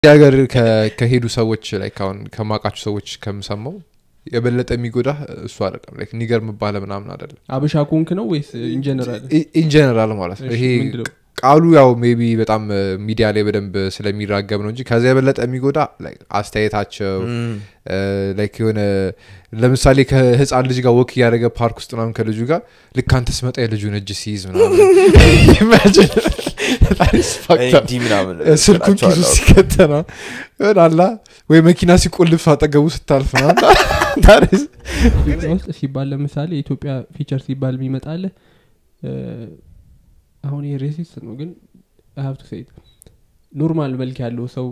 እዚህ ሀገር ከ- ከሄዱ ሰዎች ላይ አሁን ከማውቃቸው ሰዎች ከምሰማው የበለጠ የሚጎዳ እሱ አይደለም ላይክ ኒገር መባለ ምናምን አይደለም አበሻ ኮንክ ነው ወይስ ኢንጀነራል ኢንጀነራል ማለት ነው ይሄ ቃሉ ያው ሜቢ በጣም ሚዲያ ላይ በደንብ ስለሚራገብ ነው እንጂ ከዚያ የበለጠ የሚጎዳ like አስተያየታቸው ላይክ የሆነ ለምሳሌ ከህፃን ልጅ ጋር ወክ እያደረገ ፓርክ ውስጥ ምናምን ከልጁ ጋር ልክ አንተ ስመጣ የልጁን እጅ ሲይዝ ምናምን Imagine. That is fucked up. እንዲህ ምናምን ስልኩን ኪሱ እላቸዋለሁ። ሲከተና ይሆናላ ወይ መኪና ሲቆልፍ አጠገቡ ስታልፍ ምናምን That is- ኢትዮጵያ ውስጥ ሲባል ለምሳሌ የኢትዮጵያ ፊቸር ሲባል የሚመጣለ አሁን ይሄ ሬሲስት ነው ግን ሀብቱ ሴት ኖርማል መልክ ያለው ሰው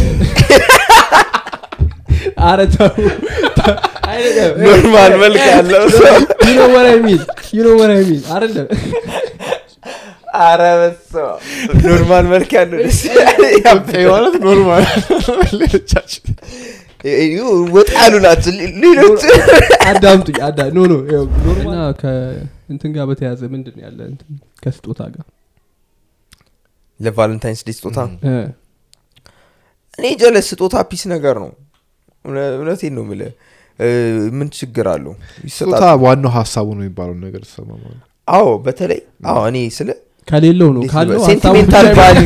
አረ ተው አይደለም ኖርማል መልክ ያለው ሰው you know what I mean you know what I mean አይደለም አረ በስመ አብ። ኖርማል መልክ ያለው ደስ ይላል። ይሄ ማለት ኖርማል ሌሎቻችን ወጣ ያሉ ናቸው ሌሎች አዳምጡኝ አዳ ኖ ኖ ይኸው እና ከእንትን ጋር በተያዘ ምንድን ነው ያለ እንትን ከስጦታ ጋር ለቫለንታይንስ ዴ ስጦታ እ፣ እኔ ጀለስ ስጦታ ፒስ ነገር ነው እውነ- እውነቴን ነው ምለ ምን ችግር አለው ስጦታ ይሰጣል ዋናው ሀሳቡ ነው የሚባለው ነገር ተሰማ ማለት ነው። አዎ በተለይ አዎ እኔ ስለ ከሌለው ነው ካለው ሀሳቡ ሴንቲሜንታል ብቻ ቫሊዩ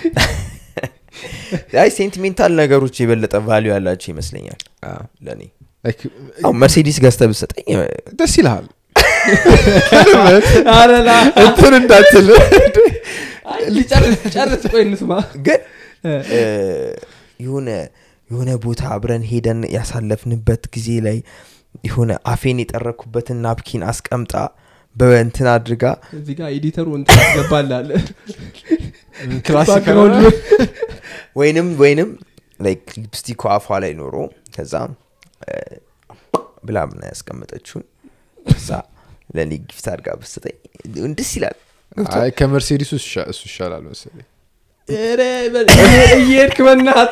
አይ ሴንቲሜንታል ነገሮች የበለጠ ቫሊዩ ያላቸው ይመስለኛል አዎ። ለእኔ Like, አዎ መርሴዲስ ገዝተ ብሰጠኝ ደስ ይልሃል አረላ እንትን እንዳትል ጨርስ ጨርስ ቆይ እንስማ ግን እ፣ እ፣ የሆነ የሆነ ቦታ አብረን ሄደን ያሳለፍንበት ጊዜ ላይ የሆነ አፌን የጠረኩበትን ናፕኪን አስቀምጣ በእንትን አድርጋ እዚህ ጋር ኤዲተሩ እንትን ያስገባላለ ክላሲክ ወይንም ወይንም ላይክ ሊፕስቲክ አፏ ላይ ኖሮ ከዛ እ፣ ብላ ምና ያስቀመጠችውን ከዛ ለእኔ ጊፍት አድርጋ ብስጠኝ ደስ ይላል አይ ከመርሴዲሱ እሱ እሱ ይሻላል መሰለኝ ኧረ በል፣ እየሄድክ በናት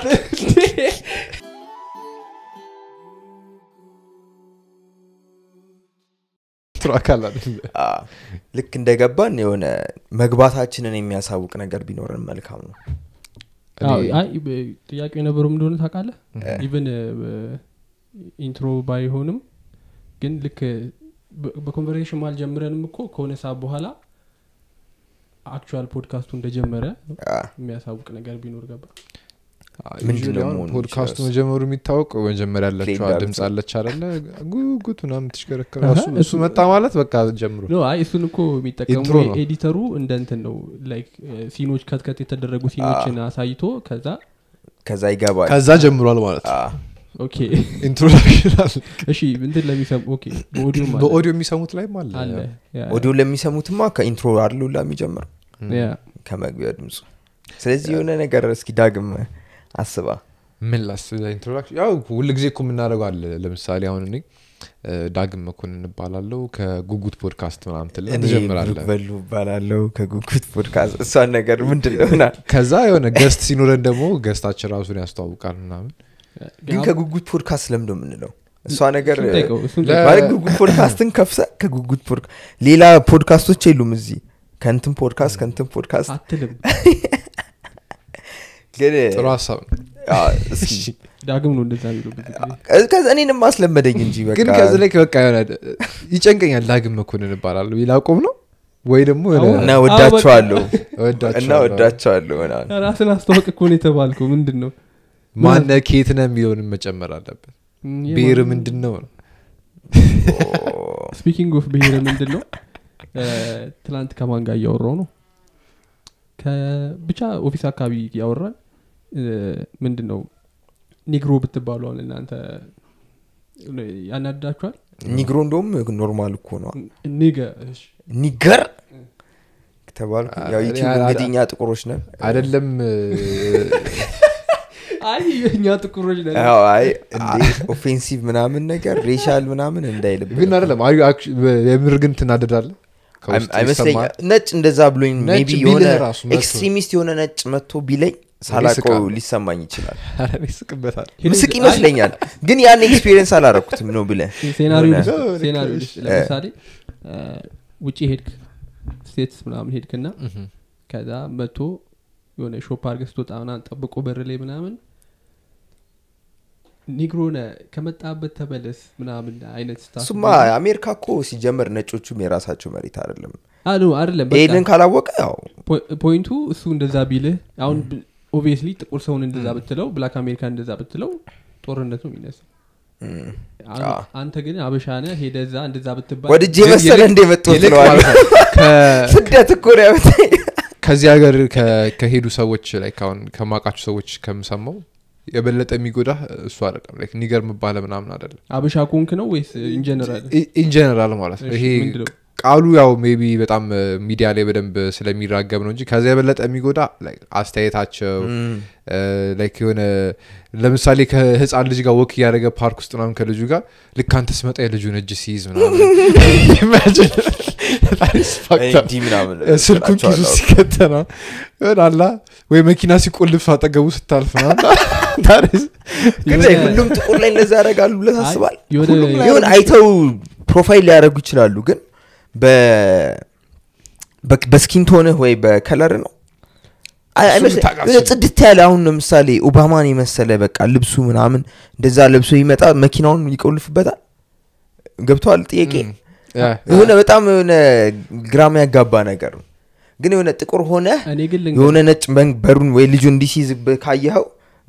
ትራክ አለ አይደል? አ፣ ልክ እንደገባን የሆነ መግባታችንን የሚያሳውቅ ነገር ቢኖረን መልካም ነው አዎ፣ እኔ- አይ በ- ጥያቄው የነበረው እንደሆነ ታውቃለህ ኢቨን ኢንትሮ ባይሆንም ግን ልክ በ- በኮንቨርሴሽን ማል ጀምረንም እኮ ከሆነ ሰዓት በኋላ አክቹዋል ፖድካስቱ እንደጀመረ አ፣ የሚያሳውቅ ነገር ቢኖር ገባ አይ፣ ምንድን usually ነው አሁን መሆን ፖድካስቱ የሚችለው? መጀመሩ የሚታወቅ መጀመሪያ ያለችዋ Playing ድምፅ ጋር አለች አደለ ጉጉት ምናምን ትሽከረከረ አሀ፣ እሱ- እሱ እሱ- መጣ ማለት በቃ ጀምሮ ኖ አይ እሱን እኮ የሚጠቀሙ ኢንትሮ ነው። ኤዲተሩ እንደ እንትን ነው ላይክ ሲኖች ከትከት የተደረጉ ሲኖችን አሳይቶ ከዛ ከዛ ይገባል ከዛ ጀምሯል ማለት ነው አ፣ ኦኬ ኢንትሮዳክሽን አለ እሺ እንትን ለሚሰሙ ኦኬ በኦዲዮም አለ በኦዲዮ የሚሰሙት ላይም አለ አለ ያ፣ ኦዲዮ ለሚሰሙትማ ከኢንትሮ አድሉላ የሚጀምረው ያ። ከመግቢያ ድምፁ ስለዚህ የሆነ ነገር እስኪ ዳግም አስባ ምን ላስ ኢንትሮዳክሽን ያው ሁል ጊዜ እኮ የምናደርገው አለ ለምሳሌ አሁን እኔ እ፣ ዳግም መኮንን እባላለሁ ከጉጉት ፖድካስት ምናምን ትል እኔ ትጀምራለ ብሩክ በሉ እባላለሁ ከጉጉት ፖድካስት እሷን ነገር ምንድን ነውናል ከዛ የሆነ ገስት ሲኖረን ደግሞ ገስታችን ራሱን ያስተዋውቃል ምናምን ግን ከጉጉት ፖድካስት ለምዶ የምንለው እሷ ነገር እሱን ጠይቀው፣ እሱን ለ- ጠይቀው። ማለት ጉጉት ፖድካስትን ከፍተ ከጉጉት ፖድካስት ሌላ ፖድካስቶች የሉም እዚህ ከንትን ፖድካስት ከንትን ፖድካስት አትልም ግን ጥሩ ሀሳብ ነው አ፣ እስኪ ዳግም ነው እንደዛ የሚለው ብዙ ጊዜ ከዛ እኔንም አስለመደኝ እንጂ በቃ ግን ከዚህ ላይ በቃ የሆነ ይጨንቀኛል ዳግም መኮንን እባላለሁ ይላቆም ነው ወይ ደግሞ የሆነ እና ወዳቸዋለሁ እወዳቸዋለሁ። እና ወዳቸዋለሁ ምናምን። ራስን አስተዋወቅ እኮ ነው የተባልከው ምንድን ነው ማነ ኬት ነህ የሚለውንም መጨመር አለበት ብሔር ምንድን ነው ነው ስፒኪንግ ኦፍ ብሄር ምንድን ነው እ፣ ትላንት ከማን ጋር እያወራው ነው ከ- ብቻ ኦፊስ አካባቢ እያወራን እ፣ ምንድን ነው ኒግሮ ብትባሉ አሁን እናንተ ያናድዳችኋል ኒግሮ እንደውም ኖርማል እኮ ነው ኒገ እሺ። ኒገር ተባልኩ ያው እኔ ዩቲዩብ አላ- እንግዲህ እኛ ጥቁሮች ነን አይደለም አይ እኛ ጥቁሮች ነን ያው አይ እንዴ ኦፌንሲቭ ምናምን ነገር ሬሻል ምናምን እንዳይልብ ግን አይደለም አዩ አክቹ- የምር ግን ትናደዳለ አይመስለኝ ነጭ እንደዛ ብሎኝ ነጭ ሜቢ ቢልህ የሆነ ራሱ መጥቶ። ኤክስትሪሚስት የሆነ ነጭ መጥቶ ቢለኝ ሳላቀው ስቃለሁ። ሊሰማኝ ይችላል ይስቅበታል ምስቅ ይመስለኛል ግን ያን ኤክስፒሪየንስ አላረኩትም ነው ብለ ሴናሪዮ የሆነ- ልስጥ- ሴናሪዮ ልስጥ። ለምሳሌ እ፣ ውጭ ሄድክ ስቴትስ ምናምን ሄድክና ከዛ መቶ የሆነ ሾፕ አርገ ስትወጣ ምናምን ጠብቆ በር ላይ ምናምን ኒግሮነ ከመጣበት ተመለስ ምናምን አይነት ስታፍ እሱማ አሜሪካ እኮ ሲጀመር ነጮቹም የራሳቸው መሬት አይደለም አሉ አይደለም በቃ ይህንን ካላወቀ ያው ፖ- ፖይንቱ እሱ እንደዛ ቢልህ አሁን ኦብቪየስሊ ጥቁር ሰውን እንደዛ ብትለው ብላክ አሜሪካ እንደዛ ብትለው ጦርነት ነው የሚነሳው እም፣ አን- አዎ። አንተ ግን አበሻነ ሄደ እዛ እንደዛ ብትባል ወድጄ ግን መሰለ ይልቅ- እንደ መጡት ይልቅ ነው ማለት ነው ከ- ስደት እኮ ነው ያመጣኝ። ከዚህ ሀገር ከ- ከሄዱ ሰዎች ላይ አሁን ከማውቃቸው ሰዎች ከምሰማው የበለጠ የሚጎዳ እሱ አይደለም ላይክ ኒገር ምባለ ምናምን አይደለም አበሻ ኮንክ ነው ወይስ ኢንጀነራል ኢንጀነራል ማለት ነው እሺ፣ ይሄ ምንድነው? ቃሉ ያው ሜቢ በጣም ሚዲያ ላይ በደንብ ስለሚራገብ ነው እንጂ ከዚያ የበለጠ የሚጎዳ like አስተያየታቸው እም፣ ላይክ የሆነ ለምሳሌ ከህፃን ልጅ ጋር ወክ እያደረገ ፓርክ ውስጥ ምናምን ከልጁ ጋር ልክ አንተ ስመጣ የልጁን እጅ ሲይዝ ምናምን Imagine. That is fucked up. እንዲህ ምናምን ስልኩን ኪሱ እላቸዋለሁ። ሲከተና ይሆናላ ወይ መኪና ሲቆልፍ አጠገቡ ስታልፍ ምናምን That is- ግን የሆነ- ሁሉም ጥቁር ላይ እንደዛ ያደርጋሉ ብለህ ታስባል የሆነ- ሁሉም ላይ ይሁን አይተው ፕሮፋይል ሊያደርጉ ይችላሉ ግን በ- በ- በስኪን ቶንህ ወይ በከለር ነው አይ- እሱን አይመስል- ልታውቅ የሆነ አትችልም። ጽድት ያለ አሁን ለምሳሌ ኦባማን የመሰለ በቃ ልብሱ ምናምን እንደዛ ለብሶ ይመጣ መኪናውን ይቆልፍበታል ገብተዋል ጥያቄ Mm. Yeah. የሆነ በጣም የሆነ ግራም ያጋባ ነገር ነው ግን የሆነ ጥቁር ሆነ እኔ ግን ልንገርህ፣ የሆነ ነጭ መን- በሩን ወይ ልጁ እንዲሲይዝ ካየኸው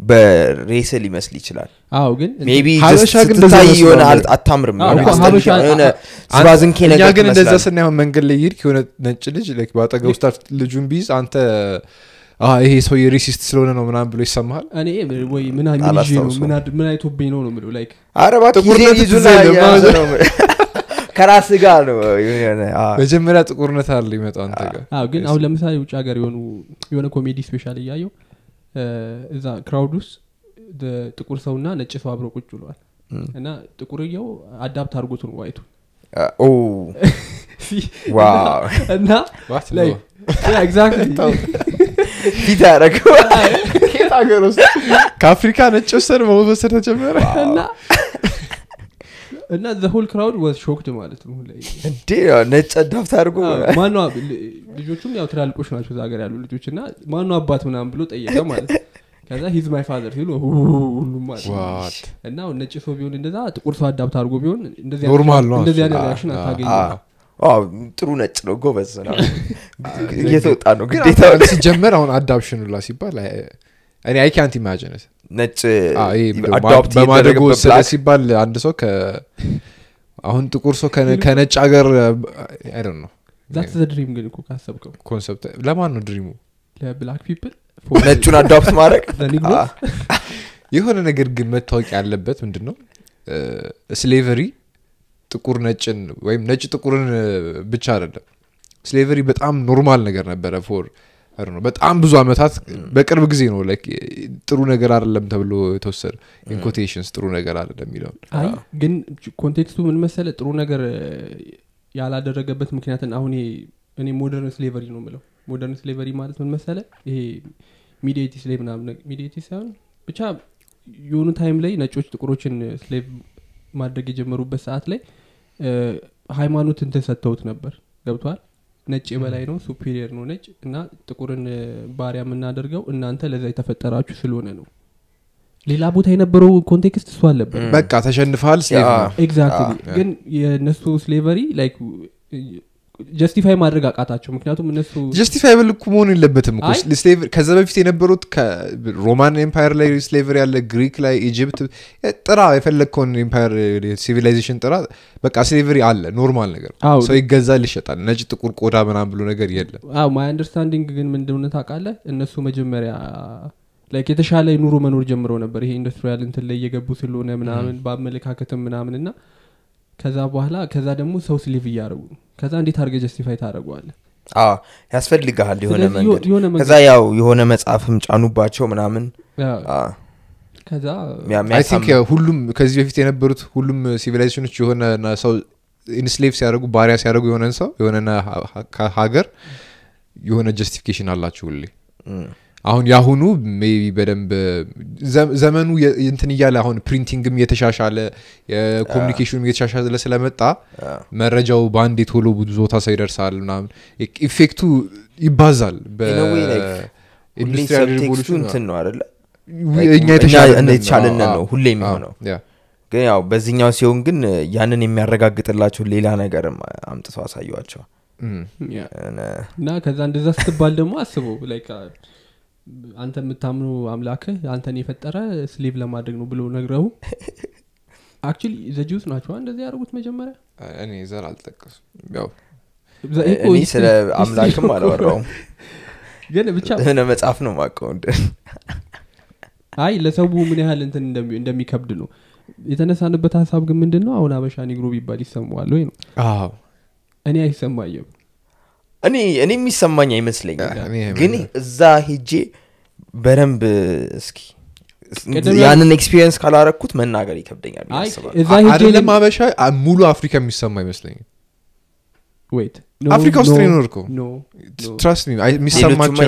በሬስ ሊመስል ይችላል አዎ ግን ሜቢ ሀበሻ ግን እንደዛ ስትታይ ይመስላል። የሆነ አል- አታምርም አዎ፣ የሆነ እኮ አስጠልታ- ሀበሻ- የሆነ አንተ- ዝባዝንኬ እኛ ነገር ግን እንደዛ ትመስላለህ። ስናየሆን መንገድ ላይ ይሄድክ የሆነ ነጭ ልጅ like በአጠገቡ ስታር ልጁን ቢይዝ አንተ "አ፣ ይሄ ሰው የሬሲስት ስለሆነ ነው ምናምን ብሎ ይሰማሃል እኔ ወይ ምን ምን ይዤ ነው አላስታውሰውም። ምን አድ- ምን አይቶብኝ ነው ነው የምለው ላይክ ኧረ እባክህ ጥቁርነት ጊዜ ይዙና ትዝ አይልም። የያዘ ነው ከራስ ጋር ነው የሆነ አዎ። መጀመሪያ ጥቁርነት አለ ይመጣው አንተ ጋር አዎ ግን አሁን ለምሳሌ ውጭ ሀገር የሆኑ የሆነ ኮሜዲ ስፔሻል እያየው እዛ ክራውድ ውስጥ ደ- ጥቁር ሰውና ነጭ ሰው አብረው ቁጭ ብለዋል እና ጥቁርየው አዳፕት አድርጎት ነው ዋይቱ ኦ ዋው እና What? like, yeah, exactly. ፊት ያደረገው ከየት ሀገር ውስጥ ከአፍሪካ ነጭ ወሰድ መወሰድ ተጀመረ እና እና ዘ ሆል ክራውድ ዋዝ ሾክድ ማለት ነው ላይ እንዴ ነጭ ዳፍት አድርጎ ማኗ ልጆቹም ያው ትላልቆች ናቸው እዛ ሀገር ያሉ ልጆች እና ማኗ አባት ምናምን ብሎ ጠየቀ ማለት ነው ከዛ ሂዝ ማይ ፋዘር ሲሉ ሁ- ሁሉም ማለት ነው። What? እና አሁን ነጭ ሰው ቢሆን እንደዛ ጥቁር ሰው አዳፕት አድርጎ ቢሆን እንደዚህ ኖርማል አይነት- ነው እንደዚህ እሱ። አይነት አ- ሪያክሽን አ- አታገኝ አዎ፣ ጥሩ ነጭ ነው ጎበዝ ነው እየተወጣ ነው ግን ግዴታ አንተ ሲጀመር አሁን አዳፕሽን ላ ሲባል አይ- እኔ አይ ካንት ኢማጂን ነጭ በማደጎ አዶፕት የተደረገበት ወሰደ black ሲባል አንድ ሰው ከ አሁን ጥቁር ሰው ከነ- ከነጭ ሀገር አይ ነው ዛት ዘ ድሪም ግን እኮ ካሰብከው ኮንሰፕት ለማን ነው ድሪሙ ለብላክ ፒፕል ነጩን አዶፕት ማድረግ ለኒግሮ አ- የሆነ ነገር ግን መታወቅ ያለበት ምንድን ነው ስሌቨሪ ጥቁር ነጭን ወይም ነጭ ጥቁርን እ፣ ብቻ አይደለም ስሌቨሪ በጣም ኖርማል ነገር ነበረ ፎር ነው በጣም ብዙ አመታት በቅርብ ጊዜ ነው like ጥሩ ነገር አይደለም ተብሎ የተወሰደ ኢንኮቴሽንስ ጥሩ ነገር አይደለም የሚለውን አይ ግን ኮንቴክስቱ ምን መሰለ ጥሩ ነገር እ፣ ያላደረገበት ምክንያትን አሁን ይሄ እኔ ሞደርን ስሌቨሪ ነው ምለው ሞደርን ስሌቨሪ ማለት ምን መሰለ ይሄ ሚዲቲ ስሌቭ ምናምን ሚዲቲ ሳይሆን ብቻ የሆኑ ታይም ላይ ነጮች ጥቁሮችን ስሌቭ ማድረግ የጀመሩበት ሰዓት ላይ እ፣ ሃይማኖት እንትን ሰጥተውት ነበር ገብቷል ነጭ የበላይ ነው ሱፔሪየር ነው ነጭ እና ጥቁርን እ፣ ባሪያ የምናደርገው እናንተ ለዛ የተፈጠራችሁ ስለሆነ ነው ሌላ ቦታ የነበረው ኮንቴክስት እሱ አለበት በቃ ተሸንፈሃል ስሌቭ ያ። ነው ኤግዛክትሊ ግን የእነሱ ስሌቨሪ ላይክ ጀስቲፋይ ማድረግ አቃታቸው ምክንያቱም እነሱ ጀስቲፋይብል እኮ መሆን የለበትም እኮ አይ። ስሌቭ- ከዛ በፊት የነበሩት ሮማን ኤምፓየር ላይ ስሌቨሪ ያለ ግሪክ ላይ ኢጅፕት ጥራ የፈለግከውን ኤምፓየር ሲቪላይዜሽን ጥራ በቃ ስሌቨሪ አለ ኖርማል ነገር አዎ። ሰው ይገዛል ይሸጣል ነጭ ጥቁር ቆዳ ምናምን ብሎ ነገር የለም አዎ ማይ አንደርስታንዲንግ ግን ምን እንደሆነ ታውቃለህ እነሱ መጀመሪያ ላይክ የተሻለ ኑሮ መኖር ጀምረው ነበር ይሄ ኢንዱስትሪያል እንትን ላይ እየገቡ ስለሆነ ምናምን በአመለካከትም ምናምን እና ከዛ በኋላ ከዛ ደግሞ ሰው ስሊቭ እያደረጉ ነው ከዛ እንዴት አድርገ ጀስቲፋይ ታደረገዋለ አዎ፣ ያስፈልግሃል የሆነ ስለዚህ መንገድ የሆነ መንገድ- ከዛ ያው የሆነ መጽሐፍም ጫኑባቸው ምናምን አ፣ ከዛ ሚያ- አይ ቲንክ የሚያሳምን- ሁሉም ከዚህ በፊት የነበሩት ሁሉም ሲቪላይዜሽኖች የሆነ ና- ሰው ኢንስሌቭ ሲያደርጉ ባሪያ ሲያደርጉ የሆነን ሰው የሆነ ሀገር የሆነ ጀስቲፊኬሽን አላቸው ሁሌ እም፣ አሁን የአሁኑ ሜቢ በደንብ ዘ- ዘመኑ የ- እንትን እያለ አሁን ፕሪንቲንግም እየተሻሻለ የኮሚኒኬሽኑም እየተሻሻለ ስለመጣ አ፣ መረጃው በአንድ ቶሎ ብዙ ቦታ ሰው ይደርሳል ምናምን ኢፌክቱ ይባዛል In a way, like, ሁሌ በኢንዱስትሪያል subtext-ቱ ሪቮሉሽን እንትን ነው አደለ እኛ የተሻለ የተሻለን ነው ሁሌ የሚሆነው ግን ያው በዚህኛው ሲሆን ግን ያንን የሚያረጋግጥላቸው ሌላ ነገርም አምጥተው አሳዩዋቸው እና ከዛ እንደዛ ስትባል ደግሞ አስበው ላይክ አንተ የምታምኑ አምላክህ አንተን የፈጠረ ስሌቭ ለማድረግ ነው ብሎ ነግረው አክቹሊ ዘጁስ ናቸው እንደዚህ ያደርጉት መጀመሪያ እኔ ዘር አልጠቀሱ ያው እኔ ስለ አምላክም አላወራውም ግን ብቻ ሆነ መጽሐፍ ነው ማቀው አይ ለሰው ምን ያህል እንትን እንደሚከብድ ነው የተነሳንበት ሀሳብ ግን ምንድን ነው አሁን አበሻ ኒግሮ ቢባል ይሰማዋል ወይ ነው እኔ አይሰማየም እኔ እኔ የሚሰማኝ አይመስለኝም ግን እዛ ሄጄ በደንብ እስኪ ያንን ኤክስፒሪየንስ ካላረኩት መናገር ይከብደኛል አይደለም አበሻ ሙሉ አፍሪካ የሚሰማ አይመስለኝም ወይት አፍሪካ ውስጥ ነው የኖርከው ትራስት የሚሰማቸው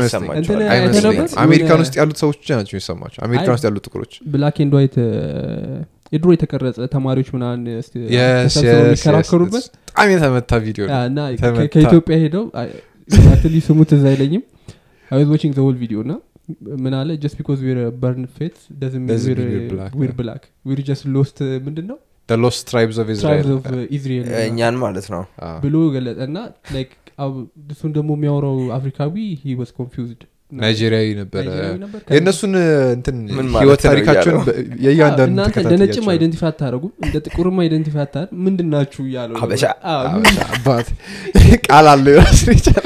አሜሪካን ውስጥ ያሉት ሰዎች ብቻ ናቸው የሚሰማቸው አሜሪካን ውስጥ ያሉት ጥቁሮች ብላክ ኤንድ ዋይት የድሮ የተቀረጸ ተማሪዎች ምናን የሚከራከሩበት በጣም የተመታ ቪዲዮ እና ከኢትዮጵያ ሄደው አትሊ ስሙ ትዝ አይለኝም አይ ዋችንግ ዘ ሆል ቪዲዮ እና ምን አለ ጀስት ቢኮዝ ዊር በርን ፌት ዊር ብላክ ዊር ጀስት ሎስት ምንድን ነው ሎስት ትራይብስ ኦፍ ኢዝራኤል እኛን ማለት ነው ብሎ ገለጠ እና እሱን ደግሞ የሚያወራው አፍሪካዊ ሂ ወስ ኮንፊውዝድ ናይጄሪያዊ ነበረ የእነሱን እንትን ህይወት ታሪካቸውን የእያንዳንዱ እናንተ እንደ ነጭም አይደንቲፋይ አታደረጉም እንደ ጥቁርም አይደንቲፋይ አታደር ምንድን ናችሁ እያለው ሀበሻ አባት ቃል አለ ራስ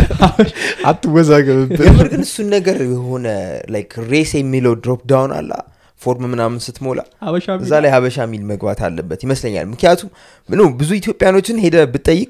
አትወዛገብብን የምር ግን እሱን ነገር የሆነ ላይክ ሬስ የሚለው ድሮፕ ዳውን አላ ፎርም ምናምን ስትሞላ እዛ ላይ ሀበሻ የሚል መግባት አለበት ይመስለኛል ምክንያቱም ምኑ ብዙ ኢትዮጵያኖችን ሄደ ብጠይቅ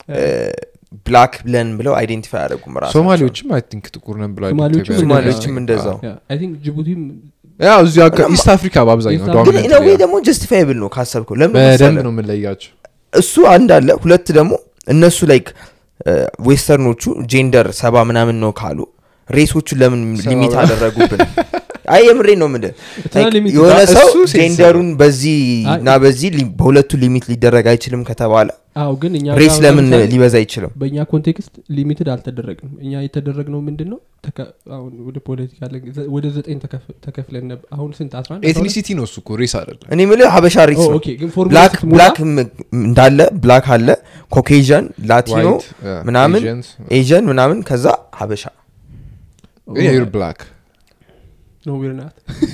ብላክ ብለን ብለው አይዴንቲፋይ አያደረጉም ሶማሌዎችም አይ ቲንክ ጥቁር ነን ብለው ሶማሌዎችም እንደዛው ጅቡቲም ያው እዚሁ ኢስት አፍሪካ በአብዛኛው ግን ወይ ደግሞ ጀስቲፋይብል ነው ካሰብከው ለምን በደንብ ነው የምንለያቸው እሱ አንድ አለ ሁለት ደግሞ እነሱ ላይክ ዌስተርኖቹ ጄንደር ሰባ ምናምን ነው ካሉ ሬሶቹ ለምን ሊሚት አደረጉብን አይ የምሬ ነው ምንድን የሆነ ሰው ጄንደሩን በዚህ እና በዚህ በሁለቱ ሊሚት ሊደረግ አይችልም ከተባለ አዎ ግን እኛ ሬስ ለምን ሊበዛ አይችልም በእኛ ኮንቴክስት ሊሚትድ አልተደረግንም እኛ የተደረግነው ምንድን ነው አሁን ወደ ፖለቲካ ወደ ዘጠኝ ተከፍለን ነበር አሁን ስንት አስራ ኤትኒሲቲ ነው እሱ እኮ ሬስ አይደለም እኔ ምልህ ሀበሻ ሬስ ነው ብላክ እንዳለ ብላክ አለ ኮኬዥን ላቲኖ ምናምን ኤዥን ምናምን ከዛ ሀበሻ ዩር ብላክ ነው ዊርናት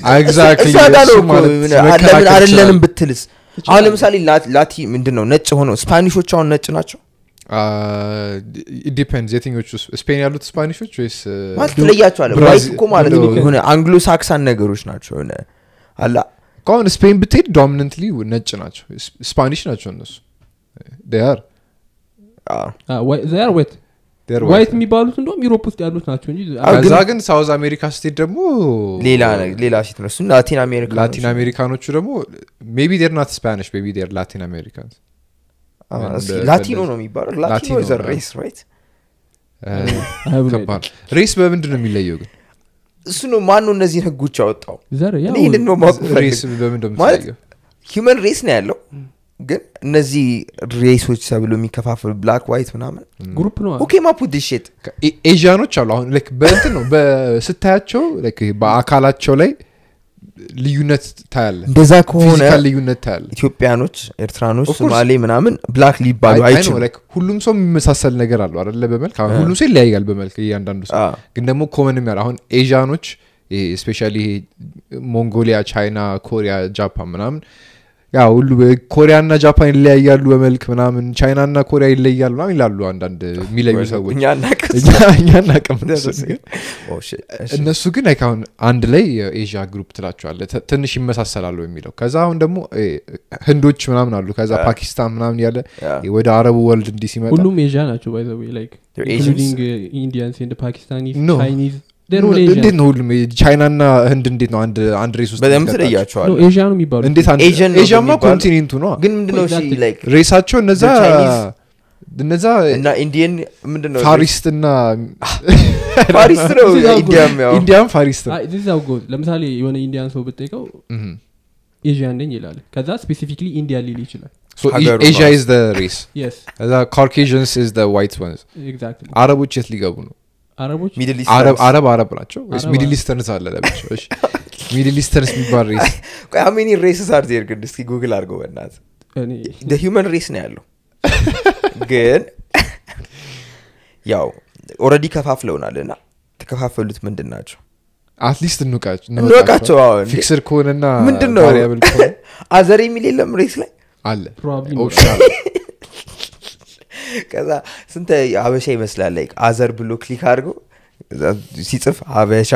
ለምን አደለንም ብትልስ አሁን ለምሳሌ ላቲ ምንድን ነው ነጭ ሆነው ስፓኒሾች አሁን ነጭ ናቸው ዲፔንድ የትኞቹ ስፔን ያሉት ስፓኒሾች ወይስ ማለት ትለያቸዋለ ዋይት እኮ ማለት ነው የሆነ አንግሎ ሳክሳን ነገሮች ናቸው የሆነ አላ ከአሁን ስፔን ብትሄድ ዶሚነንትሊ ነጭ ናቸው ስፓኒሽ ናቸው እነሱ ር ዘር ዌት ዋይት የሚባሉት እንደም ዩሮፕ ውስጥ ያሉት ናቸው እንጂ ከዛ ግን ሳውዝ አሜሪካ ስቴት ደግሞ ሌላ ሌላ ሴት ነው እሱም ላቲን አሜሪካ ላቲን አሜሪካኖቹ ደግሞ ሜቢ ዴር ናት ስፓኒሽ ሜቢ ዴር ላቲን አሜሪካንስ ላቲኖ ነው የሚባለው ላቲኖ ዘ ሬስ ራይት ሬስ በምንድን ነው የሚለየው ግን እሱ ነው ማን ነው እነዚህን ህጎች ያወጣው ዘር እኔ ይህንን ነው ሬስ በምንድን ነው ማለት የሚለየው ሂውመን ሬስ ነው ያለው ግን እነዚህ ሬሶች ተብሎ የሚከፋፈሉ ብላክ ዋይት ምናምን ግሩፕ ነው ኦኬ ማፑት ሼት ኤዥያኖች አሉ አሁን ላይክ በእንትን ነው ስታያቸው ላይክ በአካላቸው ላይ ልዩነት ታያለ እንደዛ ከሆነ ፊዚካል ልዩነት ታያለ ኢትዮጵያኖች ኤርትራኖች Of course. ሶማሌ ምናምን ብላክ ሊባሉ አይ ነው አይችሉም ላይክ ሁሉም ሰው የሚመሳሰል ነገር አለው አደለ በመልክ አሁን ሁሉም ሰው ይለያያል በመልክ እያንዳንዱ ሰው አ፣ ግን ደግሞ ኮመንም ያለ አሁን ኤዥያኖች ስፔሻሊ ይሄ ሞንጎሊያ ቻይና ኮሪያ ጃፓን ምናምን ያ ሁሉ ኮሪያና ጃፓን ይለያያሉ በመልክ ምናምን ቻይናና ኮሪያ ይለያሉ ምናምን ይላሉ አንዳንድ የሚለዩ ሰዎች እኛ እናቅስ እኛ- እኛ እናቅም እነሱን ግን ኦ፣ shit፣ እሺ። እነሱ ግን like አሁን አንድ ላይ የኤዥያ ግሩፕ ትላቸዋለ ት- ትንሽ ይመሳሰላሉ የሚለው ከዛ አሁን ደግሞ እ፣ ህንዶች ምናምን አሉ ከዛ ፓኪስታን ምናምን ያለ ያ። ወደ አረቡ ወልድ እንዲህ ሲመጣ ሁሉም ኤዥያ ናቸው ባይ ዘ ዌይ ላይክ They're Asians? ኢንክሉዲንግ ኢንዲያንስ ኤንድ ፓኪስታኒስ No. ቻይኒዝ ዴር ኦል ኤዥያ እንዴት ነው ሁሉም ቻይናና ህንድ እንዴት ነው አንድ አንድ ሬስ ውስጥ በደምብ የሚቀጣቸው? ትለያቸዋል ነው ኤዥያ ነው የሚባሉት እንዴት አንድ Asian ነው ኤዥያማ የሚባለው? ኮንቲኔንቱ ነው ግን ምንድነው እሺ Exactly. ላይክ ሬሳቸው እነዛ The Chinese- እነዛ እና ኢንዲየን ምንድነው ፋሪስት እና ፋሪስት ነው This is how ኢንዲያም ያው ኢንዲያን ፋሪስት ነው ዚዛው ጎዝ ለምሳሌ የሆነ ኢንዲያን ሰው ብጠይቀው Mhm. ኤዥያን ነኝ ይላል ከዛ ስፔሲፊክሊ ኢንዲያ ሊል ይችላል So ሀገሩ ኤዥያ ነው። ኢዝ the race የስ ከዛ ካርኬዥንስ ኢዝ the white ones ኤግዛክትሊ አረቦች የት ሊገቡ ነው አረቦች ሚድል አረብ አረብ አረብ ናቸው ወይስ አረብ ሚድል አረብ። ኢስተርንስ አለ ለብቻው እሺ ሚድል ኢስተርንስ የሚባል ሬስ ቆይ ሀሜኒ ሬስስ አር ዜር ግን እስኪ ጉግል አድርገው በእናት እኔ ሂውመን ሬስ ነው ያለው ግን ያው ኦረዲ ከፋፍለውናል እና ተከፋፈሉት ምንድን ናቸው አትሊስት እንውቃቸው እንወቃቸው አዎ እንዴ። ፊክስር ከሆነና ምንድን ነው ቫሪያብል ከሆነ አዘር የሚል የለም ሬስ ላይ አለ ፕሮባብሊ ኦፕሽናል ከዛ ስንተ ሀበሻ ይመስላል ላይ አዘር ብሎ ክሊክ አድርጎ ከዛ ሲጽፍ ሀበሻ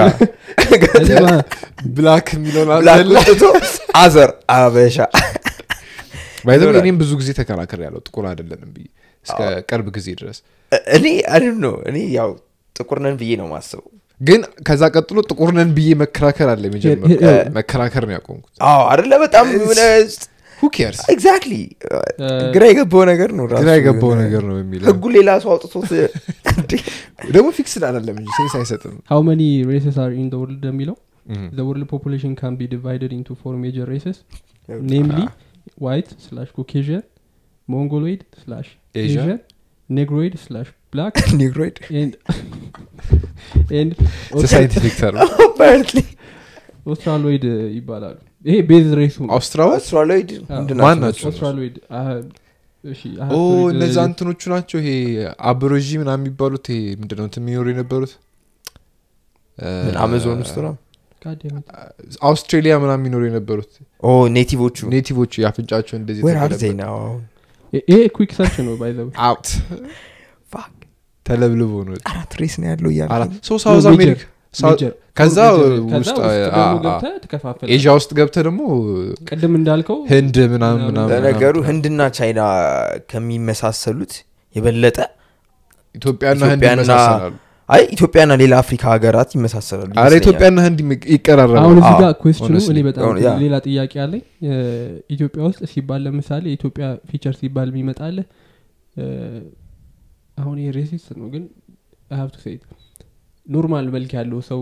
ብላክ የሚለውን ብላክ አለ ወጥቶ አዘር ሀበሻ ባይዘ ይኖራል። እኔም ብዙ ጊዜ ተከራከር ያለው ጥቁር አይደለንም ብዬ እስከ ቅርብ ጊዜ ድረስ እኔ አይደል ነው እኔ ያው ጥቁር ነን ብዬ ነው ማስበው ግን ከዛ ቀጥሎ ጥቁር ነን ብዬ መከራከር አለ የመጀመሪያ ሄ- ሄ- መከራከር ነው ያቆምኩት አዎ አደለ በጣም ሁ ኬርስ ኤግዛክትሊ ግራ የገባው ነገር ነው ራሱ ግራ የገባው ነገር ነው የሚለው ህጉ ሌላ ሰው አውጥቶት እንዴ! ደግሞ ፊክስድ አይደለም እንጂ ሴንስ አይሰጥም how many races are in the world የሚለው Mhm. the world population can be divided into four major races namely white slash caucasian mongoloid slash Asia. asian negroid slash black ኒግሮይድ and and ሳይንቲፊክ ተርም apparently ኦስትራሎይድ ይባላሉ ይሄ ቤዝ ሬሱ ነው አውስትራሊያ አውስትራሎይድ አዎ። ምንድን ማን ናቸው? ናቸው? ኦስትራሎይድ አህ- እሺ I have ኦ to read the- እነዛ እንትኖቹ ናቸው ይሄ አብሮጂ ምናምን የሚባሉት ይሄ ምንድነው እንትን የሚኖሩ የነበሩት ምን አማዞን ውስጥ ነው God damn it. አውስትሬሊያ ምናምን የሚኖሩ የነበሩት ኦ ኔቲቮቹ ኔቲቮቹ የአፍንጫቸው እንደዚህ ዌር አር የተገለበጠ- ዜይ ናው ይ- ይሄ ኩክ ሰርች ነው ባይ ዘ አውት ተለብልቦ ነው አራት ሬስ ነው ያለው እያለ አራት ሶ ሳውዝ No, አሜሪካ ሳው- Major. ከዛ ከዛ ውስጥ ውስጥ አ- ደግሞ አ- ገብተህ ትከፋፈላለህ። ኤዥያ ውስጥ ገብተ ደግሞ ቅድም እንዳልከው ህንድ ምናምን ምናምን ምናምን ለነገሩ ምናምን። ህንድና ቻይና ከሚመሳሰሉት የበለጠ ኢትዮጵያና ህንድ ኢትዮጵያና- ይመሳሰላሉ አይ ኢትዮጵያና ሌላ አፍሪካ ሀገራት ይመሳሰላሉ አረ ይመስለኛል። ኢትዮጵያና ህንድ ይመ- ይቀራረባሉ አሁን እዚህ አዎ፣ ጋር ኩዌስችኑ honestly. እኔ በጣም አሁን ያ። ሌላ ጥያቄ አለኝ እ፣ ኢትዮጵያ ውስጥ ሲባል ለምሳሌ የኢትዮጵያ ፊቸር ሲባል የሚመጣልህ እ፣ አሁን ይሄ ሬሲስት ነው ግን ሀብቱ ሴት ኖርማል መልክ ያለው ሰው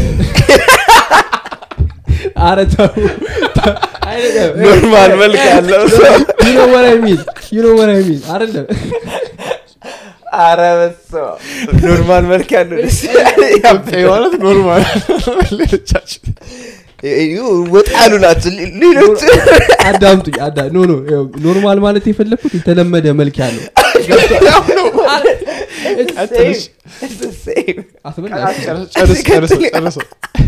አረ ተው አይደለም። ኖርማል መልክ ያለው ሰው You know what I mean? You know what I mean? አይደለም አረ በስመ አብ። ኖርማል መልክ ያለው ደስ ኢትዮጵያ ማለት ኖርማል ሌሎቻችን ወጣ ያሉ ናቸው ሌ- ሌሎች አዳምጡኝ አዳ ኖ ኖ ይኸው፣ ኖርማል ማለት የፈለግኩት የተለመደ መልክ ያለው Same. It's the same. አስበላ ጨርስ ጨርሰው ጨርሰው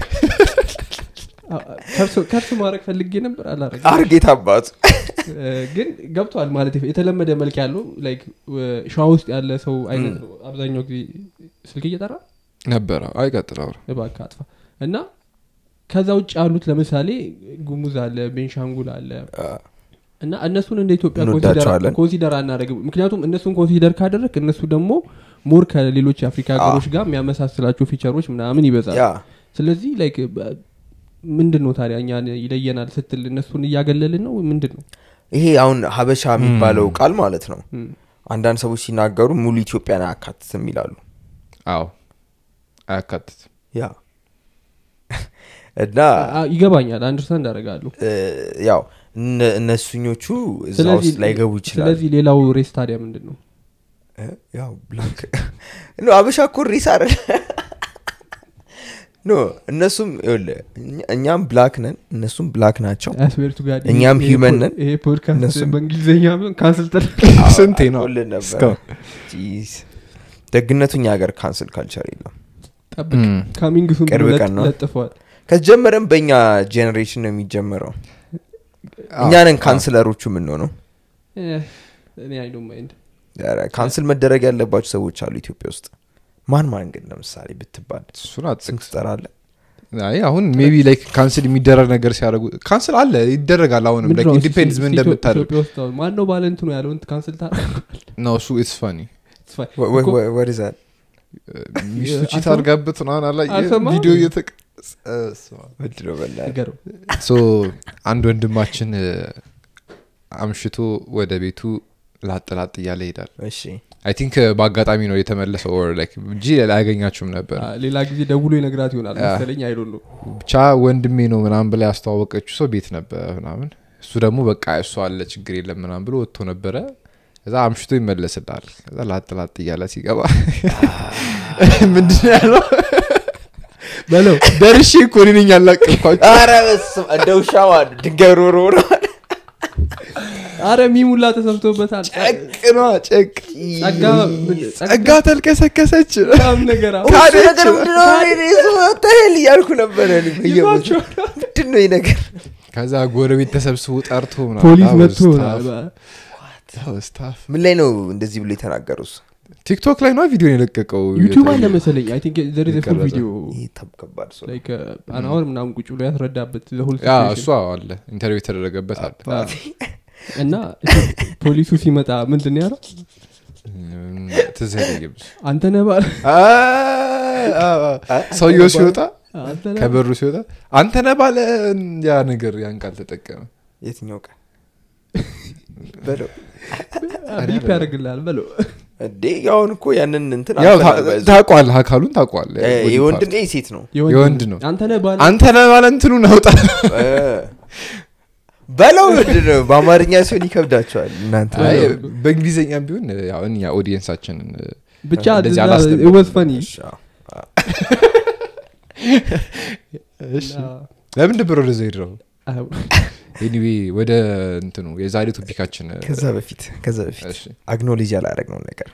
ከርስ ማድረግ ፈልጌ ነበር አላረግ አርጌት አባቱ ግን ገብቷል ማለት የፈ- የተለመደ መልክ ያለው ላይክ ሸዋ ውስጥ ያለ ሰው አይነት ነው አብዛኛው ጊዜ ስልክ እየጠራ ነበረ አይቀጥል አውራ እባክህ አጥፋ እና ከዛ ውጭ ያሉት ለምሳሌ ጉሙዝ አለ ቤንሻንጉል አለ እና እነሱን እንደ ኢትዮጵያ እንወዳቸዋለን። ኮንሲደር አናደርግም ምክንያቱም እነሱን ኮንሲደር ካደረግ እነሱ ደግሞ ሞር ከሌሎች የአፍሪካ ሀገሮች ጋር የሚያመሳስላቸው ፊቸሮች ምናምን ይበዛል ያ ስለዚህ ላይክ ምንድን ነው ታዲያ እኛን ይለየናል ስትል እነሱን እያገለልን ነው ምንድን ነው ይሄ አሁን ሀበሻ የሚባለው ቃል ማለት ነው ም። አንዳንድ ሰዎች ሲናገሩ ሙሉ ኢትዮጵያን አያካትትም ይላሉ አዎ አያካትትም ያ እና አ- ይገባኛል አንደርስታንድ አደርጋለሁ እ፣ ያው እነ- እነሱኞቹ እዛ ስለዚህ ውስጥ ላይገቡ ይችላል ስለዚህ ሌላው ሬስ ታዲያ ምንድን ነው እ፣ ያው ብላክ ኖ አበሻ እኮ ሬስ አይደል ኖ እነሱም ይኸውልህ፣ እኛ- እኛም ብላክ ነን እነሱም ብላክ ናቸው አስቤርቱ ጋር እኛም human ነን። ይሄ ፖድካስት እነሱም- በእንግሊዝኛ ቢሆን ካንስል ተደ ስንቴ ነው ሁልን ነበር እስካሁን? ጂዝ። ደግነቱ እኛ ሀገር ካንስል ካልቸር የለም ጠብቅ ም። ካሚንግ ሱን ቅርብ ብሎ ቀን ነው። ለጥፈዋል ከጀመረም በእኛ ጄኔሬሽን ነው የሚጀመረው እኛንን ካንስለሮቹ የምንሆነው Eh, እኔ አይ ዶንት ማይንድ ኧረ፣ ካንስል መደረግ ያለባቸው ሰዎች አሉ ኢትዮጵያ ውስጥ ማን ማን ግን ለምሳሌ ብትባል እሱን ስም አጥቅስ ትጠራለህ አይ አሁን ሜቢ ላይክ ካንስል የሚደረግ ነገር ሲያደርጉ ካንስል አለ ይደረጋል አሁንም ላይክ ኢንዲፔንድስ ምን እንደምታደርግ ኢትዮጵያ ውስጥ አሁን ማን ነው ባለ እንትኑ ያለውን ካንስል ታደርጋለህ? ነው እሱ ኢትስ ፋኒ It's fine. ወ- ወ- እኮ ወ- what is that? ሚስቱ ቺት አልሰማ- አድርጋበት ምናምን አላ አልሰማም? ቪዲዮ እየተቀ ምንድን ነው በእናትህ? ንገረው። ሶ አንድ ወንድማችን እ፣ አምሽቶ ወደ ቤቱ ላጥ ላጥ እያለ ይሄዳል እሺ አይ ቲንክ በአጋጣሚ ነው የተመለሰው or like እንጂ ላያገኛችሁም ነበር አ፣ ሌላ ጊዜ ደውሎ ይነግራት ይሆናል ያ። መሰለኝ አይዶን ነው ብቻ ወንድሜ ነው ምናምን ብላ ያስተዋወቀችው ሰው ቤት ነበር ምናምን እሱ ደግሞ በቃ እሱ አለ ችግር የለም ምናምን ብሎ ወጥቶ ነበረ ከዛ አምሽቶ ይመለስላል ከዛ ላጥ ላጥ እያለ ሲገባ ምንድን ነው ያለው በለው ደርሼ እኮ እኔ ነኝ ያላቀቅኳቸው ኧረ በስመ እንደ ውሻ ማለት ድንጋይ ሮሮ ነው አረ ሚሙላ ተሰምቶበታል ጨቅ ነዋ ጨቅ ጸጋ ጸጋ ተልከሰከሰች በጣም ነገር አሁን ታዲያ እሱ ነገር ምንድን ነው? እኔ እሱ what the hell እያልኩ ነበረ እኔ በየቦታው። ይዟቸዋል። ምንድን ነው ይህ ነገር ከዛ ጎረቤት ተሰብስቦ ጠርቶ ምናምን ፖሊስ that was መጥቶ tough. That was tough. ምን ላይ ነው እንደዚህ ብሎ የተናገሩት ቲክቶክ ላይ ነው ቪዲዮ የለቀቀው ዩቲዩብ አለ መሰለኝ አይ ቲንክ ዘር ኢዝ ፉል ይቀረጻል። ቪዲዮ ይህ ተ- ከባድ ሰው ነው። ላይክ አናወር ምናምን ቁጭ ብሎ ያስረዳበት the whole ያ situation። እሷ አለ ኢንተርቪው የተደረገበት አለ አዎ። እና ፖሊሱ ሲመጣ ምንድን ነው ያለው እም፣ ትዝ አይለኝም እሱ። አንተ ነህ ባለ አ- አ- አ- ሰውየው ሲወጣ አንተ ነህ ከበሩ ሲወጣ አንተ ነህ ባለ ያ ነገር ያን ቃል ተጠቀመ የትኛው ቀን በለው ቢፕ ያደርግልሃል በለው እንዴ አሁን እኮ ያንን እንትን ያው አልፈለገ- ታቋል አካሉን ታቋል እ፣ የወንድ ነው የሴት ነው የወንድ ነው። አንተ ነህ ባለ አንተ ነህ ባለ እንትኑን አውጣ እ፣ በለው ምንድን ነው በአማርኛ ሲሆን ይከብዳቸዋል እናንተ አይ፣ በለው። በእንግሊዝኛም ቢሆን ያው እኛ ኦዲየንሳችንን ብቻ እንደዚህ አላስተምርም። ወዝ ፈኒ እሺ፣ አዎ። ለምን ነበር ወደዛ ሄድረው ኤኒዌ ወደ እንትኑ የዛሬ ቶፒካችን ከዛ በፊት ከዛ በፊት እሺ። አግኖሌጅ ያላረግነው ነገር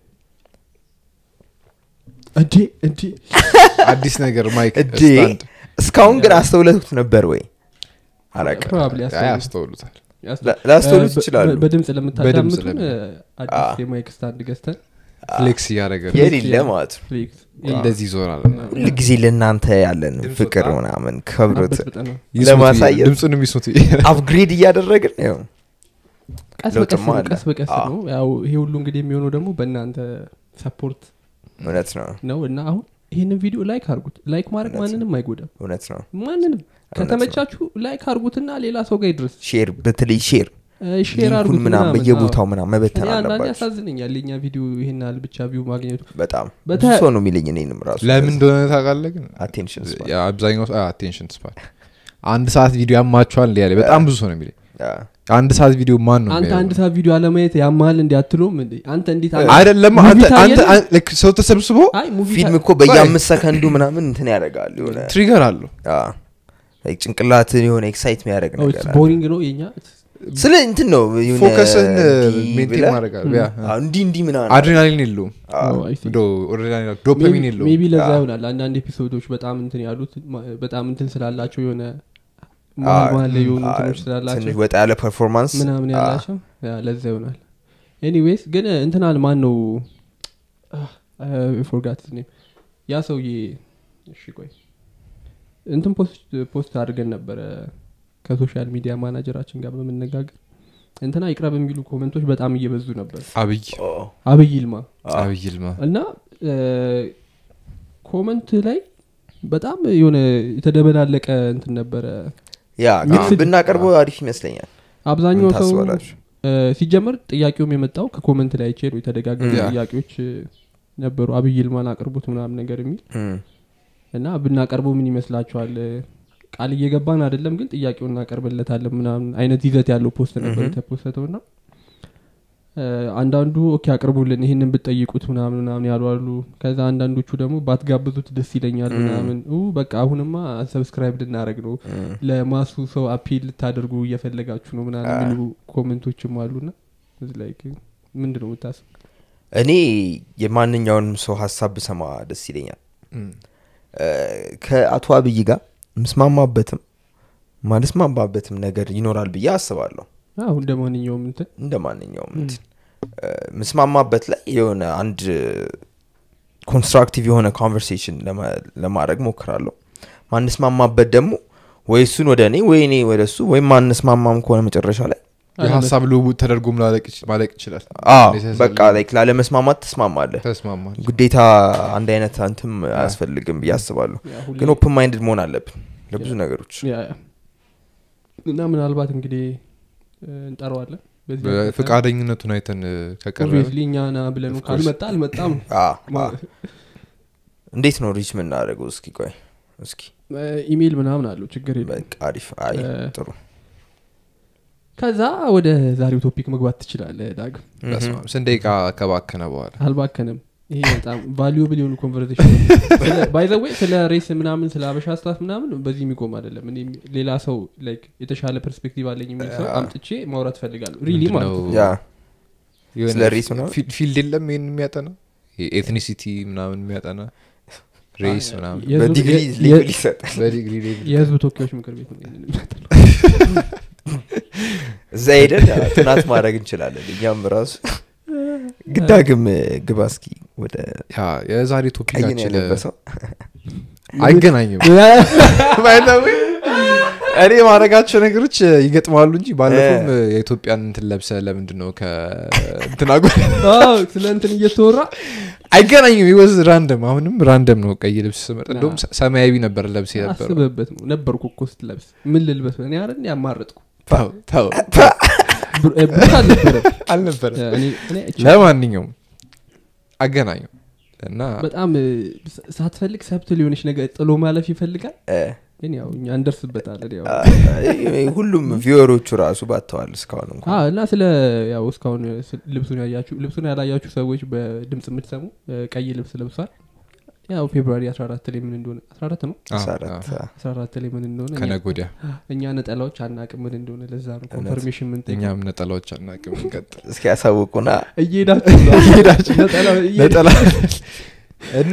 እንዴ እንዴ አዲስ ነገር ማይክ እዴ ስታንድ እስካሁን ግን አስተውለቱት ነበር ወይ አላውቅም ፕሮባብሊ አይ አስተውሉታል ላ- ላስተውሉት ይችላሉ በድምፅ ለምታዳምጡን ለሚ- አዲስ አዎ። የማይክ ስታንድ ገዝተን ፍሌክስ እያደረገ ነው። የሌለ ማለት ነው ፍሌክስ እንደዚህ ይዞራል ሁል ጊዜ ለእናንተ ያለን ድምፅ ፍቅር ወጣ። ምናምን ከብሮት አበጥብጠን ነው። ለማሳየት ድምፁንም ይስሙት አፕግሬድ እያደረግን ያው ቀስ በቀስ ለውጥማ ነው አለ። ቀስ በቀስ አዎ። ነው ያው ይሄ ሁሉ እንግዲህ የሚሆነው ደግሞ በእናንተ ሰፖርት እውነት ነው ነው እና አሁን ይህንን ቪዲዮ ላይክ አርጉት ላይክ ማድረግ እውነት ማንንም አይጎዳም እውነት ነው ማንንም ነው። ከተመቻችሁ ላይክ አርጉትና ሌላ ሰው ጋር ይድረስ ሼር በተለይ ሼር ሼር ሊንኩን አርጉት ምናምን ምናምን በየቦታው ምናምን መበተን እኔ አንዳንዴ አለባቸው ያሳዝነኛል የኛ ቪዲዮ ይሄን ያህል ብቻ ቪው ማግኘቱ በጣም በተ- ብዙ ሰው ነው የሚለኝ እኔንም ራሱ ለምን እንደሆነ ታውቃለህ ግን አቴንሽን ያ አብዛኛው አቴንሽን ስፓን አንድ ሰዓት ቪዲዮ ያማቸዋል እንዲ ያለ በጣም ብዙ ሰው ነው የሚለኝ አንድ ሰዓት ቪዲዮ ማን ነው አንተ የሚያየው? አንድ ሰዓት ቪዲዮ አለማየት ያማል እንዲ አትሎም እንዴ አንተ እንዴት አንተ- አይደለም ሙቪ አንተ ታየለ? አንተ አን- ልክ ሰው ተሰብስቦ አይ ሙቪ ፊልም ታ- እኮ በየአምስት ሰከንዱ ምናምን እንትን ያደርጋል የሆነ ትሪገር አለው አዎ። Like ጭንቅላትን የሆነ ኤክሳይት የሚያደርግ ኦ፣ ነገር it's አለ። ቦሪንግ ነው የኛ ስለ እንትን ነው የሆነ ፎከስን እንዲህ ሜንቴን ብለህ- ማድረግ አለ ያ አዎ፣ እንዲህ እንዲህ ምናምን አድሬናሊን የለውም አዎ። Oh, I see. ዶፓሚን የለውም ሜቢ ለዛ አዎ። ይሆናል አንዳንድ ኤፒሶዶች በጣም እንትን ያሉት ማ- በጣም እንትን ስላላቸው የሆነ አዎ፣ መሀል መሀል ላይ የሆኑ አዎ፣ እንትኖች ትንሽ ስላላቸው ወጣ ያለ ፐርፎርማንስ ምናምን ያላቸው ያ፣ ለዛ ይሆናል ኤኒዌይስ ግን እንትናል ማን ነው ፎርጋት ኔም ያ ሰውዬ እሺ ቆይ እንትን ፖስት ፖስት አድርገን ነበረ ከሶሻል ሚዲያ ማናጀራችን ጋር በመነጋገር እንትና ይቅረብ የሚሉ ኮመንቶች በጣም እየበዙ ነበር አብይ አብይ ይልማ አብይ ይልማ እና ኮመንት ላይ በጣም የሆነ የተደበላለቀ እንትን ነበረ ያ ግን ሚክስድ- ብናቀርበው አሪፍ ይመስለኛል አብዛኛው ምን ሰው ታስባላችሁ? እ፣ ሲጀመር ጥያቄውም የመጣው ከኮመንት ላይ አይቼ ነው የተደጋገሙ ያ። ጥያቄዎች እ፣ ነበሩ አብይ ይልማን አቅርቡት ምናምን ነገር የሚል እም፣ እና ብናቀርበው ምን ይመስላችኋል ቃል እየገባን አይደለም ግን ጥያቄውን እናቀርብለታለን ምናምን አይነት ይዘት ያለው ፖስት ነበር Mhm. የተፖስተው እና እ፣ አንዳንዱ ኦኬ አቅርቡልን ይህንን ብትጠይቁት ምናምን ምናምን ያሉ አሉ ከዛ አንዳንዶቹ ደግሞ ባትጋብዙት ደስ ይለኛል Mm. ምናምን ኡ በቃ አሁንማ ሰብስክራይብ ልናደረግ ነው እም። ለማሱ ሰው አፒል ልታደርጉ እየፈለጋችሁ ነው ምናምን Ah. የሚሉ ኮመንቶችም አሉና እዚህ ላይ ግን ምንድን ነው የምታስብ እኔ የማንኛውንም ሰው ሀሳብ ብሰማ ደስ ይለኛል እም። እ፣ ከአቶ አብይ ጋር ምስማማበትም ማልስማማበትም ነገር ይኖራል ብዬ አስባለሁ አሁን እንደ ማንኛውም እንትን እንደ ማንኛውም እንትን እ፣ ምስማማበት ላይ የሆነ አንድ ኮንስትራክቲቭ የሆነ ኮንቨርሴሽን ለማድረግ ሞክራለሁ ማንስማማበት ደግሞ ወይ እሱን ወደ እኔ ወይ እኔ ወደ እሱ ወይም ማንስማማም ከሆነ መጨረሻ ላይ የሀሳብ ልውውጥ ተደርጎ ማለቅ ይች- ማለቅ ይችላል አዎ Necessarily በቃ ላይክ ላለመስማማት ትስማማለህ ተስማማል ግዴታ አንድ አይነት አንትም አያስፈልግም ብዬ አስባለሁ ያ ሁሌ- ግን ኦፕን ማይንድድ መሆን አለብን ለብዙ ነገሮች ያ፣ ያ። እና ምናልባት እንግዲህ እ፣ እንጠራዋለን በዚህ አጋጣሚ። ፈቃደኝነቱን አይተን እ፣ ከቀረበ Obviously እኛ ና ብለን Of course. ካልመጣ አልመጣም አ፣ አ። ማ- እንዴት ነው ሪች የምናደርገው እስኪ ቆይ እስኪ እ፣ ኢሜይል ምናምን አለው ችግር የለም በቃ አሪፍ አይ እ፣ ጥሩ ከዛ ወደ ዛሬው ቶፒክ መግባት ትችላለህ ዳግም በስመ አብ። ስንት ደቂቃ ከባከነ በኋላ አልባከንም ይሄ በጣም ቫሉብል የሆኑ ኮንቨርሴሽን ባይዘወይ ስለ ሬስ ምናምን ስለ አበሻ ስታፍ ምናምን በዚህ የሚቆም አይደለም እኔ ሌላ ሰው ላይክ የተሻለ ፐርስፔክቲቭ አለኝ የሚል ሰው አምጥቼ ማውራት ፈልጋለሁ ሪሊ ማለት ነው ያ የሆነ ስለ ሬስ ምናምን? ፊ- ፊልድ የለም ይህን የሚያጠና ኤትኒሲቲ ምናምን የሚያጠና ሬስ ምናምን የህዝብ- በዲግሪ የ- ሌብል ይሰጣል በዲግሪ ሌቭል የህዝብ ተወካዮች ምክር ቤት ነው ይሄንን የሚያጠናው። እዛ ሄደን ያ ጥናት ማድረግ እንችላለን እኛም ራሱ ግዳግም ግባ እስኪ ወደ ያ የዛሬ ቀይ ነው ቶፒካችን ያለበሰው አይገናኝም By the way፣ እኔ ማድረጋቸው ነገሮች ይገጥማሉ እንጂ ባለፈውም የኢትዮጵያን እንትን ለብሰ ለምንድን ነው ከእንትና ጎ አዎ፣ ስለ እንትን እየተወራ አይገናኝም ይወዝ ራንደም አሁንም ራንደም ነው ቀይ ልብስ ስመርጥ እንደውም ሰ- ሰማያዊ ነበር ለብስ ነበር አስበበት ነው ነበርኩ እኮ ስትለብስ ምን ልልበስ እኔ አረ ያማረጥኩ ተው ተው ብሩት አልነበረም አልነበረ እኔ እኔ አይቼ- ለማንኛውም አገናኘው እና በጣም እ፣ ሳ- ሳትፈልግ ሰብትል የሆነች ነገር ጥሎ ማለፍ ይፈልጋል እ፣ ግን ያው እኛ እንደርስበታለን ያው አ፣ ሁሉም ቪወሮቹ ራሱ ባተዋል እስካሁን እንኳን አዎ፣ እና ስለ ያው እስካሁን ስ- ልብሱን ያያችሁ ልብሱን ያላያችሁ ሰዎች በድምፅ የምትሰሙ እ፣ ቀይ ልብስ ለብሷል ያው ፌብሩዋሪ 14 ላይ ምን እንደሆነ 14 ነው አዎ፣ መሰረት አዎ፣ 14 ላይ ምን እንደሆነ እኛ- ከነገ ወዲያ እኛ ነጠላዎች አናቅም ምን እንደሆነ ለዛ ነው ኮንፈርሜሽን ምን እኛም ነጠላዎች አናቅም እንቀጥል እስኪ ያሳውቁና እየሄዳችሁ ነው። ነጠላ እየሄዳችሁ- ነጠላ እና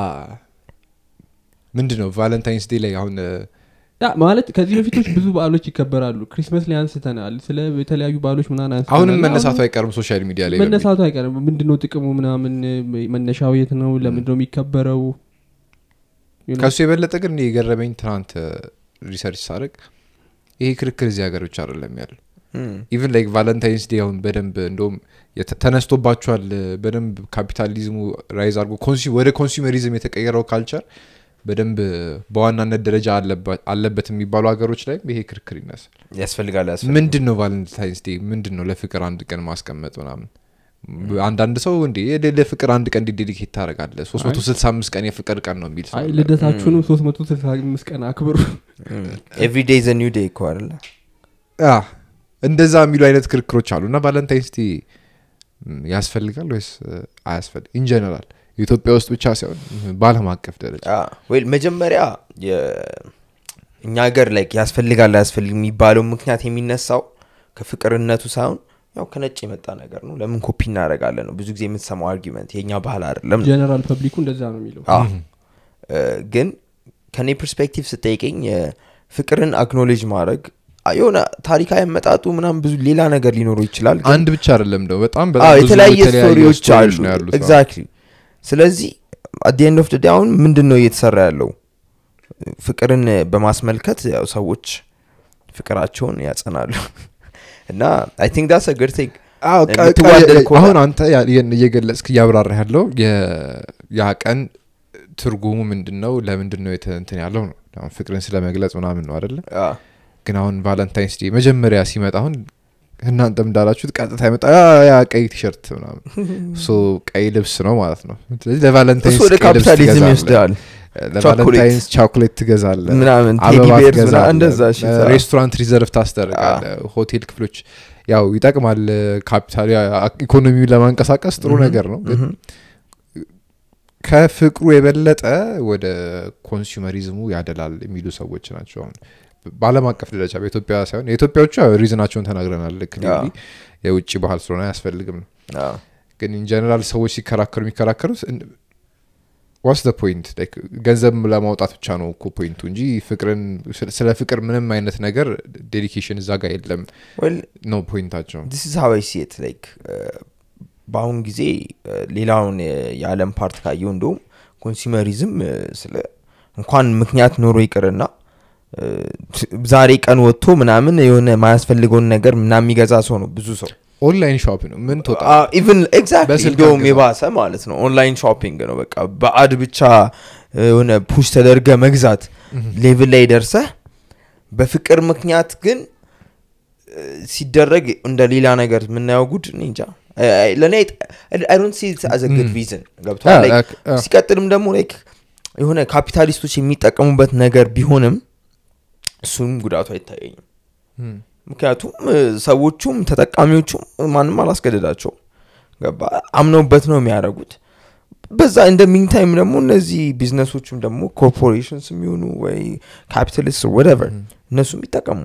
ምንድን ነው ቫለንታይንስ ዴይ ላይ አሁን ያ ማለት ከዚህ በፊቶች ብዙ በዓሎች ይከበራሉ ክሪስመስ ላይ አንስተናል ስለ የተለያዩ በዓሎች ምናምን አንስተናል አሁንም እና መነሳቱ አይቀርም ሶሻል ሚዲያ ላይ በሚል። መነሳቱ አይቀርም ምንድነው ጥቅሙ ምናምን መነሻው የት ነው ለምንድነው የሚከበረው You know? ከሱ የበለጠ ግን እኔ የገረመኝ ትናንት ሪሰርች ሳደርግ ይሄ ክርክር እዚህ ሀገር ብቻ አይደለም ያለው እም፣ ኢቨን ላይክ ቫለንታይንስ ዴይ አሁን በደንብ እንደውም የተ- ተነስቶባቸዋል በደንብ ካፒታሊዝሙ ራይዝ አድርጎ ኮንሱ- ወደ ኮንሱመሪዝም የተቀየረው ካልቸር በደንብ በዋናነት ደረጃ አለባ- አለበት የሚባሉ ሀገሮች ላይም ይሄ ክርክር ይነሳል ያስፈልጋል ያስፈልጋል ምንድን ነው ቫለንታይንስ ዴይ ምንድን ነው ለፍቅር አንድ ቀን ማስቀመጥ ምናምን አንዳንድ ሰው እንዴ የደ- ለፍቅር አንድ ቀን ዴዲኬት ታደረጋለ 365 ቀን የፍቅር ቀን ነው የሚል ሰው አይ አለ። ልደታችሁንም 365 ቀን አክብሩ ኤቭሪ ዴይ ዘ ኒው ዴይ እኮ አይደለ አ፣ እንደዛ የሚሉ አይነት ክርክሮች አሉ እና ቫለንታይንስ ዴይ ም፣ ያስፈልጋል ወይስ አያስፈልግ ኢንጀነራል ኢትዮጵያ ውስጥ ብቻ ሳይሆን በአለም አቀፍ ደረጃ ወይ መጀመሪያ የ- እኛ ሀገር ላይ ያስፈልጋል አያስፈልግ የሚባለው ምክንያት የሚነሳው ከፍቅርነቱ ሳይሆን ያው ከነጭ የመጣ ነገር ነው ለምን ኮፒ እናደረጋለን ነው ብዙ ጊዜ የምትሰማው አርጊመንት የእኛ ባህል አይደለም ነው። ጀነራል ፐብሊኩ እንደዛ ነው የሚለው አዎ። እ፣ ግን ከኔ ፐርስፔክቲቭ ስጠይቀኝ እ፣ ፍቅርን አክኖሌጅ ማድረግ አ፣ የሆነ ታሪካዊ አመጣጡ ምናም ብዙ ሌላ ነገር ሊኖረው ይችላል ግን አንድ ብቻ አይደለም ደው በጣም አዎ በጣም ብዙ የተለያየ ስቶሪዎች አሉ ነው ያሉት አዎ። ኤግዛክትሊ ስለዚህ አት ኤንድ ኦፍ ዴይ አሁን ምንድን ነው እየተሰራ ያለው ፍቅርን በማስመልከት ያው ሰዎች ፍቅራቸውን ያጸናሉ እና አይ ቲንክ ዳስ ግድ ቲንግ አዎ፣ ቀ- የምትዋደድ ቀ- ከሆነ- አሁን አንተ ያ- ይህን እየገለጽክ እያብራራ ያለው የ- ያ ቀን ትርጉሙ ምንድን ነው ለምንድን ነው የተ- እንትን ያለው ነው አሁን ፍቅርን ስለመግለጽ ምናምን ነው አደለ ግን አሁን ቫለንታይንስ ዴይ መጀመሪያ ሲመጣ አሁን እናንተም እንዳላችሁት ቀጥታ ይመጣ ያ ያ ቀይ ቲሸርት ምናምን ሶ ቀይ ልብስ ነው ማለት ነው ስለዚህ ለቫለንታይንስ እሱ ወደ ቀይ ልብስ ካፒታሊዝም ትገዛለህ። ይወስደዋል ለቫለንታይንስ ቻኮሌት ትገዛለ ምናምን ቴዲ አበባ ቤርስ ምናምን ትገዛለህ፣ እንደዛ እሺ፣ እ፣ ዛ- ሬስቶራንት ሪዘርቭ ታስደርጋለ ሆቴል ክፍሎች ያው ይጠቅማል ካፒታል ኢኮኖሚውን ለማንቀሳቀስ ጥሩ ነገር ነው ግን ምሁም። ከፍቅሩ የበለጠ ወደ ኮንሱመሪዝሙ ያደላል የሚሉ ሰዎች ናቸው አሁን በአለም አቀፍ ደረጃ በኢትዮጵያ ሳይሆን የኢትዮጵያዎቹ ያው ሪዝናቸውን ተናግረናል ክሊርሊ የውጭ ባህል ስለሆነ አያስፈልግም ነው አዎ። ግን ኢንጀነራል ሰዎች ሲከራከሩ የሚከራከሩት ዋስ ደ ፖይንት ገንዘብ ለማውጣት ብቻ ነው እኮ ፖይንቱ እንጂ ፍቅርን ስለ- ስለ ፍቅር ምንም አይነት ነገር ዴዲኬሽን እዛ ጋር የለም Well, ነው ፖይንታቸው this is how I see it like uh, በአሁን ጊዜ uh, ሌላውን የ- የዓለም ፓርት ካየው እንደውም ኮንሱመሪዝም uh, ስለ እንኳን ምክንያት ኖሮ ይቅርና uh, ዛሬ ቀን ወጥቶ ምናምን የሆነ ማያስፈልገውን ነገር ምናምን የሚገዛ ሰው ነው ብዙ ሰው ኦንላይን ሾፕ ነው ምን ትወጣ ኢቨን ኤግዛክትሊ በስልክ እንደውም አግዛ። የባሰ ማለት ነው ኦንላይን ሾፒንግ ነው በቃ በአድ ብቻ የሆነ ፑሽ ተደርገ መግዛት ሌቭል ላይ ደርሰህ በፍቅር ምክንያት ግን እ፣ ሲደረግ እንደ ሌላ ነገር የምናየው ጉድ እኔ እንጃ ለእኔ አይዶንት ሲ አዘ ግድ ሪዝን ገብቷል አ- Like, አ- አ- ሲቀጥልም ደግሞ ላይክ የሆነ ካፒታሊስቶች የሚጠቀሙበት ነገር ቢሆንም እሱም ጉዳቱ አይታየኝም Hmm. ምክንያቱም እ፣ ሰዎቹም ተጠቃሚዎቹም ማንም አላስገደዳቸው ገባ አምነውበት ነው የሚያደርጉት በዛ እንደ ሚንታይም ደግሞ እነዚህ ቢዝነሶችም ደግሞ ኮርፖሬሽንስ የሚሆኑ ወይ ካፒታሊስት ወደቨር እነሱም ይጠቀሙ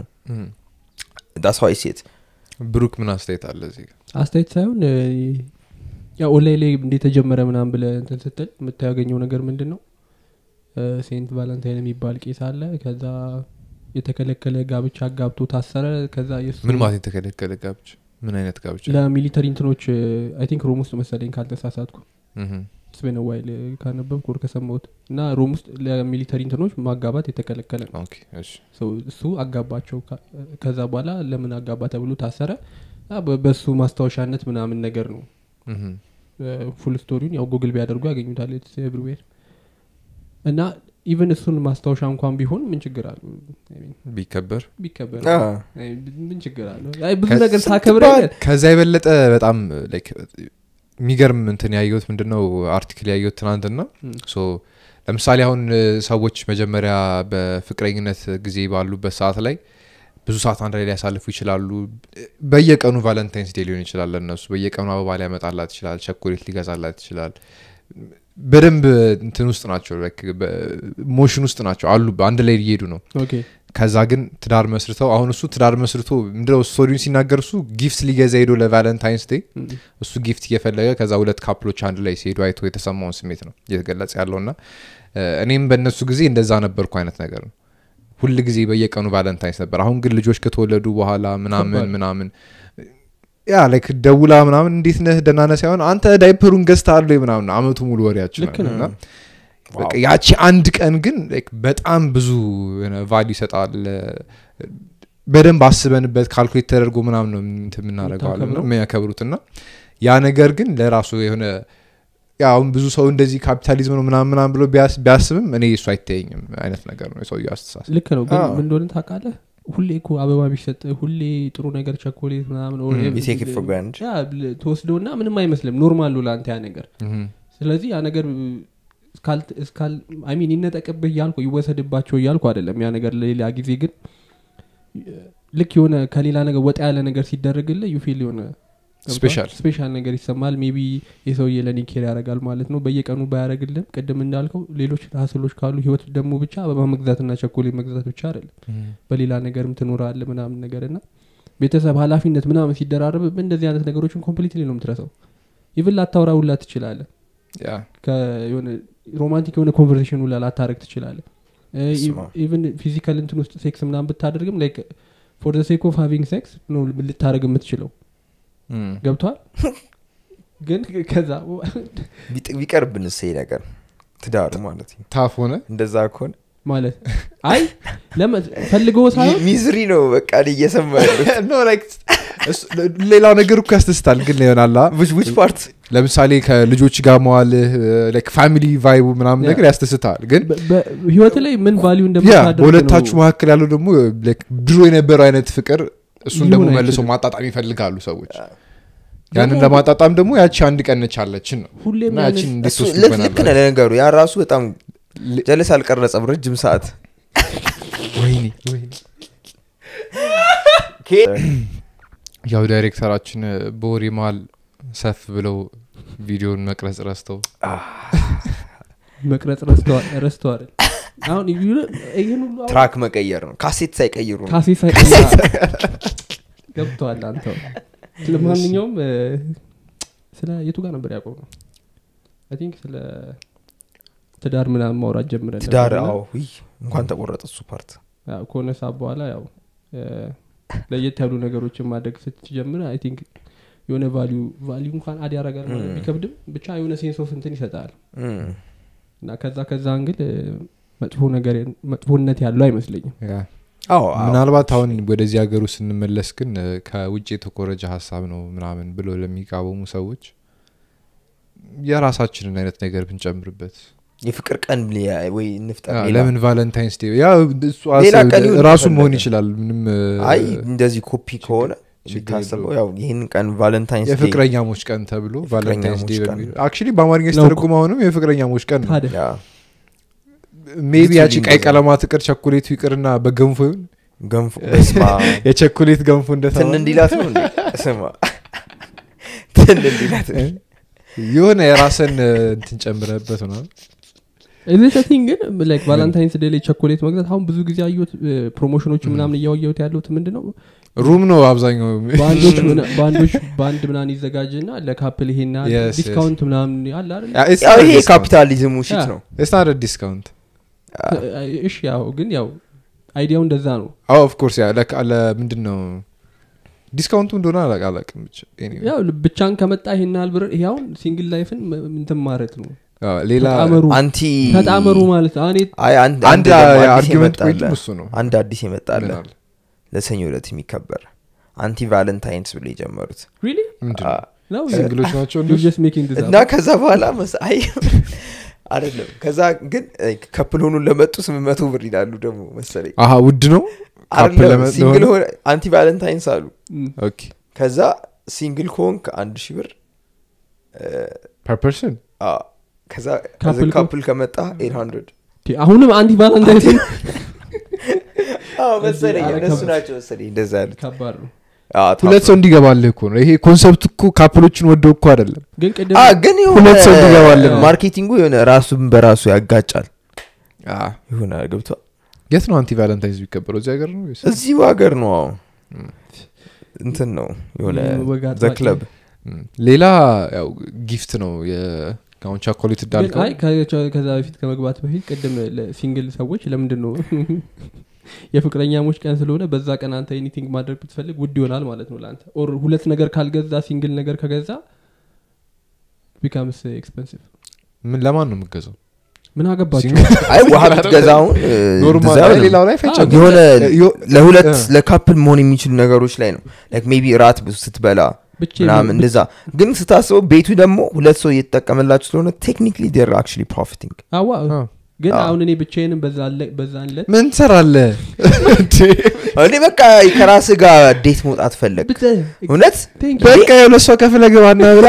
ዳስዋይ ሴት ብሩክ ምን አስተያየት አለ እዚህ ጋር? አስተያየት ሳይሆን እ፣ ያው ኦንላይን ላይ እንደተጀመረ ምናምን ብለ እንትን ስትል የምታገኘው ነገር ምንድን ነው እ፣ ሴንት ቫለንታይን የሚባል ቄስ አለ ከዛ የተከለከለ ጋብቻ አጋብቶ ታሰረ ከዛ የሱ ምን ማለት የተከለከለ ጋብቻ ምን አይነት ጋብቻ ለሚሊተሪ እንትኖች አይ ቲንክ ሮም ውስጥ መሰለኝ ካልተሳሳትኩ ምሁም። ስቤነ ዋይል ካነበብኩ ወር ከሰማሁት እና ሮም ውስጥ ለሚሊተሪ እንትኖች ማጋባት የተከለከለ ነው ኦኬ፣ እሺ። ሰው እሱ አጋባቸው ካ- ከዛ በኋላ ለምን አጋባ ተብሎ ታሰረ አ፣ በ- በሱ ማስታወሻነት ምናምን ነገር ነው ምሁም። ፉል ስቶሪውን ያው ጉግል ቢያደርጉ ያገኙታል ኤቭሪዌር እና ኢቨን እሱን ማስታወሻ እንኳን ቢሆን ምን ችግር አለ ቢከበር ቢከበር አ፣ አይ፣ ምን ችግር አለ አይ፣ ብዙ ከ- ነገር ስንት ታከብረ በዓል? ከዛ የበለጠ በጣም ላይክ የሚገርም እንትን ያየሁት ምንድነው አርቲክል ያየሁት ትናንትና ም። ሶ ለምሳሌ አሁን እ፣ ሰዎች መጀመሪያ በፍቅረኝነት ጊዜ ባሉበት ሰዓት ላይ ብዙ ሰዓት አንድ ላይ ሊያሳልፉ ይችላሉ በየቀኑ ቫለንታይንስ ዴ ሊሆን ይችላል ለእነሱ በየቀኑ አበባ ሊያመጣላት ይችላል ቸኮሌት ሊገዛላት ይችላል በደንብ እንትን ውስጥ ናቸው ሞሽን ውስጥ ናቸው አሉ አንድ ላይ እየሄዱ ነው ኦኬ ከዛ ግን ትዳር መስርተው አሁን እሱ ትዳር መስርቶ ምንድነው ስቶሪውን ሲናገር እሱ ጊፍት ሊገዛ ሄዶ ለቫለንታይንስ ዴይ ም። እሱ ጊፍት እየፈለገ ከዛ ሁለት ካፕሎች አንድ ላይ ሲሄዱ አይቶ የተሰማውን ስሜት ነው እየተገለጸ ያለውና እ፣ እኔም በእነሱ ጊዜ እንደዛ ነበርኩ አይነት ነገር ነው ሁል ጊዜ በየቀኑ ቫለንታይንስ ነበር አሁን ግን ልጆች ከተወለዱ በኋላ ምናምን ከባድ። ምናምን ያ ላይክ ደውላ ምናምን እንዴት ነህ ደህና ነህ ሳይሆን አንተ ዳይፐሩን ገዝታ አለ ምናምን አመቱ ሙሉ ወሬያችን ልክ ነው። እና በቃ ያቺ አንድ ቀን ግን like በጣም ብዙ ቫሊ ይሰጣል በደንብ አስበንበት ካልኩሌት ተደርጎ ምናምን ነው እንትን የምናደርገዋለን የምታከብረው። የሚያከብሩት እና ያ ነገር ግን ለራሱ የሆነ ያ አሁን ብዙ ሰው እንደዚህ ካፒታሊዝም ነው ምናምን ምናምን ብሎ ቢያስ- ቢያስብም እኔ እሱ አይታየኝም አይነት ነገር ነው የሰውየው አስተሳሰብ ልክ ነው ግን አዎ። ምን እንደሆነ ታውቃለህ ሁሌ እኮ አበባ ቢሰጥ ሁሌ ጥሩ ነገር ቸኮሌት ምናምን or Mm. every- You take it for granted. ያ ብል- ተወስደውና ምንም አይመስልም ኖርማል ነው ለአንተ ያ ነገር ምሁም። ስለዚህ ያ ነገር ሚን ይነጠቅብህ እያልኩ ይወሰድባቸው እያልኩ አይደለም ያ ነገር ለሌላ ጊዜ ግን ልክ የሆነ ከሌላ ነገር ወጣ ያለ ነገር ሲደረግልህ ዩፊል የሆነ Special. ስፔሻል ነገር ይሰማል ሜቢ የሰውዬ ለኔ ኬር ያደርጋል ማለት ነው በየቀኑ ባያደረግልም ቅድም እንዳልከው ሌሎች ሀስሎች ካሉ ህይወት ደግሞ ብቻ አበባ መግዛትና ቸኮሌት መግዛት ብቻ አይደለም በሌላ ነገርም ትኖራለ ምናምን ነገር እና ቤተሰብ ኃላፊነት ምናምን ሲደራረብ እንደዚህ አይነት ነገሮችን ኮምፕሊትሊ ነው የምትረሰው ኢቭን ላታውራ ውላ ትችላለ ያ የሆነ ሮማንቲክ የሆነ ኮንቨርሴሽን ውላ ላታረግ ትችላለ ስማ። ኢቭን ፊዚካል እንትን ውስጥ ሴክስ ምናምን ብታደርግም ላይክ ፎር ሴክ ኦፍ ሃቪንግ ሴክስ ነው ልታደረግ የምትችለው ምም። ገብቷል ግን ከዛ ቢጥ- ቢቀርብን እሰይ ነገር ትዳሩ ማለት ነው ታፍ ሆነ እንደዛ ከሆነ ማለት አይ ለመ- ፈልገው ሳይሆን ሚ- ሚዝሪ ነው በቃ እኔ እየሰማ ያለሁት No, like, እሱ- ሌላው ነገር እኮ ያስደስታል ግን ይሆናላ which which part ለምሳሌ ከልጆች ጋር መዋልህ ፋሚሊ ቫይቡ ምናምን ያ። ነገር ያስደስታል ግን በ- በ- ህይወት ላይ ምን ቫሊዩ ያ እንደምታደርግ በሁለታችሁ ነው መካከል ያለው ደግሞ like ድሮ የነበረው አይነት ፍቅር እሱን ደግሞ ሊሆን መልሶ አይችልም። ማጣጣም ይፈልጋሉ ሰዎች ያ። ያንን ደግሞ- ለማጣጣም ደግሞ ያቺ አንድ ቀን ነች አለችን ነው ሁሌም እና ያንን- ያቺን እንዴት እሱ ልክ ልክ ነህ ትወስዱበናላችሁ? ለነገሩ ያ ራሱ በጣም ጀለስ አልቀረጸም ረጅም ሰዓት ወይኔ ወይኔ ያው ዳይሬክተራችን በወሬ መሀል ሰፍ ብለው ቪዲዮን መቅረጽ ረስተው መቅረጽ ረስተዋል ረስተዋል አሁን ይሁ- ይህን ሁሉ አሁን ትራክ መቀየር ነው ካሴት ሳይቀይሩ ነው ካሴ ሳይቀያ ገብተዋል አንተው ለማንኛውም እ፣ ስለ የቱ ጋር ነበር ያቆም ነው አይ ቲንክ ስለ ትዳር ምናምን ማውራት ጀምረን ትዳር ነበርና፣ አዎ ውይ፣ እንኳን ተቆረጠ እሱ ፓርት ያው ከሆነ ሰዓት በኋላ ያው እ፣ ለየት ያሉ ነገሮችን ማድረግ ስትጀምር አይ ቲንክ የሆነ ቫሊዩ ቫሊዩ እንኳን አድ ያደርጋል ማለት Mm. ቢከብድም ብቻ የሆነ ሴንስ ኦፍ እንትን ይሰጣል እም። እና ከዛ ከዛ እንግል እ፣ መጥፎ ነገር መጥፎነት ያለው አይመስለኝም ያ አዎ አዎ። ምናልባት አሁን ወደዚህ ሀገሩ ስንመለስ ግን እ፣ ከውጭ የተኮረጀ ሀሳብ ነው ምናምን ብሎ ለሚቃወሙ ሰዎች የራሳችንን አይነት ነገር ብንጨምርበት የፍቅር ቀን ሊያ- ወይ እንፍጠር ያ፣ ሌላ። ለምን ቫለንታይንስ ዴ ያ እሱ ሌላ አሰብ- ቀን ይሁን ራሱ መሆን ከፈለገ። ይችላል ምንም እ፣ አይ እንደዚህ ኮፒ ከሆነ ችግር የሚታሰበው የለውም። ያው ይህን ቀን ቫለንታይንስ ዴይ የፍቅረኛሞች ቀን ተብሎ ቫለንታይንስ ዴ የፍቅረኛሞች ቀን። በሚል አክቹሊ በአማርኛ ነው ሲተረጉም አሁንም የፍቅረኛሞች ቀን ነው ታዲያ ያ ሜቢ ብዙ ያቺ ቀይ እንደዛ። ቀለማት ቅር ቸኮሌቱ ይቅርና በገንፎ ይሁን ገንፎ በስማ የቸኮሌት ገንፎ ትን እንደተባለ እንዲላት ነው እንዴ ስማ ትን እንዲላት የሆነ የራስን እንትን ጨምረበት ነው እዚቲንግ ግን ላይክ ቫላንታይንስ ዴ ላይ ቸኮሌት መግዛት አሁን ብዙ ጊዜ አየሁት ፕሮሞሽኖች ምናምን እያወየሁት ያለሁት ምንድን ነው ሩም ነው አብዛኛው በአንዶች ምና- በአንዶች በአንድ ምናምን ይዘጋጅና ለካፕል ይሄና Yes, yes. ዲስካውንት ምናምን አለ አይደል ያው ይሄ ካፒታሊዝሙ ሽት ያ። ነው ስናደ ዲስካውንት እሺ ያው ግን ያው አይዲያው እንደዛ ነው ኦፍኮርስ ያ ለምንድን ነው ዲስካውንቱ እንደሆነ አላቅ- አላቅም ብቻ Anyway። ያው ብቻን ከመጣ ይሄን ያህል ብር ይሄ አሁን ሲንግል ላይፍን ም- እንትን ማለት ነው አዎ፣ ሌላ ተጣመሩ አንቲ ተጣመሩ ማለት ነው። እኔ አይ አንድ አንድ ደግሞ አዲስ የአርጊመንት የመጣ ፖይንት አለ። እሱ ነው አንድ አዲስ የመጣለ ምን አለ? ለሰኞ ዕለት የሚከበር አንቲ ቫለንታይንስ ብሎ የጀመሩት really ምንድን አ- ነው? ነው ሲንግሎች ናቸው You're እነሱ? just making this እና up. ከዛ በኋላ መስ- አይ አይደለም ከዛ ግን ከፕል ሆኑን ለመጡ ስምንት መቶ ብር ይላሉ ደግሞ መሰለኝ አሀ ውድ ነው ካፕል አይደለም ለመ- ሲንግል ለሆነ? ሆነ አንቲ ቫለንታይንስ አሉ ም፣ ኦኬ ከዛ ሲንግል ከሆንክ አንድ ሺህ ብር ፐር ፐርሰን አ፣ ከዛ ካፕል ከሆንክ- ካፕል ከመጣ ኤት ሀንድረድ ኦኬ፣ አሁንም አንቲ ቫላንታይንስ መሰለኝ ኧረ እነሱ ከባድ። ናቸው መሰለኝ እንደዛ ያሉት ከባድ ነው አ፣ ሁለት ታፕ- ሰው እንዲገባልህ እኮ ነው ይሄ ኮንሰፕት እኮ ካፕሎችን ወደው እኮ አይደለም ግን ቅድም አ፣ ግን ሁለት ሰው እንዲገባልን የሆነ ነው። ማርኬቲንጉ የሆነ ራሱን በራሱ ያጋጫል ይሆነ ገብቷል የት ነው አንቲ ቫለንታይንስ የሚከበረው እዚህ ሀገር ነው ወይስ? እዚሁ ሀገር ነው አዎ። እንትን ነው የሆነ ወግ አጥባቂ ዘክለብ ም፣ ሌላ ያው ጊፍት ነው የ- አሁን ቻኮሌት ግን እንዳልከው አይ ከ- ከዛ በፊት ከመግባት በፊት ቅድም ለሲንግል ሰዎች ለምንድን ነው የፍቅረኛሞች ቀን ስለሆነ በዛ ቀን አንተ ኤኒቲንግ ማድረግ ብትፈልግ ውድ ይሆናል ማለት ነው ለአንተ ኦር ሁለት ነገር ካልገዛ ሲንግል ነገር ከገዛ ቢካምስ ኤክስፐንሲቭ ምን ለማን ነው የምገዛው ምን አገባቸው ሲንግል- አይ ውሃ ብትገዛውን እ, ኖርማል እንደዛ አይ፣ አይሆንም። ሌላው ላይ ፈይቻለሁ። የሆነ ዮ- ለሁለት እ። ለካፕል መሆን የሚችሉ ነገሮች ላይ ነው ላይክ ሜቢ ራት ስትበላ ብቻ ምናምን እንደዛ ግን ስታስበው ቤቱ ደግሞ ሁለት ሰው እየተጠቀመላችሁ ስለሆነ ቴክኒክሊ ዴር አክቹሊ ፕሮፊቲንግ አዋ አዎ። ግን አዎ። አሁን እኔ ብቻዬንም በዛን ለት ምን ትሰራለህ እኔ በቃ ከራስ ጋር ዴት መውጣት ፈለግ እውነት በቃ የሁለት ሰው ከፍለ ግባና ብላ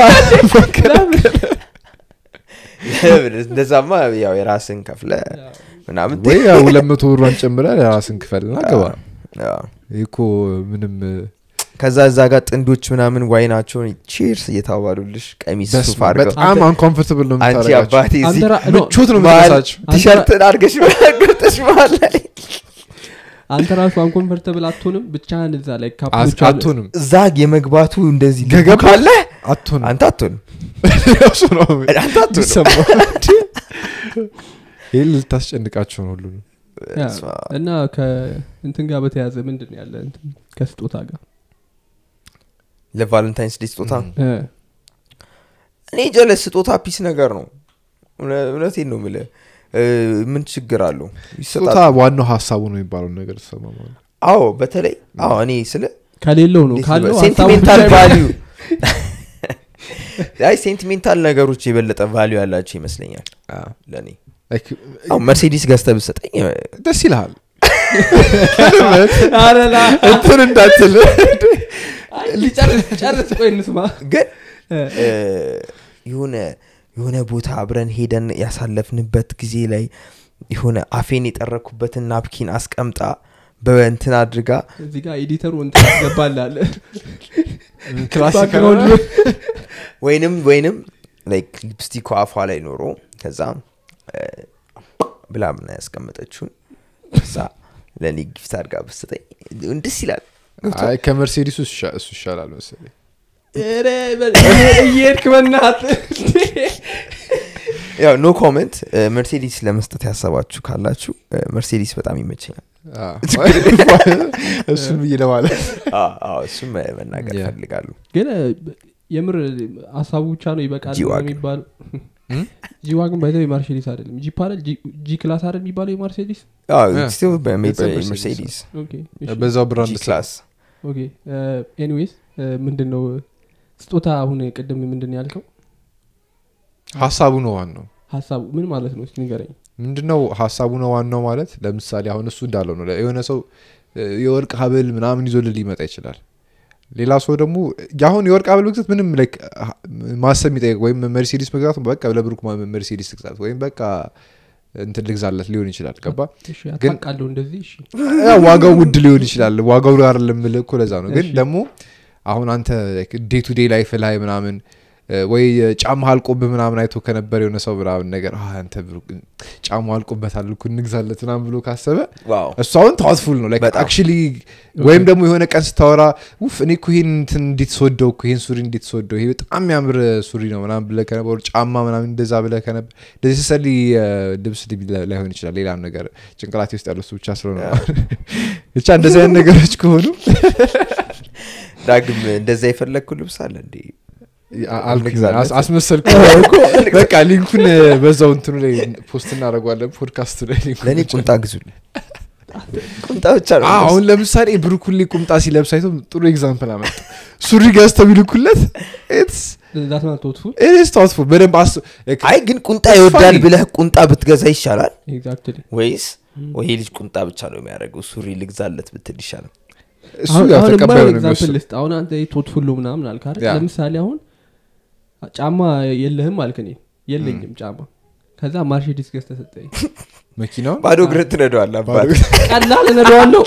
እንደዛማ ያው የራስን ከፍለ ምናምን ወይ ያው ሁለት መቶ ብሯን ጨምረ የራስን ክፈልና ግባ አዎ። ይህ እኮ ምንም ከዛ እዛ ጋር ጥንዶች ምናምን ዋይናቸውን ቺርስ እየታባሉልሽ ቀሚስ ሱፍ በስመ አብ፣ አድርገው በጣም አንኮንፈርታብል ነው አንቺ የምታደርጋቸው አባቴ እዚህ ምቾት ነው መሀል የምትነሳቸው ቲሸርትን አድርገሽ ገብተሽ መሀል ላይ አንተ ራሱ አንኮንፈርተብል አትሆንም ብቻህን እዛ ላይ ካፕሎች አሉ። አትሆንም እዛ የመግባቱ እንደዚህ ልቡ ገገባ ካለ አትሆንም አንተ አትሆንም እሱ ነው አንተ አትሆንም የሚሰማው። ይህ ልታስጨንቃቸው ነው ሁሉ ያ፣ እና ከእንትን ጋር በተያዘ ምንድን ነው ያለ እንትን ከስጦታ ጋር ለቫለንታይንስ ዴ ስጦታ እ፣ እኔ ጀለስ ስጦታ ፒስ ነገር ነው እውነ- እውነቴን ነው ምለ ምን ችግር አለው ስጦታ ይሰጣል ዋናው ሀሳቡ ነው የሚባለው ነገር ተሰማ ማለት አዎ በተለይ አዎ እኔ ስለ ከሌለው ነው ካለው ሀሳቡ ሴንቲሜንታል ብቻ ቫሊዩ አይ ሴንቲሜንታል ነገሮች የበለጠ ቫሊዩ ያላቸው ይመስለኛል ለእኔ Like, አሁን መርሴዲስ ገዝተ ብሰጠኝ ደስ ይልሃል አረላ እንትን እንዳትል ጨርስ ጨርስ ቆይ እንስማ ግን እ፣ እ፣ የሆነ የሆነ ቦታ አብረን ሄደን ያሳለፍንበት ጊዜ ላይ የሆነ አፌን የጠረኩበትን ናፕኪን አስቀምጣ በእንትን አድርጋ እዚህ ጋር ኤዲተሩ እንትን ያስገባላል ክላሲክ ባክግራውንድ ወይንም ወይንም ላይክ ሊፕስቲክ አፏ ላይ ኖሮ ከዛ እ፣ ብላ ምና ያስቀመጠችውን ከዛ ለእኔ ጊፍት አድርጋ ብስጠኝ ደስ ይላል ገብቶሃል? አይ ከመርሴዲሱ እሱ ይሻላል መሰለኝ ኧረ፣ በል- እየሄድክ በእናትህ ያው ኖ ኮመንት መርሴዲስ ለመስጠት ያሰባችሁ ካላችሁ እ፣ መርሴዲስ በጣም ይመቸኛል እሱን ብዬ ለማለት አዎ፣ አዎ፣ እሱም መናገር Yeah. ፈልጋሉ ግን እ፣ የምር ሀሳቡ ብቻ ነው ይበቃል ጂ-ዋግን። የሚባለው እም? ጂዋግን ባይዘው የማርሴዲስ አይደለም ጂፕ አይደል ጂ- ጂ ክላስ አይደል የሚባለው የማርሴዲስ Yeah. ስቲል It's a Mercedes. መርሴዲስ ኦኬ እሺ። በዛው ብራንድ ጂ ክላስ ኦኬ ኤኒዌይስ ምንድን ነው ስጦታ አሁን ቅድም ምንድን ነው ያልከው ሀሳቡ ነው ዋናው ሀሳቡ ምን ማለት ነው እስኪ ንገረኝ ምንድነው ሀሳቡ ነው ዋናው ማለት ለምሳሌ አሁን እሱ እንዳለው ነው የሆነ ሰው እ፣ የወርቅ ሀብል ምናምን ይዞልህ ሊመጣ ይችላል ሌላ ሰው ደግሞ አሁን የወርቅ ሀብል መግዛት ምንም like ሀ- ማሰብ የሚጠይቅ ወይም መርሴዲስ መግዛት በቃ ለብሩክ ማ- መርሴዲስ ትግዛት ወይም በቃ እንትን ልግዛለት ሊሆን ይችላል ገባ እሺ ግን- አታውቃለሁ እንደዚህ እሺ ያው ዋጋው ውድ ሊሆን ይችላል ዋጋው ጋር ለምል እኮ ለዛ ነው ግን እሺ። ደግሞ አሁን አንተ ዴይ ቱ ዴይ ላይፍ ላይ ምናምን ወይ ጫማ አልቆብህ ምናምን አይቶ ከነበር የሆነ ሰው ምናምን ነገር "አ፣ አንተ ብሩክ ጫማ አልቆበታል እኮ እንግዛለት ምናምን ብሎ ካሰበ ዋው እሱ አሁን ታዋትፉል ነው በጣም። አክቹሊ ወይም ደግሞ የሆነ ቀን ስታወራ ውፍ እኔ እኮ ይሄን እንትን እንዴት ስወደው እኮ ይሄን ሱሪ እንዴት ስወደው ይሄ በጣም የሚያምር ሱሪ ነው ምናምን ብለህ ከነበር ጫማ ምናምን እንደዛ ብለህ ከነበር እንደዚህ ስሰሊ ልብስ ሊ- ላይሆን ይችላል ሌላም ነገር ጭንቅላቴ ውስጥ ያለው እሱ ብቻ ስለሆነ ነው። ብቻ እንደዚህ አይነት ነገሮች ከሆኑ ዳግም እንደዛ የፈለግኩ ልብስ አለ እንዴ አ- አልኩኝ፣ እንግዛለን። አስ- አስመሰልኩ በቃ ሊንኩን በዛው እንትኑ ላይ ፖስት እናደርገዋለን ፖድካስቱ ላይ ሊንኩን ለእኔ ብቻ። ቁምጣ ግዙልኝ ቁምጣ ብቻ ነው አዎ፣ አሁን ለምሳሌ ብሩክ ሁሌ ቁምጣ ሲለብስ አይቶ ጥሩ ኤግዛምፕል አመጣ ሱሪ ገዝተው ቢልኩለት ዛት ናት ቶትፉል ኢትስ ታውትፉል በደንብ አስ አይ ግን ቁምጣ It's ይወዳል funny. ብለህ ቁምጣ ብትገዛ ይሻላል ኤግዛክትሊ ወይስ ወይ ይሄ ልጅ ቁምጣ ብቻ ነው የሚያደርገው ሱሪ ልግዛለት ብትል ይሻላል እሱ ያው ተቀባዩ ነው ኤግዛምፕል የሚወስነው። ልስጥ አሁን አንተ ቶትፉል ምናምን አልክ አይደል? ያ። ለምሳሌ አሁን ጫማ የለህም አልክ እኔ የለኝም ጫማ ከዛ ማርሼዲስ ገዝተህ ሰጠኝ መኪናውን ባዶ እግር ትነደዋል አባት ቀላል እነደዋለሁ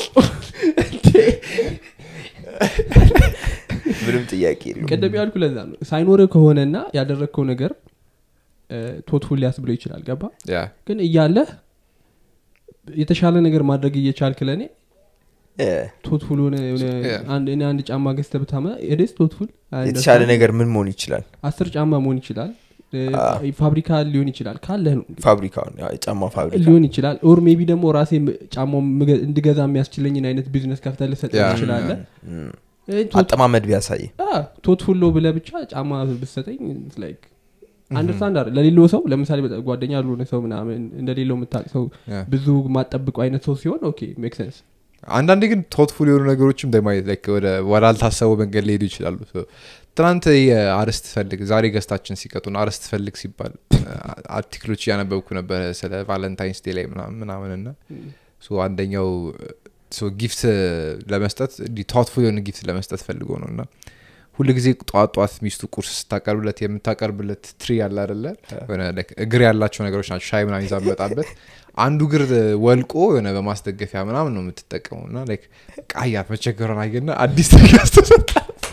ምንም ጥያቄ የለውም ቅድም ያልኩ ለዛ ነው ሳይኖርህ ከሆነና ያደረግከው ነገር ቶትፉል ሊያስብለው ይችላል ገባ ያ ግን እያለህ የተሻለ ነገር ማድረግ እየቻልክ ለእኔ እ፣ ቶትፉል ሆነ የሆነ Yeah. አንድ እኔ አንድ ጫማ ገዝተህ ብታመ ኤዴስ ቶትፉል የተሻለ ነገር ምን መሆን ይችላል አስር ጫማ መሆን ይችላል እ፣ አዎ። ፋብሪካ ሊሆን ይችላል ካለህ ነው እንግዲህ። ፋብሪካውን ያው የጫማ ፋብሪካ ሊሆን ይችላል ኦር ሜቢ ደግሞ ራሴ ም- ጫማው ምገ- እንድገዛ የሚያስችለኝን አይነት ቢዝነስ ከፍተህ ልሰጥ ያ። ትችላለ እም፣ አጠማመድ ቢያሳይ ቶትፉሎ ብለ ብቻ ጫማ ብሰጠኝ ላይክ አንደርስታንድ አይደል ለሌለው ሰው ለምሳሌ በጣም ጓደኛ ያልሆነ ሰው ምናምን እንደሌለው የምታቅ ሰው ያ። ብዙ ማጠብቀው አይነት ሰው ሲሆን ኦኬ ሜክ ሴንስ አንዳንዴ ግን ቶትፉል የሆኑ ነገሮችም ደማየት ላይክ ወደ ወዳልታሰበው መንገድ ሊሄዱ ይችላሉ So ትናንት የአርስት ፈልግ ዛሬ ገስታችን ሲቀጡን አርስት ፈልግ ሲባል አ- አርቲክሎች እያነበብኩ ነበረ ስለ ቫለንታይንስ ዴ ላይ ምናምን ምናምን እና ሶ አንደኛው ጊፍት ለመስጠት ቶትፉል የሆነ ጊፍት ለመስጠት ፈልጎ ነው እና ሁሉ ጊዜ ጠዋት ጠዋት ሚስቱ ቁርስ ስታቀርብለት የምታቀርብለት ትሪ ያለ አደለ የሆነ like እግር ያላቸው ነገሮች ናቸው ሻይ ምናምን ይዛ መጣበት አንዱ እግር ወልቆ የሆነ በማስደገፊያ ምናምን ነው የምትጠቀመው እና like ቃያት መቸገሯን አየና አዲስ ትሪ ያስተሰጣ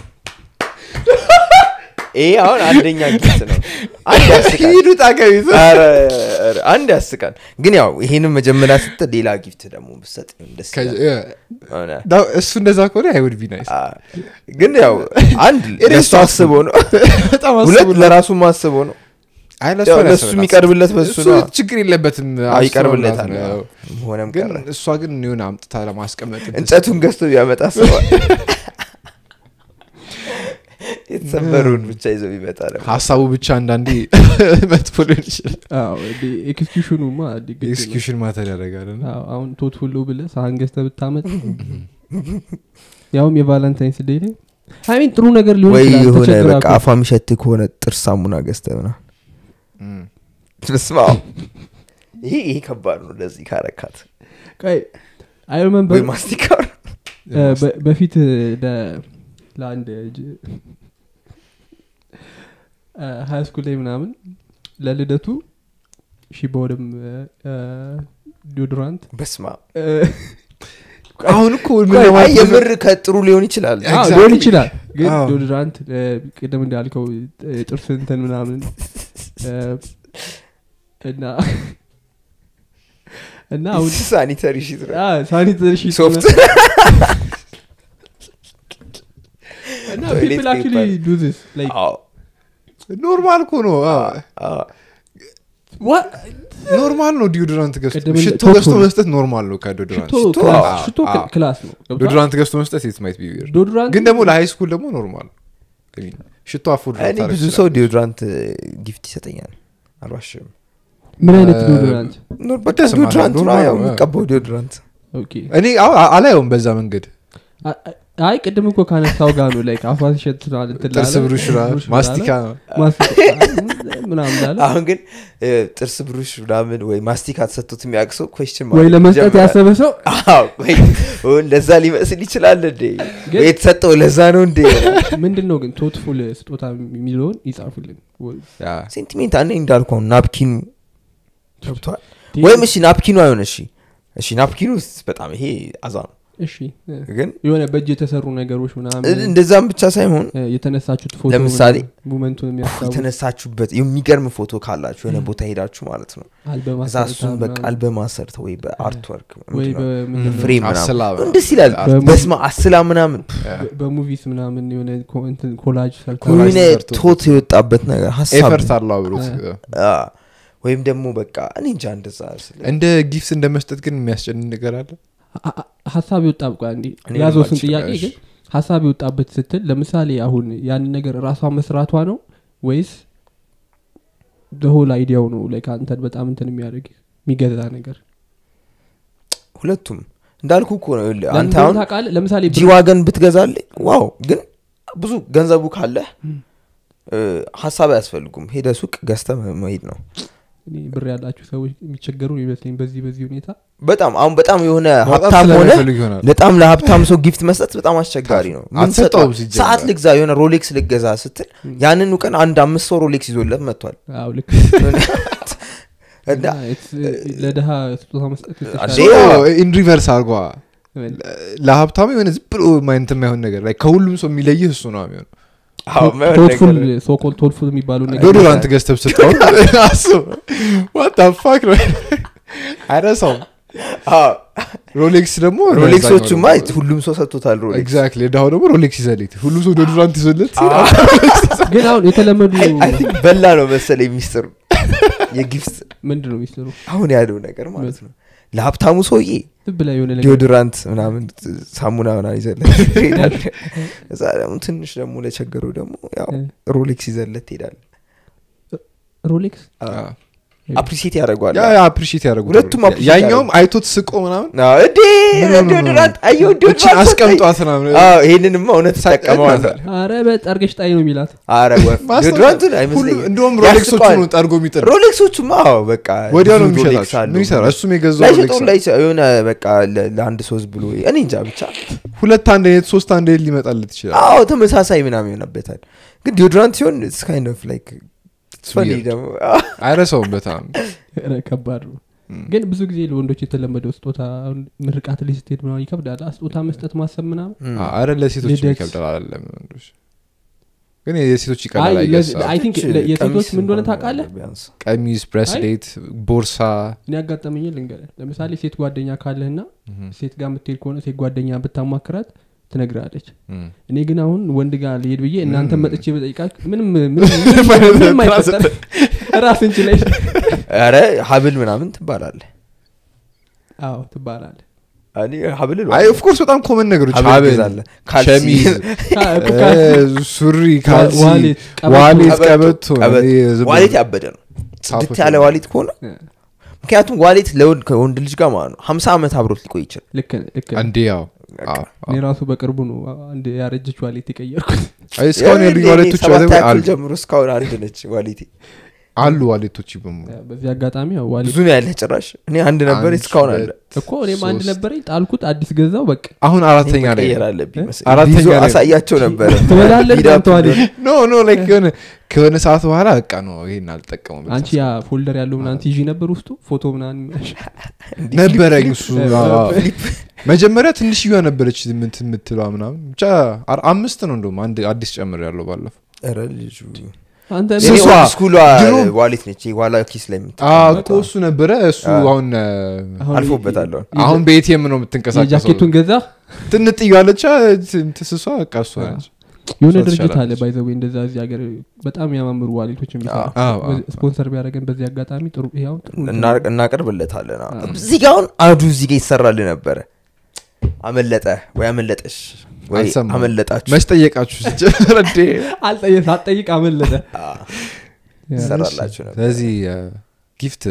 ይሄ አሁን አንደኛ ጊፍት ነው አንድ ያስቃል ሂዱ ጣቀቢት ኧረ፣ ኧረ፣ አንድ ያስቃል ግን ያው ይሄንን መጀመሪያ ስትል ሌላ ጊፍት ደግሞ ብሰጥ ደስ ይላል። ሆነ። እሱ እንደዛ ከሆነ አይውድ ቢ ናይስ አ፣ ግን ያው አንድ It is ለሱ አስቦ ነው በጣም ሁለት አስቡ ለራሱ አስቦ ነው አይ ያው ለሱ የሚቀርብለት በሱ እሱ ነው ችግር የለበትም አዎ፣ አስበው ይቀርብለታል ነው። አዎ። ሆነም ግን ቀረ እሷ ግን የሆነ አምጥታ ለማስቀመጥ እንጨቱን ገዝቶ ቢያመጣ አስበዋል የተሰበሩን ብቻ ይዘው ቢመጣ ደግሞ ሀሳቡ ብቻ አንዳንዴ መጥፎ ሊሆን ይችላል ኤክስኪዩሽኑማ ኤክስኪዩሽን ማተር ያደርጋል እና አሁን ቶትፉሎ ብለ ሳህን ገዝተህ ብታመጥ ያውም የቫለንታይንስ ዴይ ላይ አይሚን ጥሩ ነገር ሊሆን ወይ ይችላል የሆነ ተቸግራ በቃ እኮ። አፏ የሚሸት ከሆነ ጥርስ ሳሙና ገዝተህ ምናምን እም። ስማ ይሄ ይሄ ከባድ ነው ለዚህ ካረካት ቆይ አይ ሪመምበር ወይ ማስቲካ በፊት ለ- ለአንድ ሀይ ስኩል ላይ ምናምን ለልደቱ ሺቦርም ዲዮድራንት በስማ አሁን እኮ ምን ቆይ፣ ለማለት ነው? የምር ከጥሩ ሊሆን ይችላል Exactly. ሊሆን ይችላል ግን አዎ። ዲዮድራንት ቅድም እንዳልከው ጥርስ እንትን ምናምን እ፣ እና እና አሁን ሳኒተሪ ሺት ነው ሳኒተሪ ሺት ሶፍት እና toilet people actually paper. do this like አዎ፣ ኖርማል እኮ ነው አዎ። አዎ። what ኖርማል ነው ዲዮድራንት ገዝቶ ቅድም እንደ- ሽቶ ቶፕ ገዝቶ ነው። መስጠት ኖርማል ነው ከዲዮድራንት ሽቶ ሽቶ ክላስ- አዎ፣ ሽቶ አዎ። ክላስ ነው ገብቶሃል? ዲዮድራንት ገዝቶ መስጠት የት ማይት ቢ ዊርድ ዶድራንት ግን ደግሞ ለሃይ ስኩል ደግሞ ኖርማል I mean፣ ሽቶ አፎርድ እኔ ብዙ ሰው ዲዮድራንት ጊፍት ይሰጠኛል አልዋሽም ምን አይነት እ፣ ዲዮድራንት ኖር በቃ ደስ ማለት ዲዮድራንት ነው ኖርማል ያው ነው። የሚቀባው ዲዮድራንት ኦኬ እኔ አዎ፣ አ- አላየውም በዛ መንገድ አ- አ- አይ ቅድም እኮ ካነሳው ጋር ነው ላይክ አፏ ሲሸት ነው እንትን ጥርስ ላለ፣ ብሩሽ ራ- ብሩሽ ማስቲካ ላለ፣ ነው ማስቲካ ምናምን ላለ አሁን ግን እ፣ ጥርስ ብሩሽ ምናምን ወይ ማስቲካ ተሰጥቶት የሚያቅሰው ኮስችን ወይ ለመስጠት ያሰበ ሰው ለዛ ሊመስል ይችላል እንዴ ግን- ወይ የተሰጠው ለዛ ነው እንዴ ምንድን ነው ግን ቶትፉል ስጦታ የሚለውን ይጻፉልን ወይ- ያ። ሴንቲሜንት አኔ እንዳልከው ናፕኪኑ ገብቷል ቴ- ወይም እሺ ናፕኪኑ አይሆን እሺ እሺ ናፕኪኑ ስ- በጣም ይሄ አዛ ነው እሺ እ፣ ግን የሆነ በእጅ የተሰሩ ነገሮች ምናምን እንደዛም ብቻ ሳይሆን እ፣ የተነሳችሁት ፎቶ ለምሳሌ ሙመንቱን የሚያስታውስ የተነሳችሁበት የሚገርም ፎቶ ካላችሁ የሆነ ቦታ ሄዳችሁ ማለት ነው አልበም እዛ አሰርታ እሱን በቃ ምናምን፣ አልበም አሰርተ ወይ በአርት ወርክ ወይ በምንድን ነው፣ ፍሬም አስላ ምናምን ደስ ይላል በሙ- በስማ አስላ ምናምን በ- በሙቪስ ምናምን የሆነ ኮ- እንትን ኮላጅ ሰርታ ኮላጅ የሆነ ሰርቶ- ቶት የወጣበት ነገር ሀሳብ ኤፈርት አለው አብሮት አ፣ ወይም ደግሞ በቃ እኔ እንጃ እንደዛ ስለ- እንደ ጊፍት እንደ መስጠት ግን የሚያስጨንቅ ነገር አለ አ- አ- ሀሳብ ይወጣ በቃ እንዲ እኔ ያዘው ስን ልማልችል፣ ጥያቄ እሺ። ግን ሀሳብ የወጣበት ስትል ለምሳሌ አሁን ያንን ነገር ራሷ መስራቷ ነው ወይስ በሆል አይዲያው ነው ላይ አንተን በጣም እንትን የሚያደርግ የሚገዛ ነገር ሁለቱም እንዳልኩ እኮ ነው ይኸውልህ፣ ለምን አንተ እንደሆነ አሁን ታውቃለህ? ለምሳሌ ብር- ጂዋገን ብትገዛልኝ ዋው ግን ብዙ ገንዘቡ ካለ እ፣ ሀሳብ አያስፈልጉም ሄደ ሱቅ ገዝተ መሄድ ነው እኔ ብር ያላችሁ ሰዎች የሚቸገሩ ይመስለኝ በዚህ በዚህ ሁኔታ በጣም አሁን በጣም የሆነ ማውጣት ሀብታም ሆነ ስለሚፈልግ ይሆናል በጣም ለሀብታም ሰው ጊፍት መስጠት በጣም አስቸጋሪ ነው ምን አትሰጠውም ሰጠው? ሲጀመር። ሰዓት ልግዛ የሆነ ሮሌክስ ልገዛ ስትል ያንኑ ቀን አንድ አምስት ሰው ሮሌክስ ይዞለት መጥቷል አዎ ልክ እና እና it's- ለድሃ ስጦታ መስጠት የተሻለ ሌላ- ኢን ሪቨርስ አርጓ ለሀብታሙ የሆነ ዝም ብሎ ማይንት የማይሆን ነገር ላይ ከሁሉም ሰው የሚለይህ እሱ ነው የሚሆን አዎ፣ የማይሆን ቶትፉል ነገር- ሶኮል ቶትፉል የሚባሉ ነገር ዶዶራንት ገዝተህ ብትሰጠው አስብ ዋት ፋክ ነው አይረሳውም አዎ፣ ሮሌክስ ደግሞ ሮሌክሶቹማ ሁሉም ሰው ሰጥቶታል ሮሌክስ ኤግዛክትሊ ዳሁ ደግሞ ሮሌክስ ይዘልት ሁሉም ሰው ዶዶራንት ይዞለት ግን አሁን የተለመዱ አይ ቲንክ በላ ነው መሰለኝ ሚስጥሩ የጊፍት ምንድን ነው የሚስሩ አሁን ያለው ነገር ማለት ነው ለሀብታሙ ሰውዬ ዝም ብላ የሆነ ነገር ዲዮድራንት ምናምን ሳሙና ምናምን ይዘለት ትሄዳለህ። እዛ ደግሞ ትንሽ ደግሞ ለቸገረው ደግሞ ያው እ። ሮሌክስ ይዘለት ትሄዳል ሮሌክስ አፕሪሲየት ያደርገዋል ያ አፕሪሺየት ያደረጉ ሁለቱም appreciate ያኛውም አይቶት ስቆ ምናምን አዎ፣ እንዴ ዲዮድራንት አየሁ እችን ዲዮድራንት አስቀምጧት ምናምን አዎ፣ ይሄንንማ እውነት ተጠቀመዋል አረ በጠርገሽ ጣይ ነው የሚላት አረ ወፍ ማስታወቂያ። ዲዮድራንቱን ሁሉ- አይመስለኝም እንደውም ሮሌክሶቹ ያስቀዋል። ነው ጠርጎ የሚጥር ሮሌክሶቹማ አዎ በቃ ወዲያው ነው ብዙ ሮሌክስ የሚሸጣቸው አሉ። ምን ይሰራ እሱም የገዛው ላይሸጠው ሮሌክስ ነው። ላይሸ- የሆነ በቃ ለ- ለአንድ ሶስት ብሎ እኔ እንጃ ብቻ ሁለት አንድ አይነት ሶስት አንድ አይነት ሊመጣለት ይችላል አዎ ተመሳሳይ ምናምን ይሆነበታል ግን ዲዮድራንት ሲሆን ካይንድ ኦፍ ላይክ ፈኒ weird. ደግሞ አይረሳውም በጣም ኧረ ከባድ ነው ግን ብዙ ጊዜ ለወንዶች የተለመደው ስጦታ አሁን ምርቃት ላይ ስትሄድ ምናምን ይከብዳል አ፣ ስጦታ መስጠት ማሰብ ምናምን አ- አረ ለሴቶች ልደት። ይከብዳል አለም ወንዶች ግን የሴቶች ይቀላል አይ፣ አይ ለዚ- guess። አይ ቲንክ ች- የሴቶች ቀሚስ ምን እንደሆነ እንኳን ታውቃለህ ቢያንስ ቀሚስ ብሬስሌት ቦርሳ እኔ ያጋጠመኝ ልንገርህ ለምሳሌ ሴት ጓደኛ ካለህና ሴት ጋር የምትሄድ ከሆነ ሴት ጓደኛ ብታማክራት ትነግራለች እም። እኔ ግን አሁን ወንድ ጋር ልሄድ ብዬ እናንተ መጥቼ በጠይቃት ምንም ምንም- ምንም ምንም አይፈጠር ራስ እንችላይ ኧረ ሀብል ምናምን ትባላለህ አዎ ትባላለ እኔ ሀብል አይ ኦፍኮርስ በጣም ኮመን ነገሮች ሀብል ሀብል ትገዛለህ ካልሲ ሸሚዝ እ፣ ሱሪ ካልሲ ዋሌት ቀበቶ፣ ዋሌት ቀበቶ፣ ቀበቶ ቀበቶ። እኔ ዝም ብሎ- ዋሌት ያበደ ነው ጽድት ጻፎች ያለ ነው። ዋሌት ከሆነ ምክንያቱም ዋሌት ለወንድ ከወንድ ልጅ ጋር ማለት ነው ሀምሳ ዓመት አብሮት ሊቆይ ይችላል ልክ ነህ፣ ልክ ነህ። አንዴ ያው አዎ፣ እኔ አዎ። ራሱ በቅርቡ ነው አንድ ያረጀች ዋሌት የቀየርኩት አይ እስካሁን ያሉኝ እኔ ዋሌቶች ሰባት በተለይ ያክል አሉ ጀምሮ እስካሁን አንድ ነች ዋሌቴ አሉ ዋሌቶች በሙሉ በዚህ አጋጣሚ ያው ዋሌት ብዙ ነው ያለ ጭራሽ እኔ አንድ ነበር አንድ፣ እስካሁን አለ ሁለት፣ እኮ እኔም አንድ ሶስት። ነበረኝ ጣልኩት አዲስ ገዛው በቃ አሁን አራተኛ ላይ መቀየር አለብኝ መሰለኝ። አራተኛ ቪዲዮ ላይ ነው። አሳያቸው ነበረ ትበላለህ ሂድ አንተ አፕ ዋሌት ኖ ኖ ላይክ የሆነ ከሆነ ሰዓት በኋላ በቃ ነው ይሄን አልጠቀሙም አንቺ ያ ፎልደር ያለው ምናምን ትይዢ ነበር ውስጡ ፎቶ ምናምን ነበረኝ እሱ ፍሊፕ- አዎ፣ አዎ። መጀመሪያ ትንሽዬ ነበረች ምንት የምትለዋ ምናምን ብቻ አር- አምስት ነው እንደውም አንድ አዲስ ጨምር ያለው ባለፈው ኧረ ልጁ አንተ እኔ ስሷ፣ ኦልድ ስኩሏ ድሮ- ዋሌት ነች የኋላ ኪስ ላይ የምት አዎ እኮ እሱ ነበረ እሱ አዎ። አሁን እ፣ አሁን አልፎበታለሁ አሁን በኤቲኤም ነው የምትንቀሳቀሰው የጃኬቱን ገዛ ትንጥ እያለች ትስሷ በቃ እሷ ነች የሆነ እሷ ድርጅት አለ ትሻላለች። ባይዘዌ እንደዛ እዚህ ሀገር በጣም የሚያማምሩ ዋሌቶች የሚሰራ አዎ፣ አዎ። ስፖንሰር ቢያደረገን በዚህ አጋጣሚ ጥሩ ይኸው ጥሩ እንትን እና- እናቀርብለታለን አዎ። እዚህ ጋ አሁን አዱ እዚህ ጋ ይሰራል ነበረ አመለጠ ወይ አመለጠሽ ወይ አልሰማሁም። አመለጣችሁ መች ጠየቃችሁ ሲጀመር እንዴ አልጠየቅ ሳትጠይቅ አመለጠ አዎ፣ ይሰራላችሁ ነበር ስለዚህ ጊፍት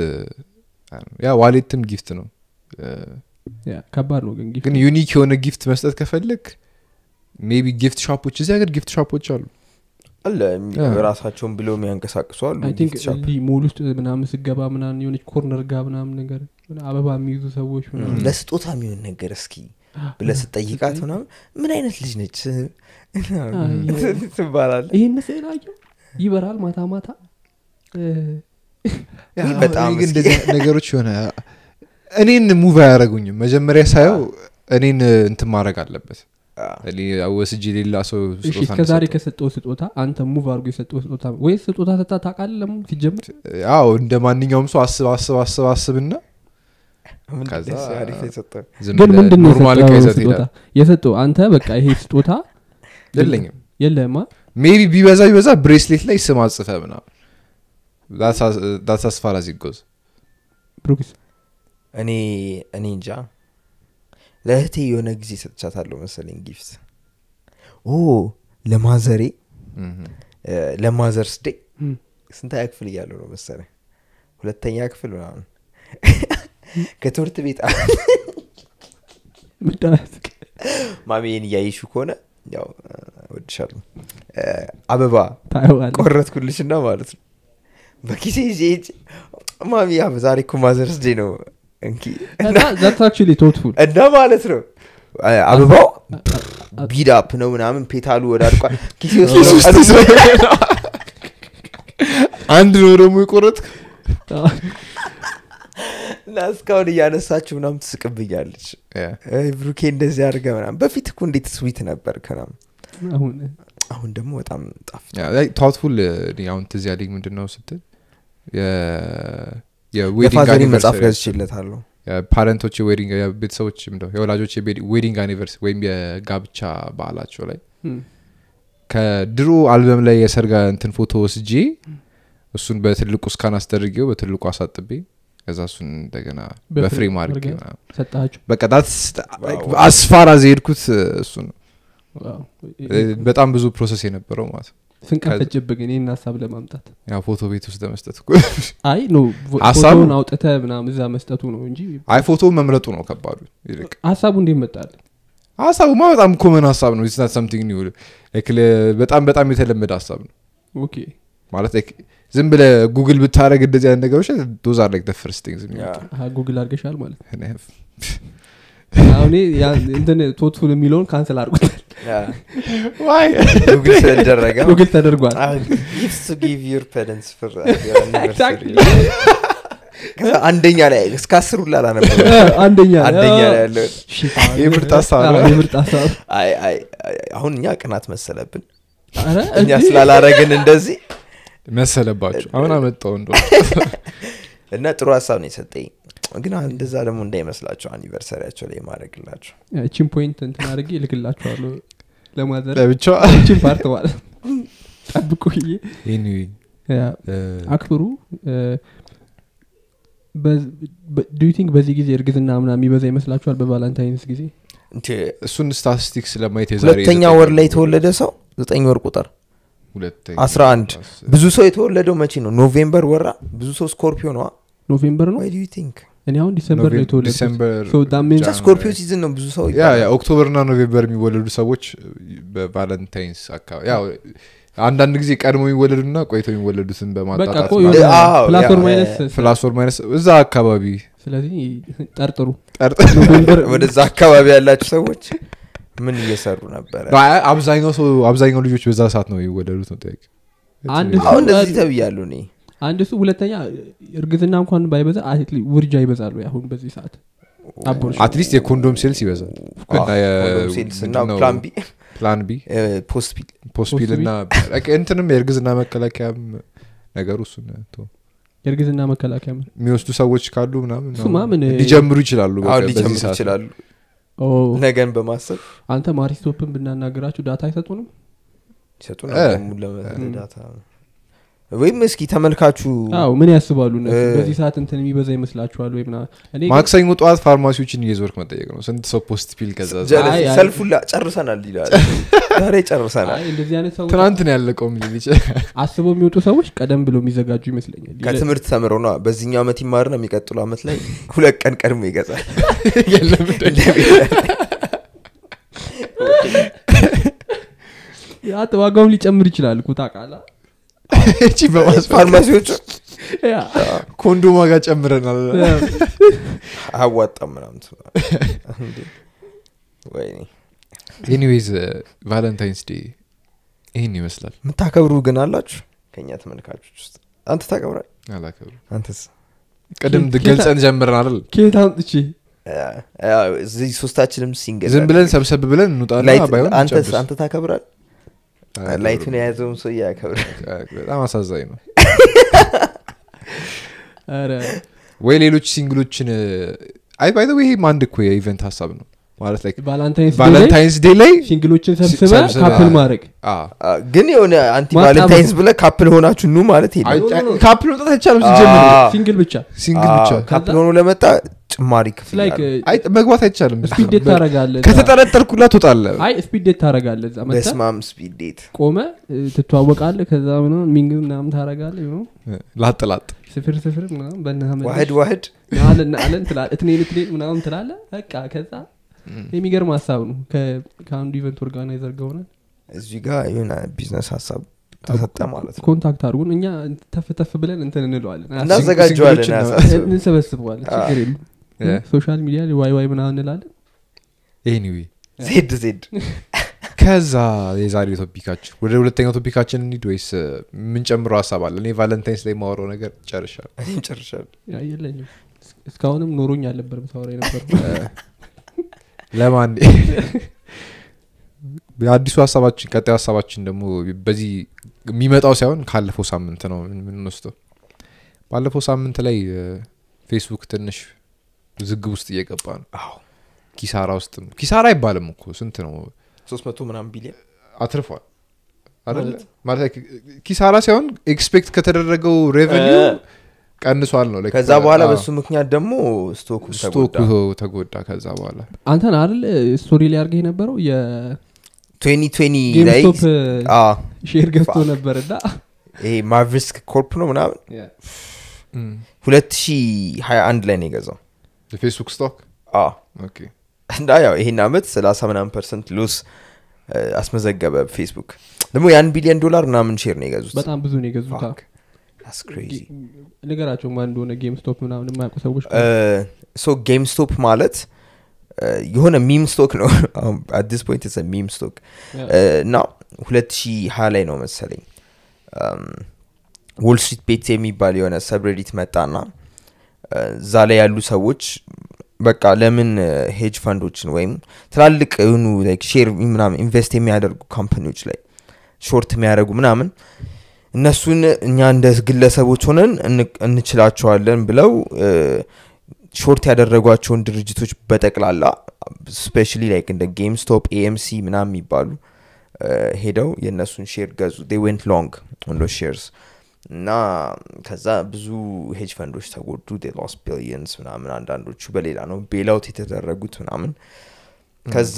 ያ ዋሌትም ጊፍት ነው እ፣ ያ፣ ከባድ ነው ግን ጊፍት ግን ዩኒክ የሆነ ጊፍት መስጠት ከፈለግ ሜቢ ጊፍት ሾፖች እዚህ ሀገር ጊፍት ሾፖች አሉ አለ አ። ራሳቸውን ብለው የሚያንቀሳቅሱ አሉ አይ ቲንክ gift shop። እንዲህ ሞል ውስጥ ምናምን ስገባ ምናምን የሆነች ኮርነር ጋ ምናምን ነገር ምናምን አበባ የሚይዙ ሰዎች ምናምን ለስጦታ የሚሆን ነገር እስኪ ብለህ ስጠይቃት ምናምን ምን አይነት ልጅ ነች ትባላል ይህን ስዕል አየው ይበራል ማታ ማታ እ፣ ይህ አሁን በጣም እኔ ግን እስኪ- እንደዚህ አይነት ነገሮች የሆነ እኔን ሙቭ አያደረጉኝም መጀመሪያ ሳየው እኔን እንትን ማድረግ አለበት አዎ። እኔ ወስጄ ሌላ ሰው እሺ ስጦታ እስከ ዛሬ እንደሰጠው። ከሰጠው ስጦታ አንተ ሙቭ አድርጎ የሰጠው ስጦታ ወይ ስጦታ ሰጣ ታውቃለህ ለሙ ሲጀምር አዎ እንደ ማንኛውም ሰው አስብ አስብ አስብ አስብና ምንድን ከዛ ነው እሱ አሪፍ የሰጠው? ዝም ግን ብለህ ምንድን ነው ኖርማል የሰጠው ከይዘት ስጦታ ይሄዳል የሰጠው አንተ በቃ ይሄ ስጦታ የለኝም የለህማ ሜቢ ቢበዛ ቢበዛ ብሬስሌት ላይ ስም አጽፈ ምናምን ዳስ አስፋራ ሲጎዝ ብሩክስ እኔ እኔ እንጃ ለእህቴ የሆነ ጊዜ ሰጥቻታለሁ መሰለኝ ጊፍት ኦ ለማዘሬ እ፣ ለማዘርስ ዴይ እም፣ ስንተኛ ክፍል እያለሁ ነው መሰለኝ ሁለተኛ ክፍል ምናምን ከትምህርት ቤት ምዳት ማሜን እያየሹ ከሆነ ያው እ፣ እወድሻለሁ እ፣ አበባ ታየዋለህ ቆረጥኩልሽና ማለት ነው በኪሴ ይዤ ሂጅ ማሚ ያ ዛሬ እኮ ማዘርስ ዴይ ነው እንኪ ዛትስ አክቹዋሊ ቶትፉል እና ማለት ነው አ- አበባው ቢዳፕ ነው ምናምን ፔታሉ ወዳድቋል ኪሴ ውስጥ ነው ቀኑ። አንድ ነው ደግሞ የቆረጥ እና እስካሁን እያነሳችሁ ምናምን ትስቅብኛለች "አይ ብሩኬ እንደዚህ አድርገ ምናምን በፊት እኮ እንዴት ስዊት ነበር ከናም አሁን አሁን ደግሞ በጣም ጣፍ ታውትፉል አሁን ትዝ ያለኝ ምንድን ነው ስትል የ- የዌዲንግ የፋዘሪ መጽሐፍ anniversary ገዝቼለታለሁ የፓረንቶች የዌዲንግ ቤተሰቦች ምንድነው የወላጆች የዌዲንግ አኒቨርስ ወይም የጋብቻ በዓላቸው ላይ እም፣ ከድሮ አልበም ላይ የሰርጋ እንትን ፎቶ ወስጄ እሱን በትልቁ እስካን አስደርጌው በትልቁ አሳጥቤ ከዛ እሱን እንደገና በፍሬም በፍሬም አድርጌ አድርገህ? ምናምን ሰጣችሁ በቃ ዳትስ ዋው። አስፋራ ዘሄድኩት እሱ ነው ዋው። በጣም ብዙ ፕሮሰስ የነበረው ማለት ነው ስንቀፈጭብህ ግን ይህን ሀሳብ ለማምጣት ያ ፎቶ ቤት ውስጥ ለመስጠት እኮ አይ ኖ ሀሳቡ- ፎቶውን አውጥተ ምናምን እዛ መስጠቱ ነው እንጂ አይ ፎቶ መምረጡ ነው ከባዱ ይልቅ ሀሳቡ እንዴት መጣል ሀሳቡማ በጣም ኮመን ሀሳብ ነው ስናት ሰምቲንግ ኒው በጣም በጣም የተለመደ ሀሳብ ነው ኦኬ ማለት like ዝም ብለ ጉግል ብታደረግ እንደዚህ አይነት ነገሮች ዶዝ አር ላይክ ፈርስት ቲንግስ አሀ፣ ጉግል አድርገሻል ማለት አሁን ያ- እንትን ቶትፉል የሚለውን ካንስል አድርጎታል ጉግል ስለደረገ ጉግል ተደርጓል ጊፍትስ ቱ ጊቭ ዩር ፔረንትስ ፎር Exactly. ከዛ አንደኛ ላይ እስከ አስር ሁላ ላነበረ አንደኛ አንደኛ ላይ ያለው Shit. የምርጥ ሀሳብ ነው። አዎ፣ የምርጥ ሀሳብ አይ አይ አይ፣ አሁን እኛ ቅናት መሰለብን ኧረ እኛ እንዴ! ስላላረግን እንደዚህ መሰለባቸው አሁን አመጣው እንደ እና ጥሩ ሀሳብ ነው የሰጠኝ ግን እንደዛ ደግሞ እንዳይመስላቸው አኒቨርሰሪያቸው ላይ ማድረግላቸው እቺን ፖይንት እንትን አድርጌ እልክላችኋለሁ ለማዘር ለብቻ እቺን ፓርት ማለት ነው። ጠብቁ ብዬ Anyway, ያ፣ እ፣ አክብሩ ዱ ቲንክ በዚህ ጊዜ እርግዝና ምና የሚበዛ ይመስላችኋል በቫላንታይንስ ጊዜ እንት እሱን ስታቲስቲክስ ለማየት የዛሬ ሁለተኛ ዘጠኝ ወር ላይ የተወለደ ሰው ዘጠኝ ወር ቁጥር ሁለተኛ አስራ አንድ ብዙ ሰው የተወለደው መቼ ነው ኖቬምበር ወራ ብዙ ሰው ስኮርፒዮ ነዋ ኖቬምበር ነው ዋይ ዱ ዩ ቲንክ እኔ አሁን ዲሰምበር ነው ኖቬም- የተወለድኩት ዲሰምበር So that means- ጃንዋሪ። ስኮርፒዮ ሲዝን ነው ብዙ ሰው ያ ያ ኦክቶበርና ኖቬምበር የሚወለዱ ሰዎች በቫለንታይንስ አካባቢ ያው አንዳንድ ጊዜ ቀድሞ የሚወለዱና ቆይቶ የሚወለዱትን በቃ በማጣጣት እኮ ማለት የሆነ አዎ፣ ፕላስ ያ- ኦር ማይነስ ፕላስ ኦር ማይነስ እዛ አካባቢ ስለዚህ ጠርጥሩ ጠርጥ ኖቬምበር ወደዛ አካባቢ ያላችሁ ሰዎች ምን እየሰሩ ነበረ አይ፣ አብዛኛው ሰው አብዛኛው ልጆች በዛ ሰዓት ነው የሚወለዱት ነው ጥያቄ አንድ አሁን ሰው እንደዚህ ተብያሉ እኔ አንድ እሱ ሁለተኛ እርግዝና እንኳን ባይበዛ አትሊ- ውርጃ ይበዛሉ አሁን በዚህ ሰዓት አቦርሽን አትሊስት የኮንዶም ሴልስ ይበዛል እና የ- ኮንዶም ሴልስ እና ምንድነው? ፕላን ቢ ፕላን ቢ ፖስት ፒል ፖስፒል ፖስፒል? እና በቃ እንትንም የእርግዝና መከላከያም ነገሩ እሱን ተው። የእርግዝና መከላከያ ምን የሚወስዱ ሰዎች ካሉ ምናምን እሱማ ምን- ሊጀምሩ ይችላሉ በቃ አሁን በዚህ ሊጀምሩ ሰዓት። ይችላሉ ኦ፣ ነገን በማሰብ አንተ ማሪስቶፕን ብናናገራችሁ ዳታ አይሰጡንም ይሰጡ እ። ነው ለመዳታ ወይም እስኪ ተመልካቹ አዎ ምን ያስባሉ እነሱ እ። በዚህ ሰዓት እንትን የሚበዛ ይመስላችኋል ወይ ምናምን እኔ ግን- ማክሰኞ ጠዋት ፋርማሲዎችን እየዞርክ መጠየቅ ነው ስንት ሰው ፖስት ፒል ገዛ ጀለስ አይ፣ አይ። ሰልፉላ ጨርሰናል ይላል ዛሬ ጨርሰናል አይ እንደዚህ አይነት ሰዎች ትናንት ነው ያለቀውም ሊል ይችላል አስበው የሚወጡ ሰዎች ቀደም ብለው የሚዘጋጁ ይመስለኛል ከትምህርት ተምረው ነው በዚህኛው ዓመት ይማርና የሚቀጥሉ ዓመት ላይ ሁለት ቀን ቀድሞ ይገዛል የለም ያ ዋጋውን ሊጨምር ይችላል እኮ ታውቃለህ እቺ በማስፋት ፋርማሲዎቹ ያ፣ ኮንዶም ዋጋ ጨምረናል ያ። አያዋጣም ምናምን እንዴ! ወይኔ ኤኒዌይዝ ቫለንታይንስ ዴይ ይህን ይመስላል የምታከብሩ ግን አላችሁ ከእኛ ተመልካቾች ውስጥ አንተ ታከብራል አላከብሩ አንተስ ቅድም ኬታ- ገልጸን ጀምረን አይደል ከየት አምጥቼ እዚህ ሶስታችንም ሲንግል ዝም ብለን ሰብሰብ ብለን እንውጣና ባይሆን አንተ እንጨብስ። አንተ ታከብራል አይ፣ ላይቱን የያዘውን ሰው ያከብራል በጣም አሳዛኝ ነው ኧረ ወይ ሌሎች ሲንግሎችን አይ ባይ ይሄም አንድ እኮ የኢቨንት ሀሳብ ነው ማለት ላይ ቫላንታይንስ ዴይ ላይ ቫለንታይንስ ዴይ ላይ ሲንግሎችን ሰብስበ ሰብስበ- ካፕል ማድረግ አ፣ አ፣ ግን የሆነ አንቲ ማጣበቅ። ቫለንታይንስ ብለ ካፕል ሆናችሁ ኑ ማለት አይ፣ የለም አይ፣ ካፕል መውጣት አይቻልም ሲጀምር አ፣ ሲንግል ብቻ ሲንግል ብቻ ካፕል ሆኖ ለመጣ ጭማሪ ክፍል ላይክ አለ። አይ መግባት አይቻልም ስፒድ ዴት ታረጋለ ከተጠረጠርኩላ ትወጣለ አይ ስፒድ ዴት ታረጋለ እዛ መጥተህ በስማም ስፒድ ዴት ቆመ ትተዋወቃለ ከዛ ምናምን ሚንግ ምናምን ታረጋለ ላጥ ላጥ ስፍር ስፍር ምናምን በናመ ዋህድ ዋህድ ናለን አለን ትላለ እትኔን እትኔን ምናምን ትላለ በቃ ከዛ የሚገርም ሀሳብ ነው ከ- ከአንዱ ኢቨንት ኦርጋናይዘር ጋር ሆነን እዚህ ጋር የሆነ ቢዝነስ ሀሳብ ተሰጠ ማለት ነው ኮንታክት አድርጉን እኛ ተፍ ተፍ ብለን እንትን እንለዋለን እናዘጋጀዋለን ሲንግሎችን ያሳስብ እንሰበስበዋለን አ። ችግር የለም ሶሻል ሚዲያ ላይ ዋይ ዋይ ምናምን እንላለን ኤኒዌይ ዜድ ዜድ ከዛ የዛሬ ቶፒካችን ወደ ሁለተኛው ቶፒካችን እንሂድ ወይስ እ፣ የምንጨምረው ሀሳብ አለ እኔ ቫለንታይንስ ላይ የማወራው ነገር ጨርሻል እኔም ጨርሻለሁ ያ የለኝም እስ- እስካሁንም ኖሮኝ አልነበርም ሳወራ የነበሩ ለማን የአዲሱ ሀሳባችን ቀጣዩ ሀሳባችን ደግሞ በዚህ የሚመጣው ሳይሆን ካለፈው ሳምንት ነው የምንወስደው ባለፈው ሳምንት ላይ እ፣ ፌስቡክ ትንሽ ዝግብ ውስጥ እየገባ ነው አዎ ኪሳራ ውስጥ ነው ኪሳራ አይባልም እኮ ስንት ነው ሶስት መቶ ምናምን ቢሊዮን አትርፏል አይደለ? ማለት? ማለት like ኪሳራ ሳይሆን ኤክስፔክት ከተደረገው ሬቨኒው እ፣ ቀንሷል ነው like ከዛ በኋላ አዎ፣ በሱ ምክንያት ደግሞ ስቶኩ ስቶኩ ተጎዳ ተጎዳ ከዛ በኋላ አንተን አይደል ስቶሪ ላይ አድርገህ የነበረው ትዌኒ ትዌኒ ላይ የጌምስቶፕ አ፣ ሼር ገብቶ ፋክ። ነበር እና ይሄ ማርቪስክ ኮርፕ ነው ምናምን ሁለት ሺ ሀያ አንድ ላይ ነው የገዛው የፌስቡክ ስቶክ አ፣ ኦኬ እና ያው ይሄን አመት ሰላሳ ምናምን ፐርሰንት ሎስ እ፣ አስመዘገበ ፌስቡክ ደግሞ የአንድ ቢሊዮን ዶላር ምናምን ሼር ነው የገዙት በጣም ብዙ ነው የገዙት Fuck. That's crazy. ነገራቸው ማን እንደሆነ ጌም ስቶፕ ምናምን የማያውቁ ሰዎች ሶ ጌም ስቶፕ ማለት እ፣ የሆነ ሚም ስቶክ ነው አዲስ ፖይንት ስ ሚም ስቶክ እና ሁለት ሺ ሀያ ላይ ነው መሰለኝ ዎል ስትሪት ቤት የሚባል የሆነ ሰብሬዲት መጣና እ፣ እዛ ላይ ያሉ ሰዎች በቃ ለምን ሄጅ ፈንዶችን ወይም ትላልቅ የሆኑ ሼር ምናምን ኢንቨስት የሚያደርጉ ካምፓኒዎች ላይ ሾርት የሚያደርጉ ምናምን እነሱን እኛ እንደ ግለሰቦች ሆነን እን- እንችላቸዋለን ብለው እ፣ ሾርት ያደረጓቸውን ድርጅቶች በጠቅላላ ስፔሻሊ ላይክ እንደ ጌም ስቶፕ ኤኤምሲ ምናምን የሚባሉ እ፣ ሄደው የእነሱን ሼር ገዙ ዌንት ሎንግ ኦን ሼርስ እና ከዛ ብዙ ሄጅ ፈንዶች ተጎዱ ሎስ ቢሊየንስ ምናምን አንዳንዶቹ በሌላ ነው ቤላውት የተደረጉት ምናምን ከዛ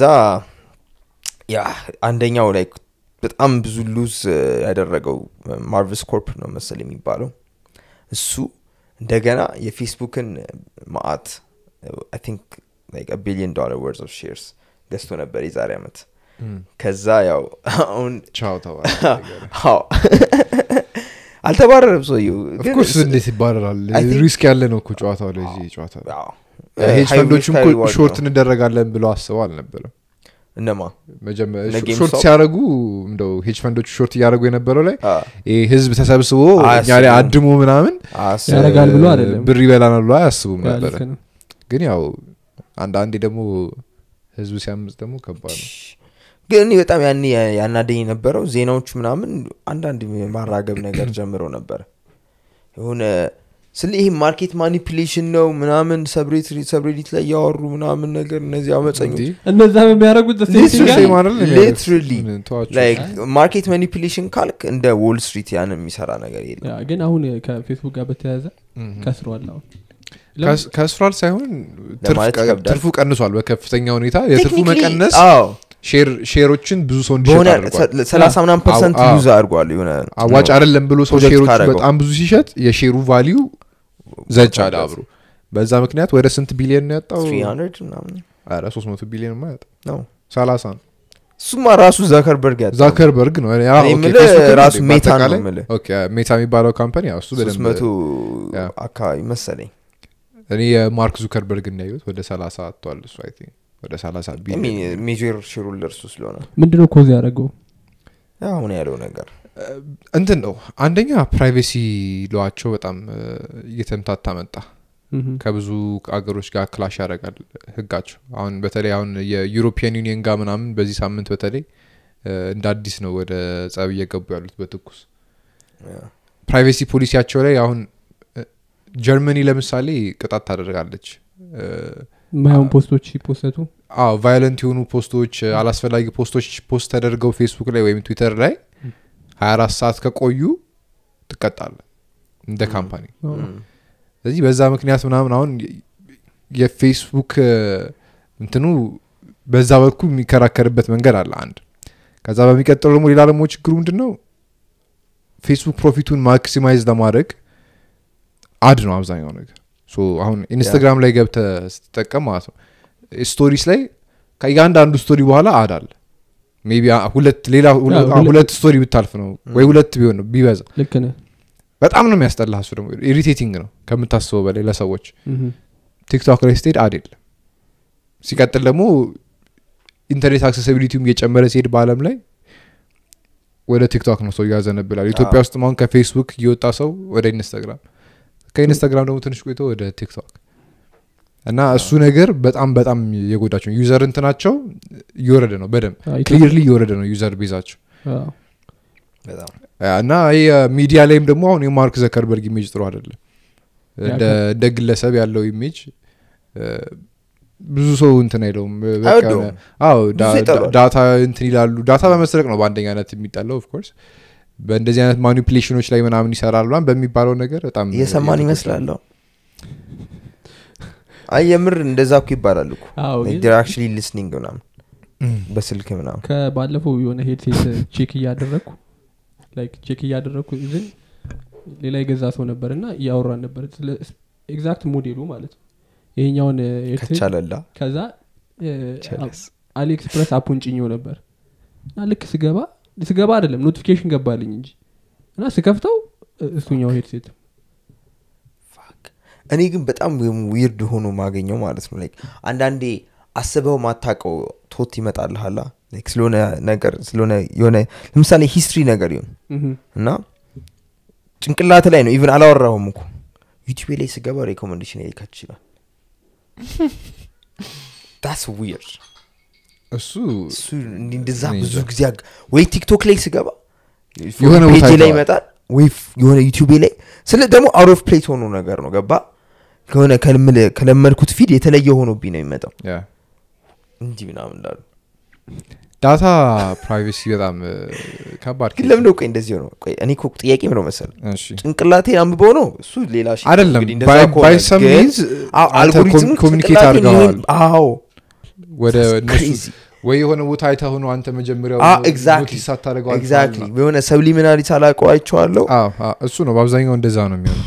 ያ አንደኛው ላይ በጣም ብዙ ሉዝ ያደረገው ማርቨስ ኮርፕ ነው መሰል የሚባለው እሱ እንደገና የፌስቡክን ማአት ቲንክ ቢሊዮን ዶላር ወርዝ ኦፍ ሼርስ ገዝቶ ነበር የዛሬ ዓመት ከዛ ያው አሁን ቻው ተባለ አዎ አልተባረረም ሰውየው ግን ኦፍኮርስ እንዴት ይባረራል I think- ሪስክ ያለ ነው እኮ ጨዋታው ላይ እዚህ ጨዋታ ላይ አዎ። ሄጅ High ፈንዶችም risk, እኮ high reward ሾርት ነው። እንደረጋለን ብለው አስበው አልነበረም እነማ መጀመ- እነ ሾ- GameStop? ሾርት ሲያደረጉ እንደው ሄጅ ፈንዶቹ ሾርት እያደረጉ የነበረው ላይ አ፣ ይሄ ህዝብ ተሰብስቦ እኛ ላይ አያስቡም። አድሞ ምናምን አስ- ያደርጋል ብሎ አይደለም። ብር ይበላናል ብሎ አያስቡም ያ ነበረ ልክ ነው። ግን ያው አንዳንዴ ደግሞ ህዝቡ ሲያምጽ ደግሞ ከባድ ነው ግን እኔ በጣም ያን ያናደኝ የነበረው ዜናዎቹ ምናምን አንዳንድ ማራገብ ነገር ጀምረው ነበር የሆነ ስለ ይሄ ማርኬት ማኒፕሌሽን ነው ምናምን ሰብሬዲት ላይ ያወሩ ምናምን ነገር እነዚህ አመፀኞች እንዲህ እነዛም የሚያደርጉት the same thing Literally. አይደል? ሴም አይደል የሚያደርጉት? Literally. ምን ተዋቸው። ላይክ ማርኬት ማኒፕሌሽን ካልክ እንደ ዎል ስትሪት ያን የሚሰራ ነገር የለም ያ፣ ግን አሁን ከፌስቡክ ጋር በተያያዘ እም። ከስሯል አሁን ከስ- ከስሯል ሳይሆን ትርፍ ለማለት ቀ- ይከብዳል። ትርፉ ቀንሷል በከፍተኛ ሁኔታ የትርፉ Technically, መቀነስ አዎ ሼር- ሼሮችን ብዙ ሰው እንዲሸጥ በሆነ አድርጓል ሰላሳ ምናምን ፐርሰንት አዎ፣ አዎ። ዩዝ አድርጓል የሆነ አዋጭ አይደለም ብሎ ሰው ፕሮጀክት ሼሮቹ ካደረገው። በጣም ብዙ ሲሸጥ የሼሩ ቫሊዩ ዘጭ አለ አብሮ በዛ ምክንያት ወደ ስንት ቢሊዮን ነው ያጣው 300 ምናምን ኧረ 300 ቢሊዮን ማ ያጣው ነው 30 ነው እሱማ ራሱ ዛከርበርግ ያጣው ዛከርበርግ ነው እኔ- አዎ፣ እኔ ኦኬ፣ የምልህ ፌስቡክ ነው ራሱ እንዴ? ሜታ ነው በአጠቃላይ? የምልህ። ኦኬ፣ ሜታ የሚባለው ካምፓኒ ያው እሱ ሶስት በደንብ መቶ ያ። አካባቢ መሰለኝ እኔ የማርክ ዙከርበርግ እንዳየሁት ወደ 30 አጥቷል እሱ አይ ቲንክ ወደ 30 ቢሊዮን ሜጀር ሽሩል ለእርሱ ስለሆነ ምንድነው ኮዝ ያደረገው ያው አሁን ያለው ነገር እንትን ነው አንደኛ ፕራይቬሲ ለዋቸው በጣም እ፣ እየተምታታ መጣ ምሁም። ከብዙ አገሮች ጋር ክላሽ ያደርጋል ህጋቸው አሁን በተለይ አሁን የዩሮፒያን ዩኒየን ጋር ምናምን በዚህ ሳምንት በተለይ እ፣ እንደ አዲስ ነው ወደ ጸብ እየገቡ ያሉት በትኩስ ፕራይቬሲ ፖሊሲያቸው ላይ አሁን እ፣ ጀርመኒ ለምሳሌ ቅጣት ታደርጋለች እ፣ የማይሆን ፖስቶች ሲፖሰቱ አዎ ቫዮለንት የሆኑ ፖስቶች አላስፈላጊ ፖስቶች ፖስት ተደርገው ፌስቡክ ላይ ወይም ትዊተር ላይ 24 ሰዓት ከቆዩ ትቀጣለ እንደ ካምፓኒ ስለዚህ በዛ ምክንያት ምናምን አሁን የ- የፌስቡክ እ፣ እንትኑ በዛ በኩል የሚከራከርበት መንገድ አለ አንድ ከዛ በሚቀጥለው ደግሞ ሌላ ደግሞ ችግሩ ምንድን ነው ፌስቡክ ፕሮፊቱን ማክሲማይዝ ለማድረግ አድ ነው አብዛኛው ነገር ሶ አሁን ኢንስታግራም ላይ ገብተ ስትጠቀም ማለት ነው ስቶሪስ ላይ ከእያንዳንዱ ስቶሪ በኋላ አድ አለ ሜቢ ሁለት ሌላ ሁለ- አዎ፣ ሁለት- ሁለት ስቶሪ ብታልፍ ነው ወይ ሁለት ቢሆን ነው ቢበዛ ልክ ነህ በጣም ነው የሚያስጠላ እሱ ደግሞ ኢሪቴቲንግ ነው ከምታስበው በላይ ለሰዎች ምሁም። ቲክቶክ ላይ ስትሄድ አድ የለም ሲቀጥል ደግሞ ኢንተርኔት አክሴሲቢሊቲውም እየጨመረ ሲሄድ በአለም ላይ ወደ ቲክቶክ ነው ሰው እያዘነብላል ኢትዮጵያ ውስጥ አሁን ከፌስቡክ እየወጣ ሰው ወደ ኢንስታግራም ከኢንስታግራም ደግሞ ትንሽ ቆይቶ ወደ ቲክቶክ እና እሱ ነገር በጣም በጣም የጎዳቸው ዩዘር እንትናቸው እየወረደ ነው በደንብ አዎ፣ ኢትዮ- ክሊርሊ እየወረደ ነው ዩዘር ቤዛቸው አዎ። በጣም እና ይህ ሚዲያ ላይም ደግሞ አሁን የማርክ ዘከርበርግ ኢሜጅ ጥሩ አይደለም እንደ እንደ ግለሰብ ያለው ኢሜጅ እ፣ ብዙ ሰው እንትን አይለውም በቃ አይወደውም። የሆነ- አዎ ዳ- ብዙ ይጠሏል። ዳታ እንትን ይላሉ ዳታ በመስረቅ ነው በአንደኛነት የሚጣለው ኦፍኮርስ በእንደዚህ አይነት ማኒፕሌሽኖች ላይ ምናምን ይሰራሉ ምናምን በሚባለው ነገር በጣም እየሰማን እየተጎዳ ይመስላለሁ አይ የምር እንደዛ እኮ ይባላል እኮ አዎ፣ ግን ር አክቹሊ ሊስኒንግ ምናምን በስልክ ምናምን ከባለፈው የሆነ ሄድሴት ቼክ እያደረግኩ ላይክ ቼክ እያደረግኩ ዝን ሌላ የገዛ ሰው ነበር እና እያወራን ነበር ስለ ኤግዛክት ሞዴሉ ማለት ነው ይሄኛውን ሄድሴት ከቻለላ ከዛ ቸለስ። አሊኤክስፕረስ አፑን ጭኘው ነበር እና ልክ ስገባ ስገባ አይደለም ኖቲፊኬሽን ገባልኝ እንጂ እና ስከፍተው እ- እሱኛው ሄድሴት እኔ ግን በጣም ዊርድ ሆኖ ማገኘው ማለት ነው ላይክ አንዳንዴ አስበው ማታቀው ቶት ይመጣልሃላ ላይክ ስለሆነ ነገር ስለሆነ የሆነ ለምሳሌ ሂስትሪ ነገር ይሁን ምሁም። እና ጭንቅላት ላይ ነው ኢቨን አላወራሁም እኮ ዩቲዩብ ላይ ስገባ ሬኮመንዴሽን ሊከት ይችላል ዳስ ዊርድ እሱ እሱ እንዲህ እንደዛ እኔ ብዙ እንጃ። ጊዜ አግ- ወይ ቲክቶክ ላይ ስገባ የሆነ ቦታ ፔጅ ላይ አይተዋል። ይመጣል ወይ ፍ- የሆነ ዩቲዩብ ላይ ስለ ደግሞ አውት ኦፍ ፕሌት ሆኖ ነገር ነው ገባ ከሆነ ከልምል- ከለመድኩት ፊድ የተለየ ሆኖብኝ ነው የሚመጣው ያ እንዲህ ምናምን ላሉ ዳታ ፕራይቬሲ በጣም እ፣ ከባድ ግን ኬዝ ለምን ነው። ቆይ እንደዚህ ሆነው ቆይ እኔ እኮ ጥያቄ ምነው መሰል እሺ ጭንቅላቴን አንብበው ነው እሱ ሌላ shit ነው አይደለም እንግዲህ እንደዛ ባይ ከሆነ ባይ ሰም ግን ሚንስ አዎ፣ አልጎሪዝሙ ኮሚኒኬት ጭንቅላቴን አድርገዋል ይሆን- አዎ ወደ That's እነሱ crazy. ወይ የሆነ ቦታ አይተህ ሆኖ አንተ መጀመሪያው አዎ፣ exactly. ኖቲስ ሳታደርገው ኤግዛክትሊ አልፈሃል የሆነ ሰብሊሚናሪ ሳላውቀው አይቼዋለሁ አዎ፣ አዎ፣ እሱ ነው በአብዛኛው እንደዛ ነው የሚሆነው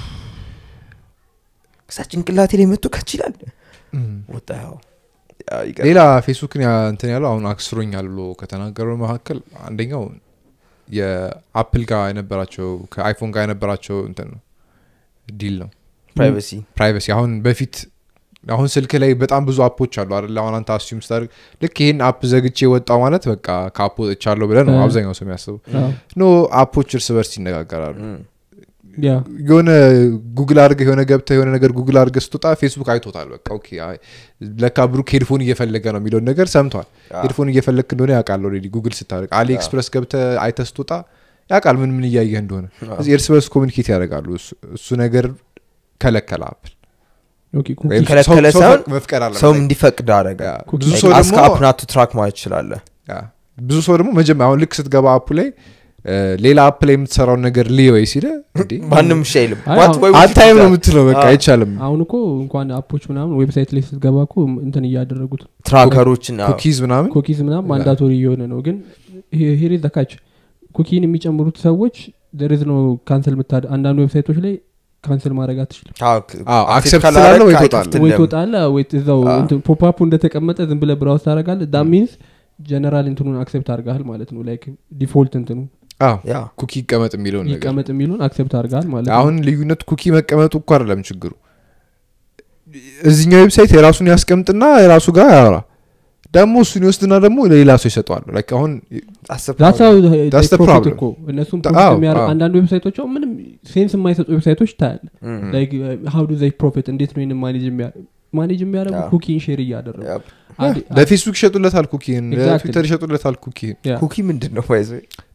ከዛ ጭንቅላቴ ላይ መጥቶ ከችላል ወጣ ሌላ ፌስቡክን ያ- እንትን ያለው አሁን አክስሮኛል ብሎ ከተናገረው መካከል አንደኛው የአፕል ጋር የነበራቸው ከአይፎን ጋር የነበራቸው እንትን ነው ዲል ነው ፕራይቬሲ ፕራይቬሲ አሁን በፊት አሁን ስልክ ላይ በጣም ብዙ አፖች አሉ አይደለ አሁን አንተ አስዩም ስታደርግ ልክ ይህን አፕ ዘግቼ ወጣው ማለት በቃ ከአፕ ወጥቻለሁ ብለህ ነው አዎ። አብዛኛው ሰው የሚያስበው አዎ። ኖ አፖች እርስ በርስ ይነጋገራሉ ያ የሆነ ጉግል አድርገ የሆነ ገብተ የሆነ ነገር ጉግል አድርገ ስትወጣ ፌስቡክ አይቶታል በቃ ኦኬ አይ፣ ለካ ብሩክ ሄድፎን እየፈለገ ነው የሚለውን ነገር ሰምቷል ሄድፎን እየፈለግክ እንደሆነ ያውቃል ኦልሬዲ ጉግል ስታደርግ አሊ ኤክስፕረስ ገብተ አይተ ስትወጣ ያውቃል ምን ምን እያየህ እንደሆነ ስለዚህ እርስ በርስ ኮሚኒኬት ያደርጋሉ እሱ- እሱ ነገር ከለከለ አፕል ኦኬ ኩኪ ወይም ከለከለ ሰው- ሰው ሳይሆን መፍቀድ አለ ሰውም እንዲፈቅድ አረገ ያ፣ ብዙ ሰው አስከ ደግሞ አፕናቱ ትራክ ማለት ትችላለህ ያ፣ ብዙ ሰው ደግሞ መጀመሪያ አሁን ልክ ስትገባ አፑ ላይ እ፣ ሌላ አፕ ላይ የምትሰራውን ነገር ልየወይ ሲለ እንዴ ማንም ሻ አይልም አይ፣ What? አሁን- Why would you አታይም do ነው that? የምትለው በቃ አዎ። አይቻልም አሁን እኮ እንኳን አፖች ምናምን ዌብሳይት ላይ ስትገባ እኮ እንትን እያደረጉት ትራከሮችን አዎ። ኩኪዝ ምናምን ኮኪዝ ምናምን ማንዳቶሪ እየሆነ ነው ግን ሄሬ ዘካች ኩኪን የሚጨምሩት ሰዎች ደርዝ ነው ካንሰል ምታደ አንዳንድ ዌብሳይቶች ላይ ካንሰል ማድረግ አትችልም አዎ፣ አዎ፣ accept accept ካላረግ ስላለ ወይ አይከፍትልህም። ወይ ትወጣለ ወይ እዛው አዎ። ፖፕአፑ እንደተቀመጠ ዝም ብለ ብራውስ ታደረጋለ ዳ ሚንስ ጀነራል እንትኑን አክሴፕት አድርገሃል ማለት ነው ላይክ ዲፎልት እንትኑ አዎ ያ ኩኪ ይቀመጥ የሚለውን ነገር ይቀመጥ የሚሉን አክሴፕት አድርገሃል ማለት ነው አሁን ልዩነት ኩኪ መቀመጡ እኮ አይደለም ችግሩ እዚኛው ዌብሳይት የራሱን ያስቀምጥና የራሱ ጋር ያወራ ደግሞ እሱን ይወስድና ደግሞ ለሌላ ሰው ይሰጠዋል ላይክ አሁን አስብ That's how they That's the profit problem. እኮ እነሱም ታ- profit አዎ፣ የሚያደርግ- አዎ። አንዳንድ ዌብሳይቶች አሁን ምንም ሴንስ የማይሰጡ ዌብሳይቶች ታያለ ሀው ዱ ዘይ ፕሮፊት እንዴት ነው ይህንን ማኔጅ ማኔጅ የሚያደርጉ አዎ። ኩኪን ሼር እያደረጉ Yep. አንድ- ለፌስቡክ ይሸጡለታል ኩኪን Exactly. ለትዊተር ይሸጡለታል ኩኪን Yeah. ኩኪ ምንድን ነው ባይዘ